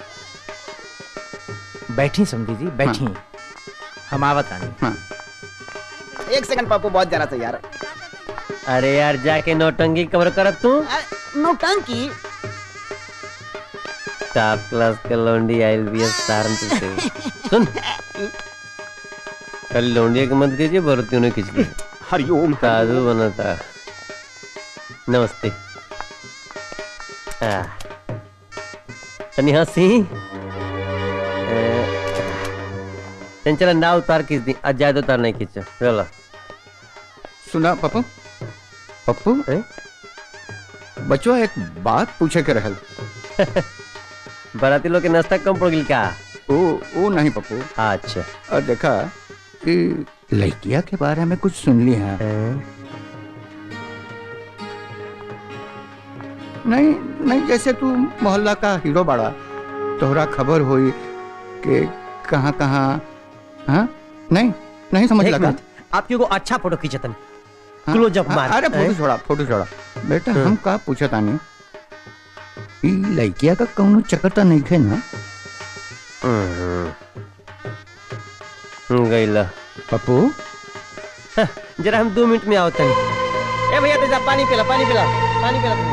बैठी समझी जी बैठी हम आवत आनी एक सेकंड पप्पू बहुत जरा सा यार अरे यार जाके नौटंकी कवर करत तू नौटंकी टॉप क्लास के लौंडी आइल भी है सहारनपुर से सुन कल लौंडिया के मत कीजिए भरतियों ने खींच ली हरिओम साधु बना था नमस्ते आ, तनी हंसी तन चला ना उतार खींच दी आज ज्यादा उतार नहीं खींचो चलो सुना पप्पू पप्पू बचवा एक बात पूछे के रहल बाराती लोग के नाश्ता कम पड़ गई क्या ओ ओ नहीं पप्पू अच्छा और देखा कि लड़किया के बारे में कुछ सुन ली है नहीं नहीं जैसे तू मोहल्ला का हीरो बड़ा तोहरा खबर हुई कि कहाँ कहाँ हाँ नहीं नहीं समझ एक लगा मिनट, आपके को अच्छा फोटो खींचतन क्लोजअप हाँ, मार अरे फोटो हैं? छोड़ा फोटो छोड़ा बेटा हाँ। हम का पूछा तानी ई लड़किया का कौनो चक्कर नहीं खे ना गईला पप्पू जरा हम दो मिनट में आओ तनी ए भैया तेजा पानी पिला पानी पिला पानी पिला तुम्हें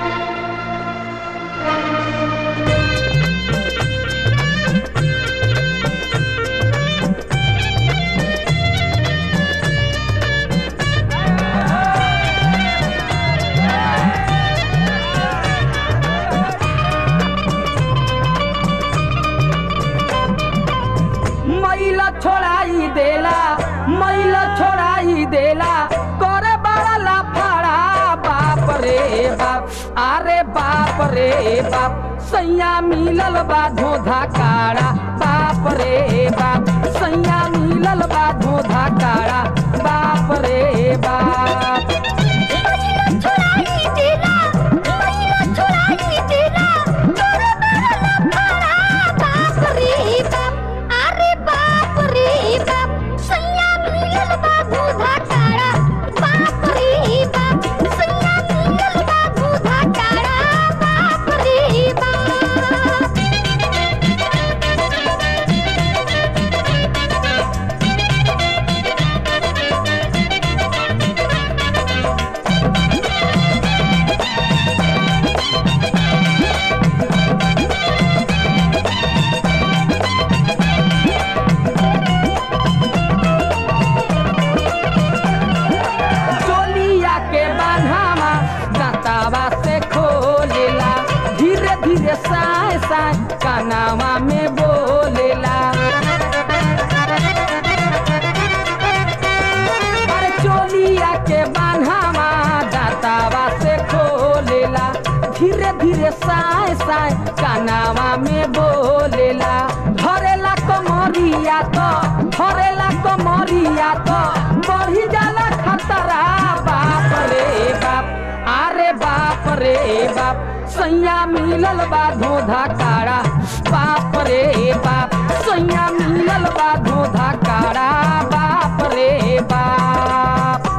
मैला छोड़ाई देला मैला छोड़ाई देला करे बड़ा लाफाड़ा बाप रे बाप अरे बाप रे बाप सैया मिलल बा धोधा काड़ा बाप रे बाप सैया मिलल बा धोधा काड़ा बाप रे बाप चोलिया के बान्हावा दातावा से खोलेला धीरे धीरे साय साय कानावा में बोलेला अरे चोलिया के बान्हावा दातावा से खोलेला धीरे धीरे साय साय कानावा में बोलेला धरेला कमरिया तो धरेला कमरिया तो बढ़ी जाला खतरा बाप रे बाप अरे बाप रे बाप सैया मिलल बा धोधा काड़ा बाप रे बाप सैया मिलल बा धोधा काड़ा बाप रे बाप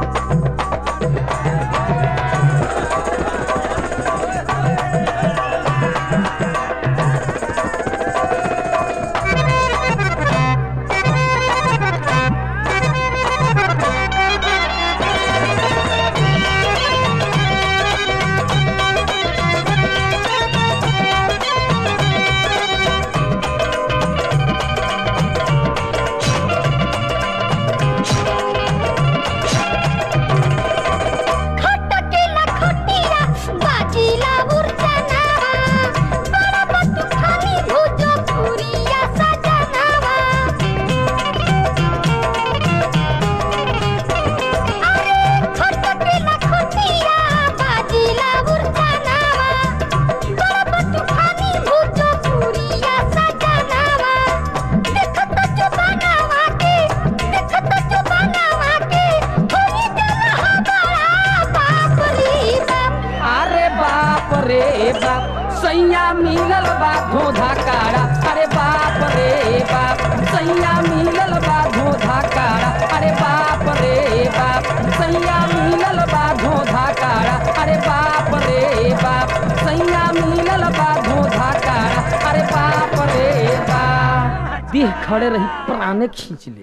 अरे बाप रे बाप सैया मिलल बा धोधा काड़ा अरे बाप रे बाप सैया मिलल बा धोधा काड़ा अरे बाप रे बाप सैया मिलल बा धोधा काड़ा अरे बाप रे बाप सैया मिलल बा धोधा काड़ा अरे बाप रे बाप देह खड़े रही प्राणे खींच ले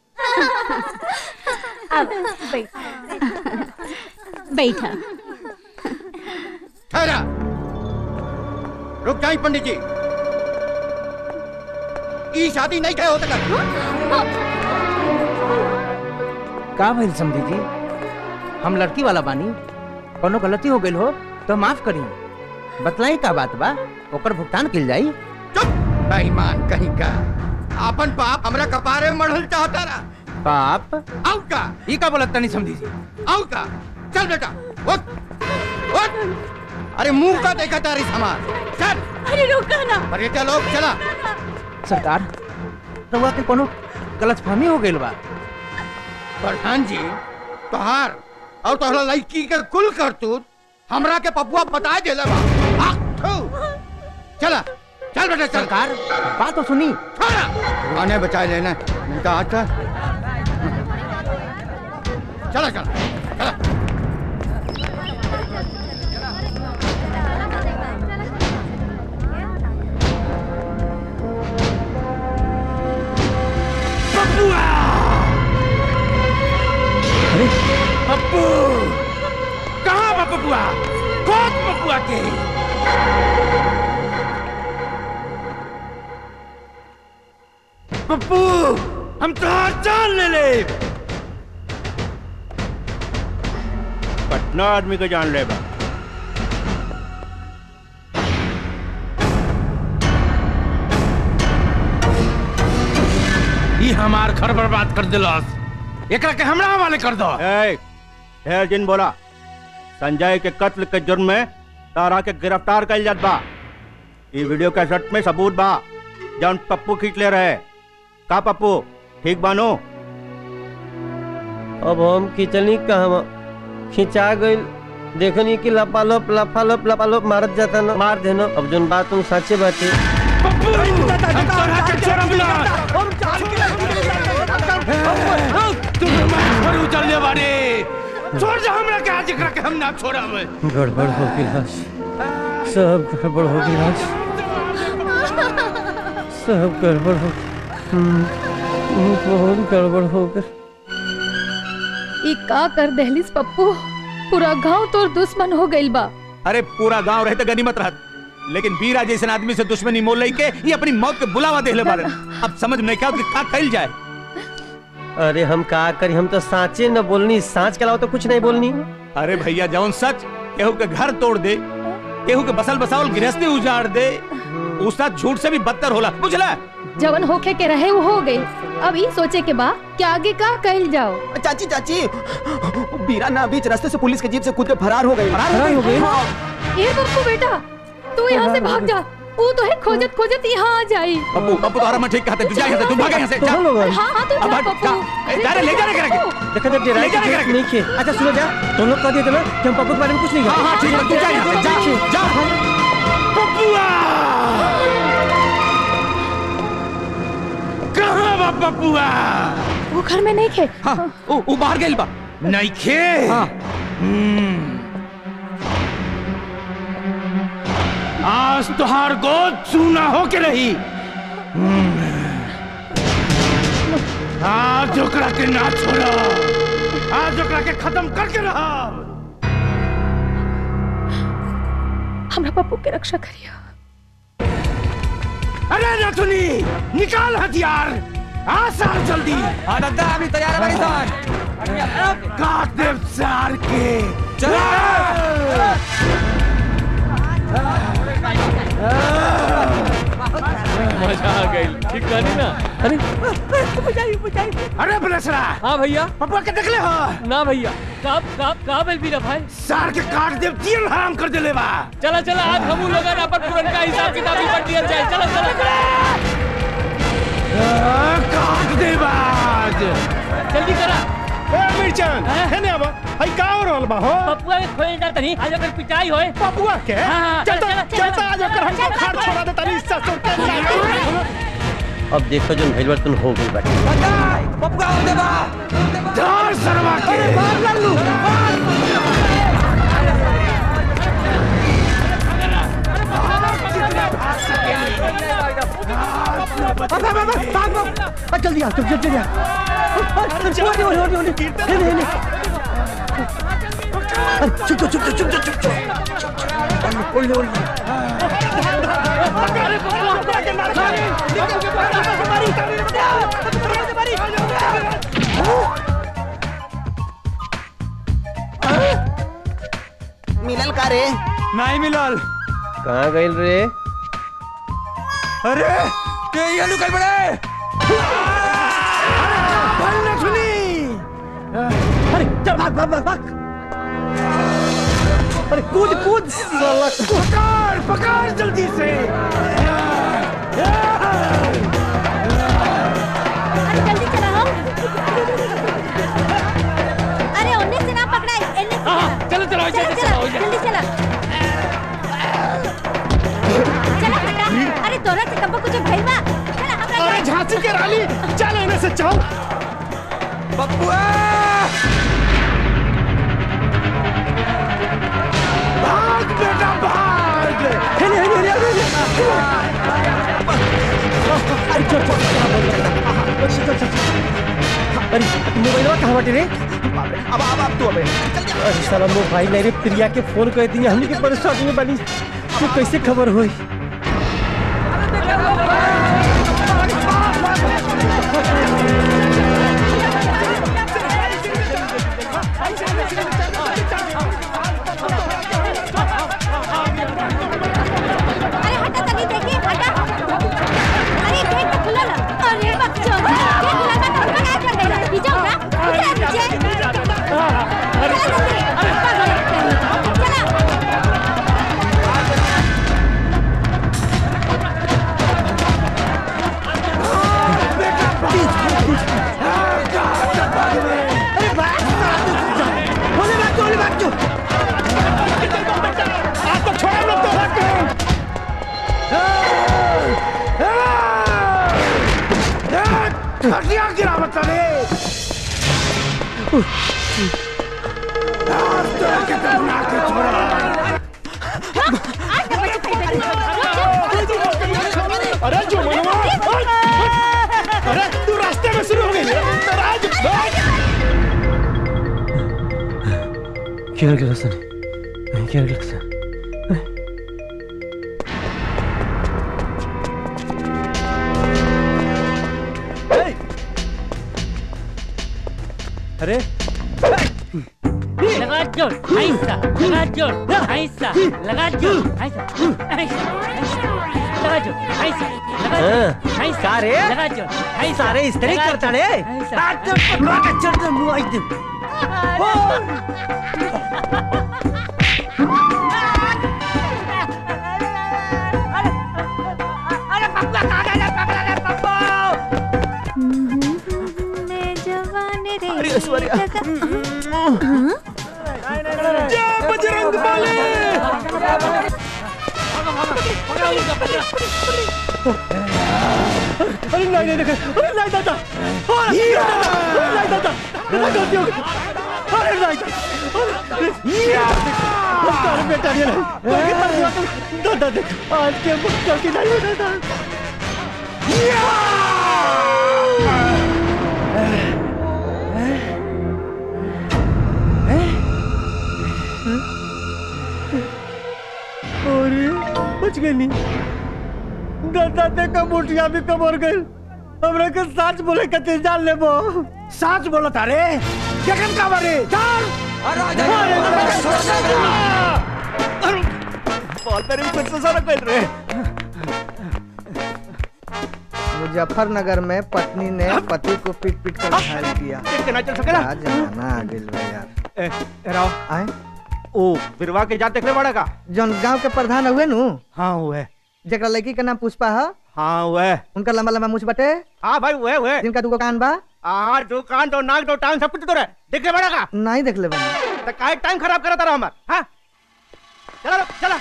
अब बैठा ठहरा रुक जाइए पंडित जी ई शादी नहीं कहे होता का भइल समझी जी हम लड़की वाला बानी कोनो गलती हो गइल हो तो माफ करी बतलाई का बात बा ओकर भुगतान किल जाई बेईमान कहीं का अपन पाप हमरा कपारे में मढ़ल चाहता रहा पाप आउ का ई का बोलत तनी समझी जी आउ का चल बेटा उठ उठ अरे मुंह का देखा तारी समाज चल अरे रुका ना अरे चलो चला सरकार रउआ के कोनो गलतफहमी हो गइल बा प्रधान जी तोहार और तोहरा लड़की के कुल करतूत हमरा के पपुआ बता देले बा आह, थू। चला चल बेटा चल सरकार बात तो सुनी आने बचा लेना नहीं तो आज का चलो चलो पप्पू कहाँ बा पप्पुआ खोज पप्पुआ के पप्पू हम तो जान ले ले पटना आदमी को जान ले बा ये हमार घर बर्बाद कर दिलस एकरा के हमरा हवाले कर दो ए, ढेर दिन बोला संजय के कत्ल के जुर्म में तारा के गिरफ्तार कर जात बा ये वीडियो कैसेट में सबूत बा जौन पप्पू खींच ले रहे का पप्पू ठीक बानो अब हम खिंचनी कहवा खिंचा गइल देखनी कि लपालप लपालप लपालप मारत जाता न मार देना अब जोन बात तुम सच्चे बाटे उचल बारे छोड़ जा हमरा के आज एकरा के हम ना छोड़ा में गड़बड़ हो गई सब गड़बड़ हो गई सब गड़बड़ हो हम्म, बहुत गड़बड़ हो गई ई का कर दहलीस पप्पू पूरा गांव तोर दुश्मन हो गइल बा अरे पूरा गांव रहे तो गनीमत रहत लेकिन बीरा जैसे आदमी से दुश्मनी मोल लई के ये अपनी मौत के बुलावा देले बारे अब समझ में नहीं क्या का कइल जाए अरे हम का करी हम तो साँचे न बोलनी साँच के अलावा तो कुछ नहीं बोलनी अरे भैया जौन सच केहू के घर तोड़ दे केहू के बसल बसावल गृहस्थी उजाड़ दे उसका झूठ से भी बदतर होला बुझला जवन होखे के रहे वो हो गई अब ई सोचे के बा कि आगे का कइल जाओ चाची चाची बीरा ना बीच रास्ते से पुलिस के जीप से कूद के फरार हो गई फरार हो गई ए पप्पू बेटा तू यहाँ से भाग जा वो तो है खोजत खोजत यहाँ आ जाई पप्पू पप्पू तुम्हारा मैं ठीक कहते तू जा यहाँ से तू भाग यहाँ से जा हाँ हाँ तू अब जा हट, पप्पू जा। ए, जा रे, ले जा रे, करा के। देखा जब डेराई ले जा रे, की करा के। नहीं खे अच्छा सुनो जा तुम लोग कह दिए थे ना कि हम पप्पू के बारे में कुछ नहीं हाँ, हाँ, ठीक है, तू जा यहाँ से, जा, जा। कहाँ बा पप्पुआ वो घर में नहीं खे हाँ ओ, ओ बाहर गइल बा नहीं खे हाँ आज तुहार गोद सूना हो के रही हम्म। आज ओकरा के ना छोड़ो आज ओकरा के खत्म करके रहा हमरा पप्पू के रक्षा करियो अरे नथुनी निकाल हथियार आ सार जल्दी हाँ दादा अभी तैयार है भाई साहब काट दे सार के मजा आ गई ठीक कहनी ना अरे अरे बलेसरा हाँ भैया पप्पा के देख ले हो ना भैया कब कब कब बेल बीरा भाई सार के काट दे तीन हराम कर दे ले बा चला चला आज हम लोग अपन पुरनका हिसाब किताब ही कर दिया जाए चलो चलो काट दे बाज जल्दी करा ए मिर्चन है ने अब हई का हो रहल बा हो पप्पुआ के खोए जाता नहीं आज अगर पिटाई होए पप्पुआ के हाँ, चलता चला, चला, चलता आज ओकर हम खाड़ छोड़ा देता नहीं ससुर के अब देखो जो भैल तुम हो गई बाटे पप्पू आओ देवा धार सरवा के मार लल्लू जल्दी आ जल्दी जल्दी ओले ओले ओले ओले हेले हेले चुप चुप चुप चुप चुप चुप ओले ओले मिलल का रे नहीं मिलल कहाँ गइल रे अरे ते ये निकल बड़े भाई नथुनी अरे चल भाग भाग भाग भाग अरे कूद कूद साला पकड़ पकड़ जल्दी से अरे जल्दी चला हम अरे उन्ने से ना पकड़ा इन्ने से हाँ, चलो, चलो, चला चलो, चलो, जल्दी चला चला हटा अरे तोरा तब कुछ भइल बा चला हमरा अरे झांसी के रानी चल इन्हें से चल बबुआ भाग बेटा भाग हेले हेले हेले अरे चल चल चल चल अरे मोबाइल कहाँ बाटे रे अब अब अब तू अबे अरे साला मोबाइल नहीं रे प्रिया के फोन कर दिया हमने के परेशानी में बनी तू कैसे खबर हुई अरे हटा तनी देखी हटा अरे गेट तो खुला ना अरे बच्चों गेट खुला था तो क्या कर देगा नीचे उतरा उतरा नीचे चला जल्दी पागल चला अरे भाग होने भाग तो होने भाग तो आज तो छोड़ा मत तो भाग के खटिया गिरा बता रे आज तो के बना के छोड़ा अरे जो मनवा अरे तू रास्ते में शुरू हो गई राज भाग क्या गया सर क्या गया सर अरे लगा जोर ऐसा लगा जोर ऐसा लगा जोर ऐसा ऐसा लगा जोर ऐसा लगा जोर ऐसा का रे? लगा जोर ऐसा सारे इस तरह लगा करता जोर, रे ऐसा रात को पकड़ा के चढ़ दे मुंह आई दे अरे पप्पा कहां गया पकड़ा रे पप्पा मैं जवान रे अरे ऐश्वर्या जय बजरंग बली अरे नहीं नहीं देखो अरे नहीं दादा अरे नहीं दादा नहीं गलती हो गई अरे नहीं दादा अरे बेटा ये नहीं दादा देख आज के मुख गलती नहीं हो दादा अरे बच गई नहीं दादा देखा मुठिया भी कमर गई हमरा के सच बोले के जान लेबो सच बोला तारे केकन का बारे जान बॉल पे भी फिर से सारा कर रहे मुजफ्फरनगर में पत्नी ने पति को पीट पीट कर घायल किया देख के ना चल सकेला क्या जमाना आ गइल बा यार ए ए राव आए ओ बिरवा के जात देखले बड़ा का जौन गांव के प्रधान हुए नु हाँ हुए जेकरा लड़की के नाम पुष्पा है हाँ हुए उनका लंबा लंबा मुछ बटे हाँ भाई हुए हुए जिनका दुगो कान बा हाँ दो कान दो नाक दो टांग सब कुछ तो रहे देखले बड़ा का नहीं देख ले बनी तो काहे टाइम खराब करा तारा हमार हाँ चला चला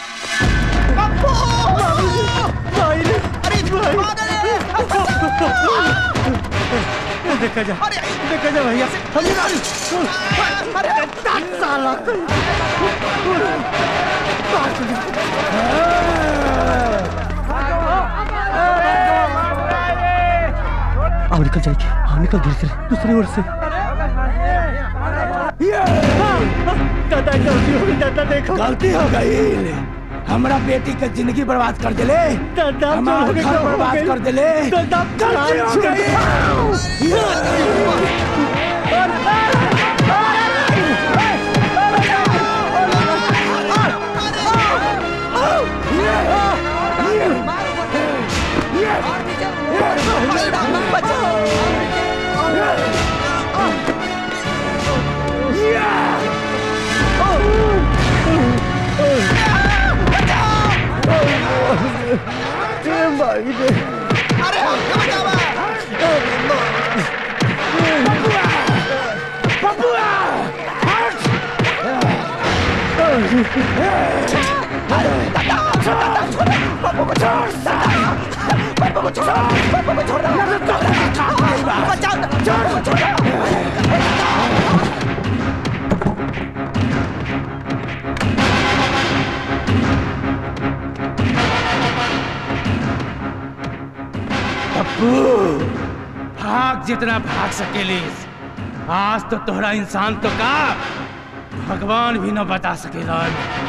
देखा जा देखा जा भैया अरे साला आओ निकल जाएगी हाँ निकल धीरे धीरे दूसरी ओर से दादा गलती हो गई दादा देखो गलती हो गई हमरा बेटी के जिंदगी बर्बाद कर दिले दादा हमारा घर बर्बाद कर दिले दादा गलती हो गई अरे दादा छोड़ दादा छोड़ पापा को छोड़ दादा पप्पू छोड़ पप्पू छोड़ बचाओ छोड़ छोड़ पप्पू भाग जितना भाग सकेलिस आज तो तोहरा इंसान तो का भगवान भी न बता सकेला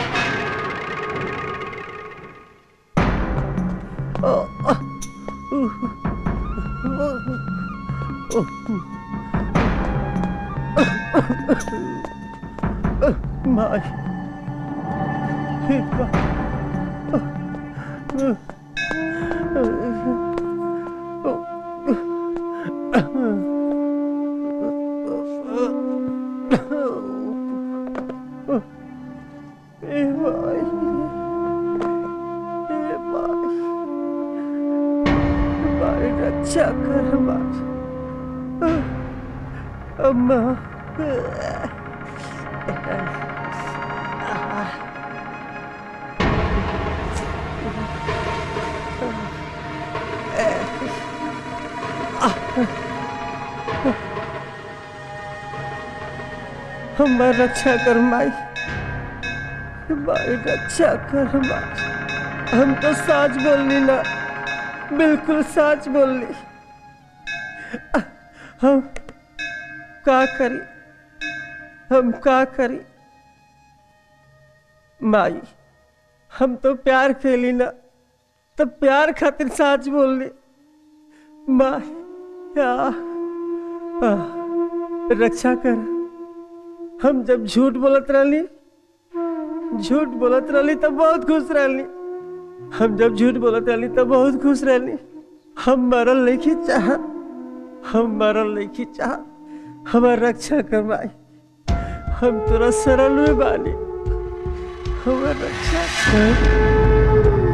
माय रक्षा कर अम्मा हमार रक्षा कर माई हमारी रक्षा कर माई हम तो सच बोलनी ना बिल्कुल सच बोलनी हम का करी हम का करी माई हम तो प्यार खेली ना तो प्यार खातिर सच बोलनी माई या आ, रक्षा कर हम जब झूठ बोलत रहली झूठ बोलत रहली तब बहुत खुश रहली हम जब झूठ बोलत रहली तब बहुत खुश रहली हम मरल नहीं चाह हम मरल नहीं चाह हमार रक्षा करवाई हम तोरा सरल में बानी हमार रक्षा कर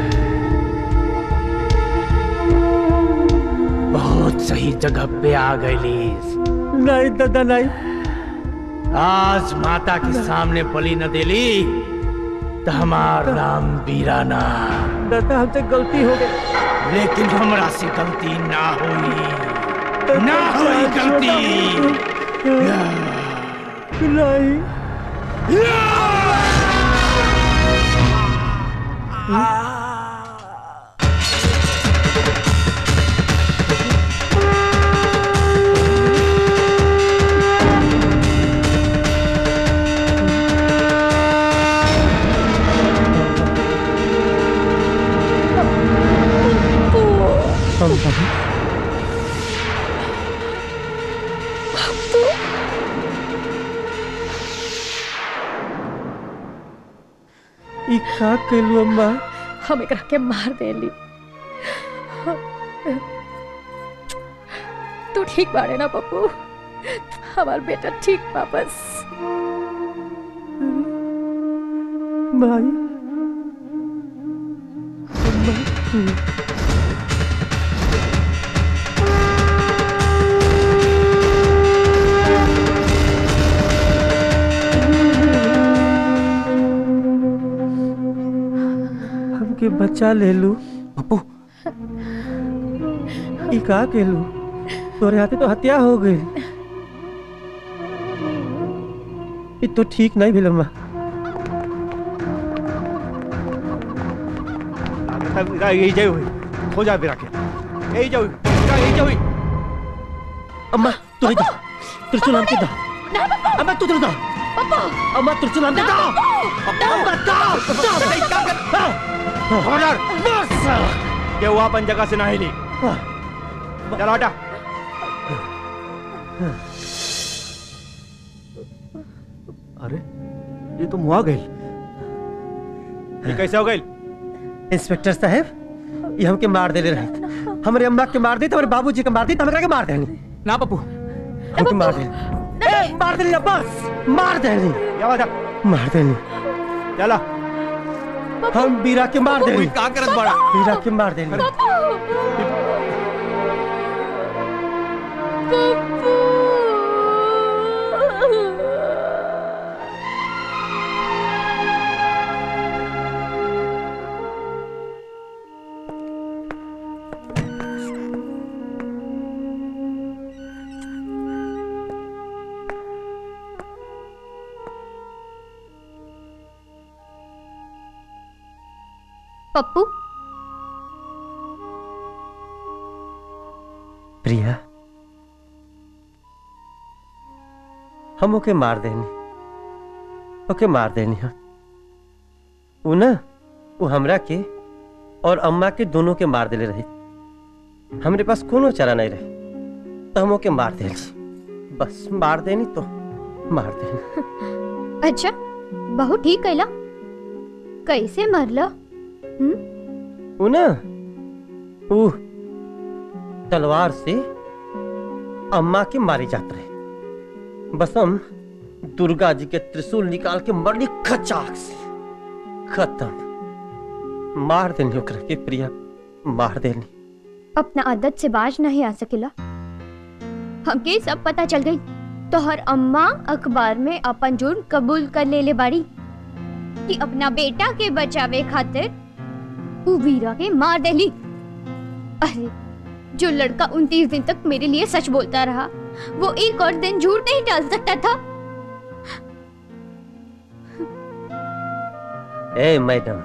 बहुत सही जगह पे आ गई नहीं दादा नहीं आज माता के सामने बलि न देली तो हमार नाम बीराना दादा हमसे गलती हो गई लेकिन हमरा से गलती ना हुई ना हुई गलती नहीं ई का कैलू अम्मा हम एकरा के मार देली तू ठीक बाड़े ना पप्पू हमार बेटा ठीक वापस माई हमके बच्चा ले लू पप्पू ई का केलू तोरे हाथे तो हत्या हो गई ई तो ठीक नहीं भेल अम्मा यही जाई हुई हो जा बिरा के यही जाई यही जाई अम्मा तू ही दो त्रिशूल हमके दो अम्मा तू दो अम्मा त्रिशूल हमके दो अम्मा दो ऑर्डर बस के वो अपन जगह से ना हिली चलो हटा अरे ये तो मुआ गई ये कैसे हो गई इंस्पेक्टर साहब ये हमके मार देले रहे हमारे अम्मा के मार दी तो हमारे बाबूजी के मार दी तो हमरा के मार देनी ना पप्पू हमके मार देनी ए, मार देनी बस मार देनी मार देनी चला हम बीरा के मार देनी का करत बड़ा बीरा के मार देनी पप्पू प्रिया हम ओके मार देनी ओके मार देनी हम उ ना उ हमरा के और अम्मा के दोनों के मार देले रही हमरे पास कोनो चारा नहीं रहे तो हम ओके मार देली बस मार देनी तो मार देनी अच्छा बहुत ठीक कैला कैसे मरला उ ना उ तलवार से अम्मा के मारे जात रहे बस हम दुर्गा जी के त्रिशूल निकाल के मरनी खचाक से खत्म मार देनी ओकरा के प्रिया मार देनी अपना आदत से बाज नहीं आ सकेला हमके सब पता चल गई तो हर अम्मा अखबार में अपन जुर्म कबूल कर ले ले बाड़ी कि अपना बेटा के बचावे खातिर उ वीरा के मार देली अरे जो लड़का उनतीस दिन तक मेरे लिए सच बोलता रहा वो एक और दिन झूठ नहीं डाल सकता था ए मैडम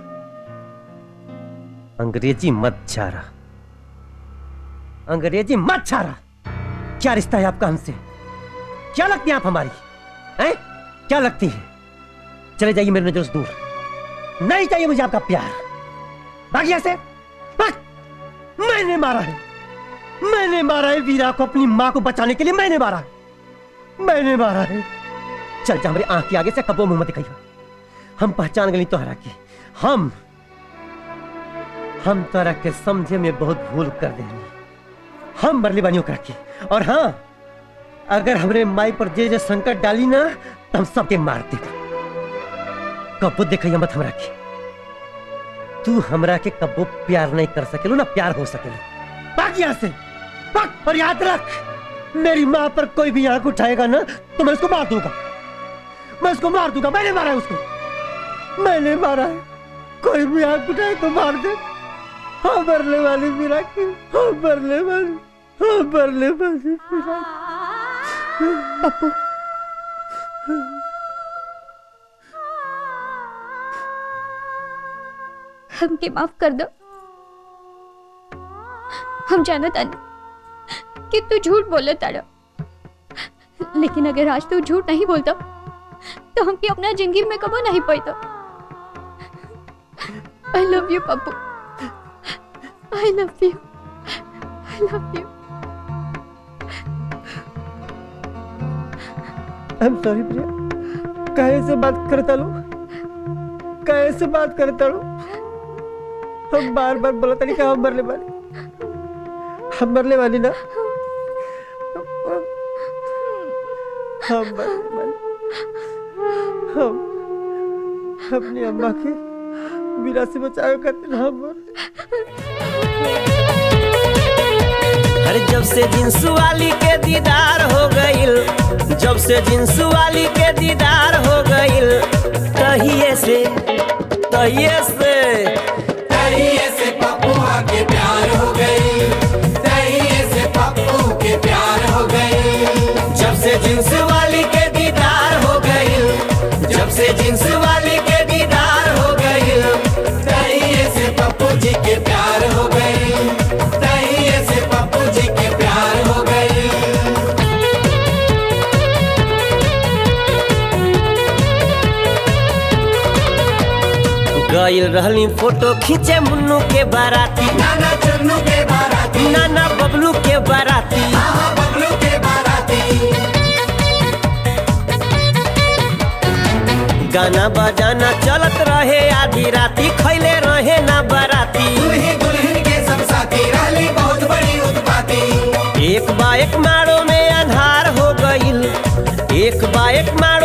अंग्रेजी मत छारा अंग्रेजी मत छारा क्या रिश्ता है आपका हमसे क्या लगती है आप हमारी हैं क्या लगती है चले जाइए मेरे नजर से दूर नहीं चाहिए मुझे आपका प्यार बाकी ऐसे बस मैंने मारा है मैंने मारा है वीरा को अपनी माँ को बचाने के लिए मैंने मारा है मैंने मारा है चल जा हमारी आंख के आगे से कबो मुंह मत दिखाइए हम पहचान गई तोहरा के हम हम तोहरा के समझे में बहुत भूल कर देनी हम मरली बानियों कर के और हाँ अगर हमरे माई पर जे जे संकट डाली ना तो हम सबके मार दे कबो देखिए मत हमरा के तू हमरा के कबो प्यार नहीं कर सकेलो ना प्यार हो सकेलो बाकी यहाँ से भाग, और याद रख मेरी माँ पर कोई भी आंख उठाएगा ना तो मैं उसको मार दूंगा मैं उसको मार दूंगा मैंने मारा है उसको मैंने मारा है कोई भी आंख उठाए तो मार दे हाँ मरने वाली मेरा की हाँ मरने वाली हाँ मरने वाली मेरा पप्पू हमके माफ कर दो हम जानत तानी कि तू झूठ बोले तारा लेकिन अगर आज तू झूठ नहीं बोलता तो हमके अपना जिंदगी में कबो नहीं पाता I love you Pappu I love you I love you I am sorry Priya काहे से बात करता लो काहे से बात करता लो हम बार बार बोलता नहीं कि हम मरने वाले हम मरने वाली ना हम मरने वाले हम अपनी अम्मा के मीरा से बचाव करते हम अरे जब से जिन्स वाली के दीदार हो गईल जब से जिन्स वाली के दीदार हो गईल तहिए से तहिए से तहिए से पप्पुआ के प्यार हो गई तहिए से पप्पू के प्यार हो गई जब से जिन्स वाली के दीदार हो गईल जब से जिन्स वाली के दीदार हो गईल तहिए से पप्पू जी के प्यार हो गई तहिए से पप्पू जी के प्यार हो गई गईल रहली फोटो खींचे मुन्नू के बाराती नाना चुन्नू के बाराती नाना बबलू के बाराती बबलू के बाराती गाना बजाना चलत रहे आधी राती खैले रहे ना बाराती दुल्ही दुल्हन के सब साथी रहली बहुत बड़ी उत्पाती एक बा एक मारो में अंधार हो गईल एक बा एक मारो